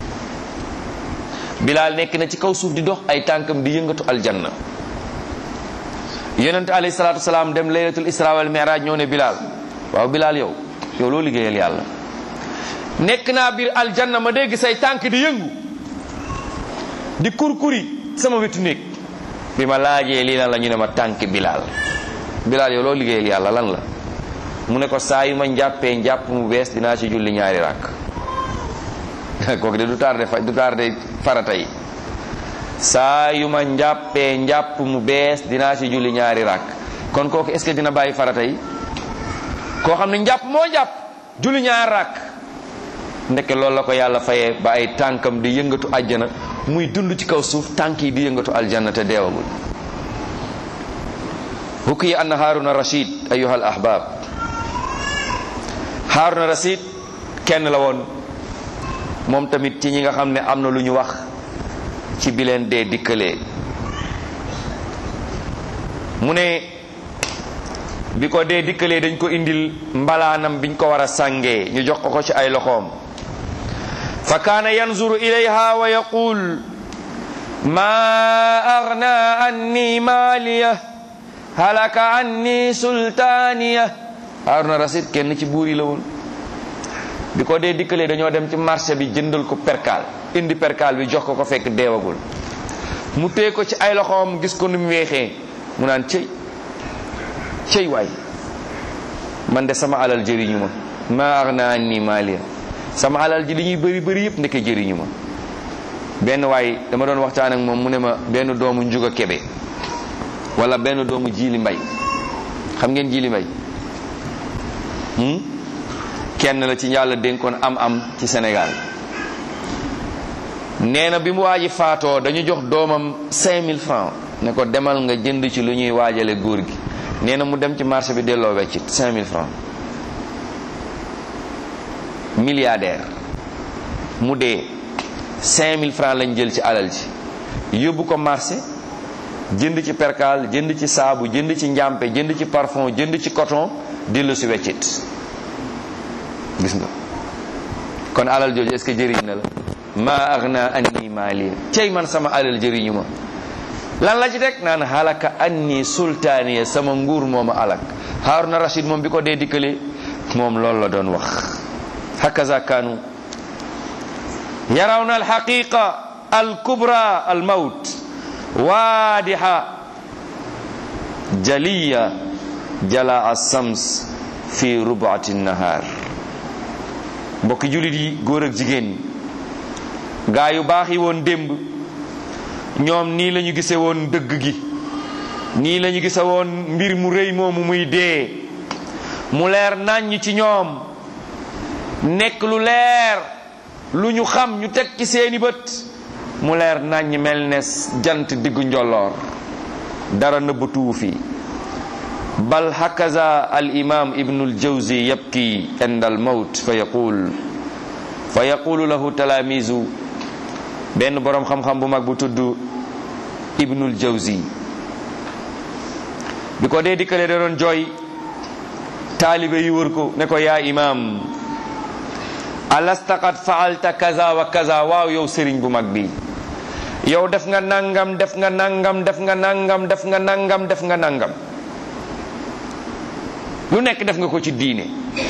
bilaal nekk na ci kaw suuf di dox ay tànkam di yëngatu aljanna yonent alayhi salaatu salaam dem laylatul isra wal mi'raj ñëw ne bilaal waaw bilaal yow yow loo liggéeyal yàlla nekk naa biir aljanna ma dégg say tànk di yëngu di kurkuri sama wetu néeg bi ma laajee lii lan la ñu ne ma tànk bilaal bilaal yow loo liggéeyal yàlla lan la mu ne ko saa yu ma njàppee njàpp mu bees dinaa ci julli ñaari ràkk kooku de du tardé fa du tardé farata yi saa yu ma njàppee njàpp mu bees dinaa ci julli ñaari ràkk kon kooku est ce que dina bàyyi farata yi koo xam ne njàpp moo njàpp julli ñaari ràkk ndeke loolu la ko yàlla fayee ba ay tànkam di yëngatu àjjana muy dund ci kaw suuf tànk yi di yëngatu aljanna te deewagul hukki anna haruna rashid ayuha al ahbab haruna rashid kenn la woon moom tamit ci ñi nga xam ne am na lu ñu wax ci bi leen dee dikkalee mu ne bi ko dee dikkalee dañ ko indil mbalaanam biñ ko war a sàngee ñu jox ko ko ci ay loxoom fa kaana yanzuru ilayha wa yaqul ma agna anni maaliya halaka anni sultaaniya haruna rasid kenn ci buur yi la woon bi ko dee dikkalee dañoo dem ci marché bi jëndal ko perkaal indi perkaal bi jox ko ko fekk deewagul mu téye ko ci ay loxoom gis ko nu mu weexee mu naan cëy cëy waay man de sama alal jëriñu ma ma agna anni maaliya sama alal ji li ñuy bëri bëri yëpp ndeke jëriñu ma benn waay dama doon waxtaan ak moom mu ne ma benn doomu njuga kebe wala benn doomu jiili mbay xam ngeen jiili mbay kenn la ci yàlla dénkoon am am ci Sénégal nee na bi mu waaji faatoo dañu jox doomam 5000 francs ne ko demal nga jënd ci lu ñuy waajale góor gi nee na mu dem ci marché bi delloo weccit 5000 francs milliardaire mu dee 5000 francs lañ jël ci alal ji yóbbu ko marché jënd ci percal jënd ci saabu jënd ci njàmpe jënd ci parfum jënd ci coton dellu si weccit gis nga kon alal jooju est-ce que jëriñ na la ma agna anni maaliya cey man sama alal jëriñu ma lan la ci teg naan halaka anni sultaaniya sama nguur mooma alak Haruna Rashid moom bi ko dee dikkale moom loolu la doon wax hakaza kaanu yarawna alhaqiqa alkubra almawt waadiha jaliya jala assams fi rubaati nahar mbokki jullit yi góor ak jigéen gaa yu baax yi woon démb ñoom nii la ñu gise woon dëgg gi nii la ñu gise woon mbir mu rëy moomu muy dee mu leer nàññ ci ñoom nekk lu leer lu ñu xam ñu teg ci seeni bët mu leer nàññ mel ne jant diggu njolloor dara nëbbatuwu fi bal hakaza al imam ibnu aljawzi yabki inda almawt fa yaqul fa yaqulu lahu talaamizu benn boroom xam-xam bu mag bu tudd ibnul jawzi bi ko dee dikkale da doon jooy taalibe yi wër ko ne ko yaa imam alasta qad faalta kaza wa kaza waaw yow sëriñ bu mag bi yow def nga nangam def nga nangam def nga nangam def nga nangam def nga nangam lu nekk def nga ko ci diine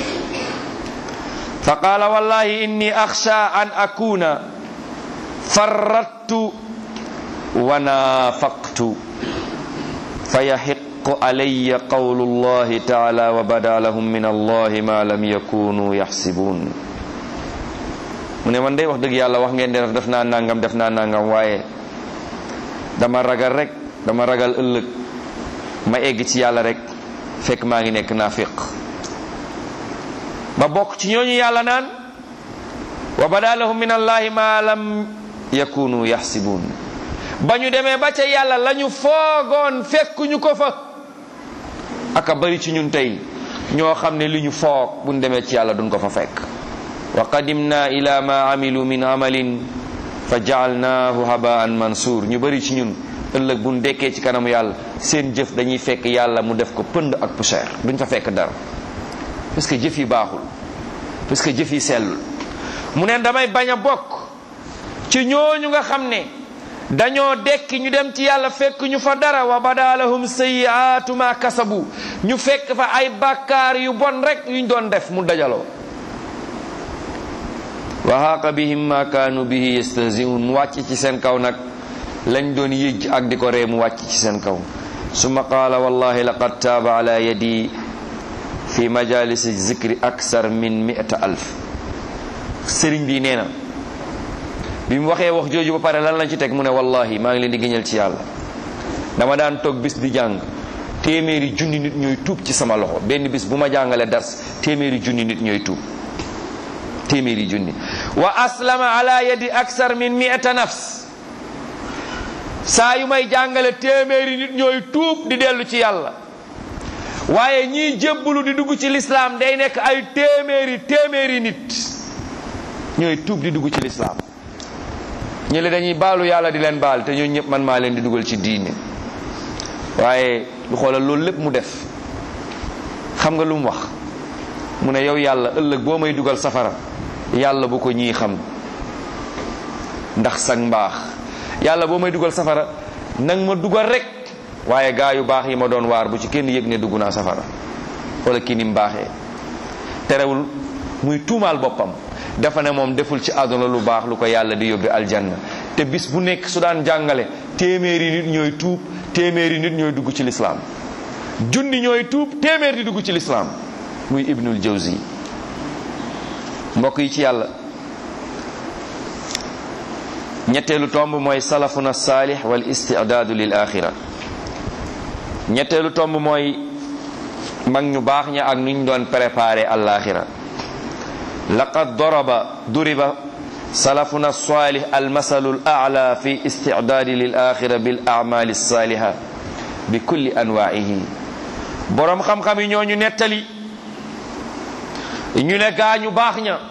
fa qaala wallahi inni axsha an akuna farrattu wa naafaqtu fa yaxiqu alayya qawlu llahi taala wa bada lahum min allahi ma lam yakunu yaxsibuun mu ne man day wax dëgg yàlla wax ngeen def def naa nangam def naa nangam waaye dama ragal rek dama ragal ëllëg ma egg ci yàlla rek fekk maa ngi nekk naafiq ba bokk ci ñooñu yàlla naan wa bada lahum min allahi ma lam yakunu yaxsibuun ba ñu demee ba ca yàlla la ñu foogoon fekkuñu ko fa aka bari ci ñun tey ñoo xam ne li ñu foog buñ demee ci yàlla duñ ko fa fekk wa qadimna ila ma amilu min amalin fa jaalnaahu habaan mansuur ñu bari ci ñun ëllëg buñ dekkee ci kanamu yàlla seen jëf dañuy fekk yàlla mu def ko pënd ak poussière duñ fa fekk dara parce que jëf yi baaxul parce que jëf yi sellul mu ne damay bañ a bokk ci ñooñu nga xam ne dañoo dekki ñu dem ci yàlla fekk ñu fa dara wa badalahum sayiaatu ma kasabu ñu fekk fa ay bàkkaar yu bon rek yuñ doon def mu dajaloo wa haqa bihim ma kaanu bihi yastahziun mu wàcc ci seen kaw nag lañ doon yëj ak di ko ree mu wàcc ci seen kaw summa qaala wallahi laqad taaba ala yadi fi majalisi zikri aksar min mi'ata alf sëriñ bi nee na bi mu waxee wax jooju ba pare lan lañ ci teg mu ne wallahi maa ngi leen di gëñal ci yàlla dama daan toog bis di jàng téeméeri junni nit ñooy tuub ci sama loxo benn bis bu ma jàngale dars téeméeri junni nit ñooy tuub téeméeri junni wa aslama ala yadi aksar min mi'ata nafs saa yu may jàngale téeméeri nit ñooy tuub di dellu ci yàlla waaye ñiy jébbalu di dugg ci lislaam day nekk ay téeméeri téeméeri nit ñooy tuub di dugg ci lislaam ñële dañuy baalu yàlla di leen baal te ñooñu ñëpp man maa leen di dugal ci diine waaye lu xoolal loolu lépp mu def xam nga lu mu wax mu ne yow yàlla ëllëg boo may dugal safara yàlla bu ko ñii xam ndax sag mbaax yàlla boo may dugal safara nang ma dugal rek waaye gaa yu baax yi ma doon waar bu ci kenn yëg ne dugg naa safara wala kii ni mu baaxee terewul muy tuumaal boppam dafa ne moom deful ci àdduna lu baax lu ko yàlla di yóbbi aljanna te bis bu nekk su daan jàngale téeméeri nit ñooy tuub téeméeri nit ñooy dugg ci lislaam junni ñooy tuub téeméer di dugg ci lislaam muy ibnul jawzi mbokk yi ci yàlla ñetteelu tomb mooy salafuna saalix wal istidaadu lil axira ñetteelu tomb mooy mag ñu baax ña ak nuñ doon préparé alaxira laqad daraba duriba salafuna salih almasalu alala fi istidaadi lil axira bil amali saliha bi kulli anwaihi boroom xam-xam yi ñooñu nettali ñu ne gaa ñu baax ña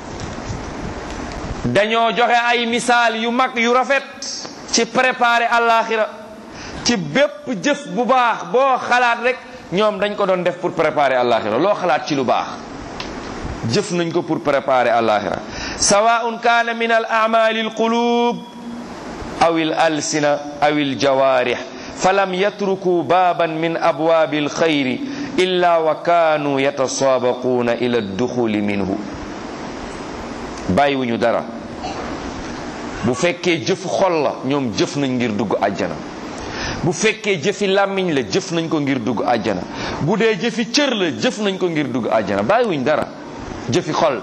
dañoo joxe ay misaal yu mag yu rafet ci préparer alaxira ci bépp jëf bu baax boo xalaat rek ñoom dañ ko doon def pour préparer alaxira loo xalaat ci lu baax jëf nañ ko pour préparer alaxira sawaun kaana min al amali al qulub aw al alsina aw al jawarih falam yatruku baban min abwabi al khayri illa wa kanu yatasabaquna ila adduxuli minhu bàyyiwuñu dara bu fekkee jëfu xol la ñoom jëf nañ ngir dugg àjjana bu fekkee jëfi làmmiñ la jëf nañ ko ngir dugg àjjana bu dee jëfi cër la jëf nañ ko ngir dugg àjjana bàyyiwuñ dara jëfi xol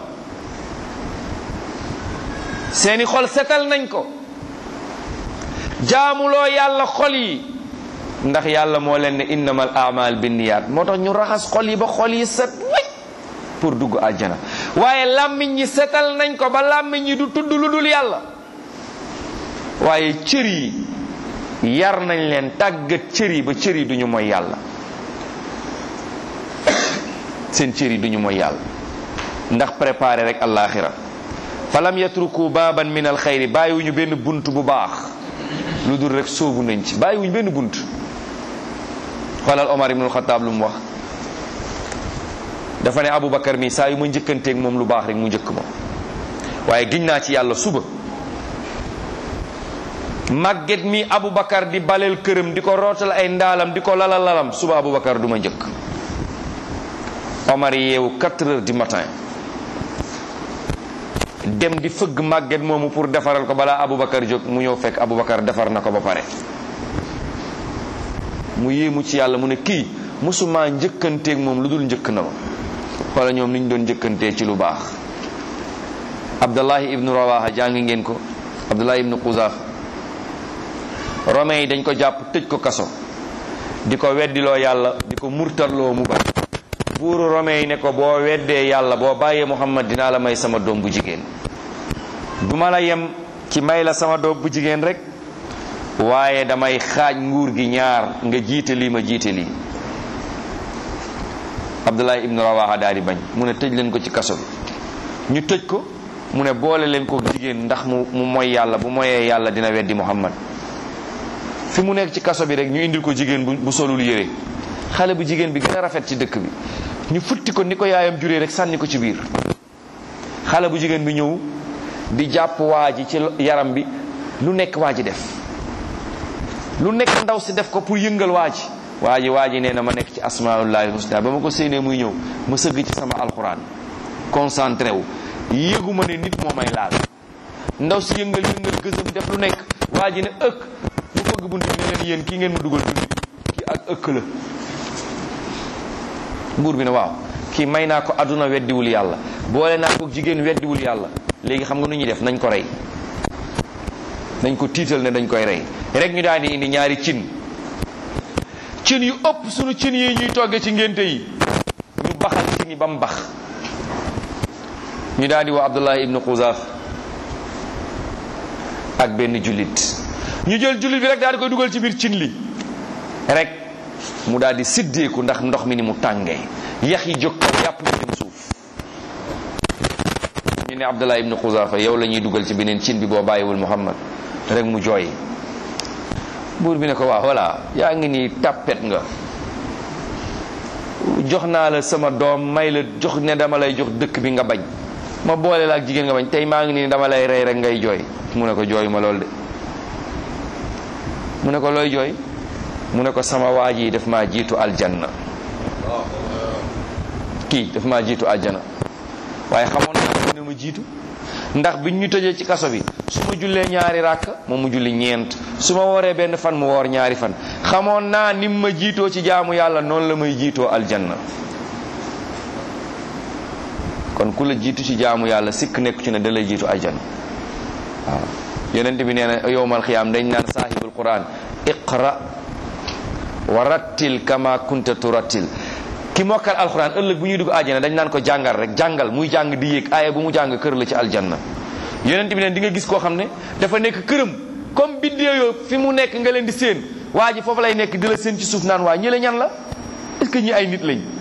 seeni xol setal nañ ko jaamuloo yàlla xol yi ndax yàlla moo leen ne innamal amal binniyaat moo tax ñu raxas xol yi ba xol yi set wécc pour dugg àjjana waaye làmmiñ ñi setal nañ ko ba làmmiñ ñi du tudd lu dul yàlla waaye cër yi yar nañ leen tàggat cër yi ba cër yi duñu mooy yàlla seen cër yi duñu mooy yàlla ndax préparé rek allaaxira falam yatruku baaban min al xayri bàyyiwuñu benn bunt bu baax lu dul rek sóobu nañ ci bàyyiwuñu benn bunt xoolal Omar ibnul Xataab lu mu wax dafa ne Aboubacar mi saa yu ma njëkkanteeg moom lu baax rek mu njëkk ma waaye giñ naa ci yàlla suba màgget mi Aboubacar di baleel këram di ko rootal ay ndaalam di ko lalal lalam suba Aboubacar du ma njëkk Omar yeewu 4 heures du matin dem di fëgg màgget moomu pour defaral ko balaa Aboubacar jóg mu ñëw fekk Aboubacar defar na ko ba pare mu yéemu ci yàlla mu ne kii mosuma njëkkanteeg moom lu dul njëkk na ma wala ñoom ni ñu doon njëkkantee ci lu baax Abdullahi ibnu Rawaha jàngi ngeen ko Abdullahi ibnu Quzaaf romain yi dañ ko jàpp tëj ko kaso di ko weddiloo yàlla di ko murtarloo mu bañ buuru romain yi ne ko boo weddee yàlla boo bàyyee Muhammad dinaa la may sama doom bu jigéen du ma la yem ci may la sama doom bu jigéen rek waaye damay xaaj nguur gi ñaar nga jiite lii ma jiite lii Abdullahi ibnu Rawaha daal di bañ mu ne tëj leen ko ci kaso bi ñu tëj ko mu ne boole leen ko jigéen ndax mu mu moy yàlla bu moyee yàlla dina weddi Muhammad fi mu nekk ci kaso bi rek ñu indil ko jigéen bu bu solul yére xale bu jigéen bi gën a rafet ci dëkk bi ñu futti ko ni ko yaayam juree rek sànni ko ci biir xale bu jigéen bi ñëw di jàpp waa ji ci yaram bi lu nekk waa ji def lu nekk ndaw si def ko pour yëngal waa ji waa ji waa ji nee na ma nekk ci asmaullahi husna ba ma ko séenee muy ñëw ma sëgg ci sama alquran concentré wu yëgu ma ne nit moo may laal ndaw si yëngal yëngal gësëm def lu nekk waa ji ne ëkk mu fëgg bunt bi ne leen yéen kii ngeen ma dugal du nit kii ak ëkk la buur bi ne waaw kii may naa ko àdduna weddiwul yàlla boole naa ko jigéen weddiwul yàlla léegi xam nga nu ñuy def nañ ko rey nañ ko tiital ne dañ koy rey rek ñu daal di indi ñaari cin cin yu ëpp sunu cin yi ñuy togge ci ngénte yi ñu baxal cin yi ba mu bax ñu daal di woo Abdullah ibnu Xuzaaf ak benn jullit ñu jël jullit bi rek daal di koy dugal ci biir cin li rek mu daal di siddeeku ndax ndox mi ni mu tàngee yax yi jóg kaw yàpp yi dem suuf ñu ne Abdullah ibnu Xuzaafa yow la ñuy dugal ci beneen cin bi boo bàyyiwul Muhammad rek mu jooy buur bi ne ko waaw voilà yaa ngi nii tàppet nga jox naa la sama doom may la jox ne dama lay jox dëkk bi nga bañ ma boole la ak jigéen nga bañ tey maa ngi nii dama lay rey rek ngay jooy mu ne ko jooy ma lool de mu ne ko looy jooy mu ne ko sama waa ji daf maa jiitu aljanna kii daf maa jiitu aljanna waaye xamoon naa ne ma jiitu ndax biñ ñu tëjee ci kaso bi su ma jullee ñaari ràkk moom mu julli ñeent su ma wooree benn fan mu woor ñaari fan xamoon naa nim ma jiitoo ci jaamu yàlla noonu la may jiitoo aljanna kon ku la jiitu ci jaamu yàlla sikk nekku ci ne da lay jiitu aljanna waaw yonent bi nee na yowmal xiyaam dañ naan saahibul quran iqra wa rattil kama kunta turattil ki mokkal alquran ëllëg bu ñuy dugg àjjana dañ naan ko jàngal rek jàngal muy jàng di yéeg aaya bu mu jàng kër la ci aljanna yonent bi ne di nga gis koo xam ne dafa nekk këram comme biddeeyoo fi mu nekk nga leen di séen waa ji foofu lay nekk di la séen ci suuf naan waa ñi la ñan la est-ce que ñi ay nit lañ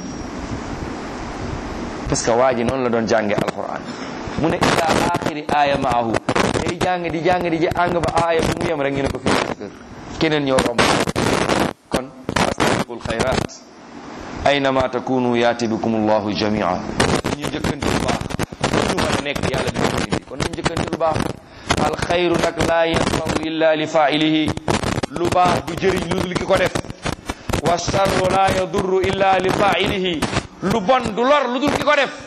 parce que waa ji noonu la doon jànge alquran mu ne ila axiri aaya maahu day jàng di jàng di jàng ba aaya bu mu yem rek ñu ne ko fii sa kër keneen ñëw romb kon astabiqul xayrat aynama takunu yaati bikum allahu jamia ñu njëkkante lu baax lu mën a nekk yàlla dina ko indi kon nañ njëkkante lu baax al xayru nag laa yanfau illa li failihi lu baax du jëriñ lu dul ki ko def wa charru laa yadurru illa li failihi lu bon du lor lu dul ki ko def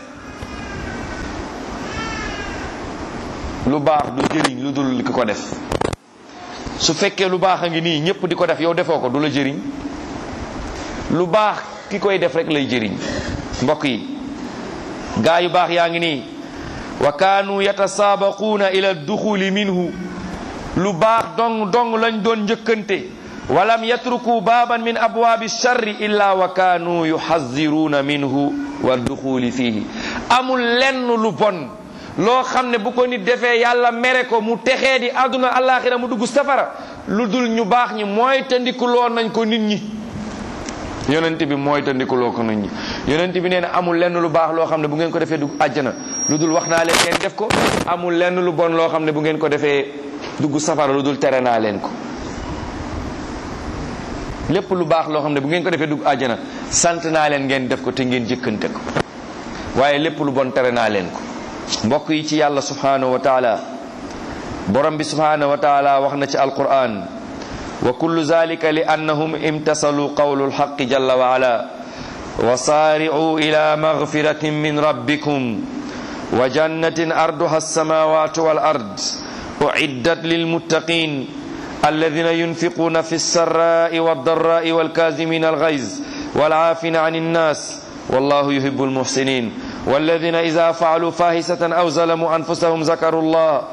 lu baax du jëriñ lu dul ki ko def su fekkee lu baax a ngi nii ñëpp di ko def yow defoo ko du la jëriñ lu baax ki koy def rek lay jëriñ mbokk yi gaa yu baax yaa ngi nii wa kaanu yatasaabaquuna ila duxuli minhu lu baax dong dong lañ doon njëkkante walam yatruku baaban min abwaabi charri illa wa kaanu yuxaziruuna minhu wa duxuli fihi amul lenn lu bon loo xam ne bu ko nit defee yàlla mere ko mu texee di àdduna alaxira mu dugg safara lu dul ñu baax ñi mooy te ndikuloo nañ ko nit ñi yonent bi mooy tandikuloo ko nit ñi yonent bi nee na amul lenn lu baax loo xam ne bu ngeen ko defee dugg àjjana lu dul wax naa leen ngeen def ko amul lenn lu bon loo xam ne bu ngeen ko defee dugg safara lu dul tere naa leen ko lépp lu baax loo xam ne bu ngeen ko defee dugg àjjana sant naa leen ngeen def ko te ngeen jëkkante ko waaye lépp lu bon tere naa leen ko mbokk yi ci yàlla subhanahu wa taala borom bi subhanahu wa taala wax na ci alquran wa kullu zalika li annahum imtasalu qawlu alxaqi jalla wa ala wa saari'u ila magfiratin min rabbikum wa jannatin arduha alsamawatu wal ard uiddat lilmuttaqin alladina yunfiquna fi lsarra'i waldarra'i walkazimina alghayz والعافين عن الناس والله يحب المحسنين والذين إذا فعلوا فاحشة أو ظلموا أنفسهم ذكروا الله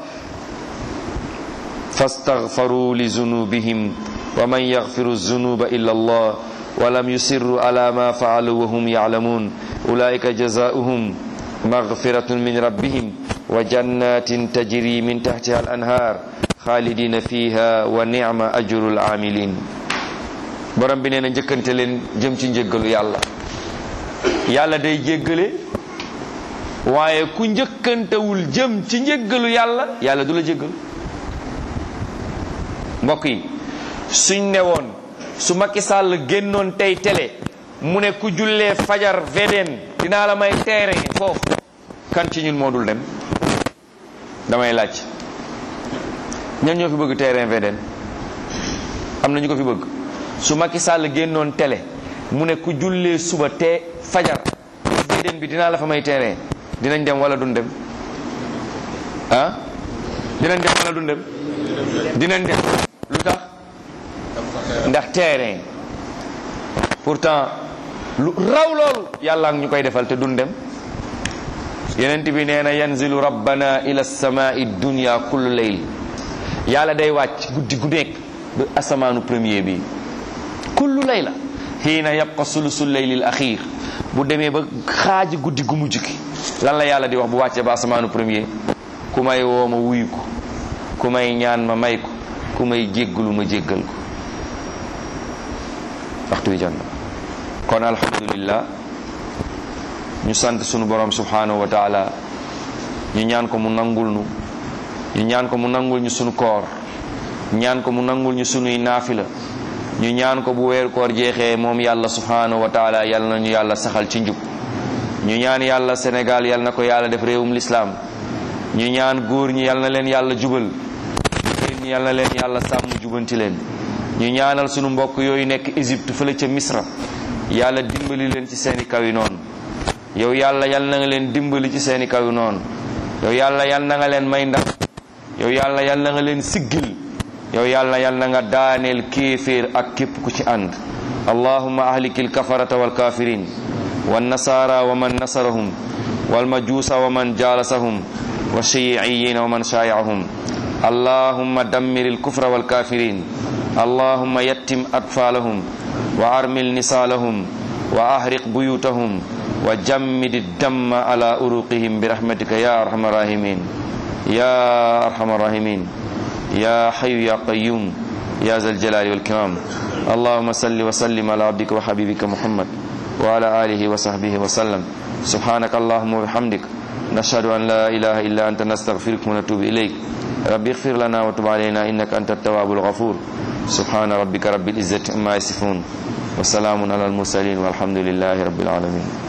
فاستغفروا لذنوبهم ومن يغفر الذنوب إلا الله ولم يصروا على ما فعلوا وهم يعلمون أولئك جزاؤهم مغفرة من ربهم وجنات تجري من تحتها الأنهار خالدين فيها ونعم أجر العاملين borom bi nee na njëkkante leen jëm ci njëggalu yàlla yàlla day jéggale waaye ku njëkkantewul jëm ci njëggalu yàlla yàlla du la jéggal mbokk yi suñ ne woon su Macky Sall génnoon tey télé mu ne ku jullee fajar VDN dinaa la may terrain foofu kan ci ñun moo dul dem damay laaj ñan ñoo fi bëgg terrain VDN am na ñu ko fi bëgg su Macky Sall génnoon télé mu ne ku jullee suba te fajar VDN bi dinaa la fa may terrain dinañ dem wala duñ dem ah dinañ dem wala duñ dem dinañ dem lu tax ndax terrain pourtant lu raw loolu yàlla ñu koy defal te duñ dem yenent bi nee na yanzilu rabbana ila samai dunya kullu layl yàlla day wàcc guddi gu nekk ba asamaanu premier bi kullu layla xiina yabqa sulusu laylil axir bu demee ba xaaji guddi gu mujj gi lan la yàlla di wax bu wàccee ba asamaanu premier ku may woo ma wuyu ko ku may ñaan ma may ko ku may jéggalu ma jéggal ko waxtu wi jot na kon alhamdulillah ñu sant sunu borom subhanahu wa taala ñu ñaan ko mu nangul nu ñu ñaan ko mu nangul ñu sunu koor ñaan ko mu nangul ñu sunuy naafila ñu ñaan ko bu weer koor jeexee moom yàlla subhanahu wa taala yal na ñu yàlla saxal ci njub ñu ñaan yàlla Sénégal yal na ko yàlla def réewum lislaam ñu ñaan góor ñi yal na leen yàlla jubal jigéen ñi yal na leen yàlla sàmm jubanti leen ñu ñaanal sunu mbokk yooyu nekk Égypte fële ca Misra yàlla dimbali leen ci seeni kaw yi noonu yow yàlla yal na nga leen dimbali ci seeni kaw yi noonu yow yàlla yal na nga leen may ndam yow yàlla yal na nga leen siggil yow yàlla yal na nga daaneel kéeféer ak képp ku ci ànd allahumma ahlikil kafarata wal kafirin wan nasara wa man nasarahum wal majuusa wa man jaalasahum wa shiiiyina wa man shaayahum allahumma dammiril kufra wal kafirin allahumma yattim atfaalahum wa armil nisaalahum wa ahriq buyutahum wa jammid damma ala uruqihim birahmatika ya arhamar rahimin ya arhamar rahimin يا حي يا قيوم يا ذا الجلال والكرام اللهم صل وسلم على عبدك وحبيبك محمد وعلى آله وصحبه وسلم سبحانك اللهم وبحمدك نشهد أن لا إله إلا أنت نستغفرك ونتوب إليك رب اغفر لنا وتب علينا إنك أنت التواب الغفور سبحان ربك رب العزة عما يصفون وسلام على المرسلين والحمد لله رب العالمين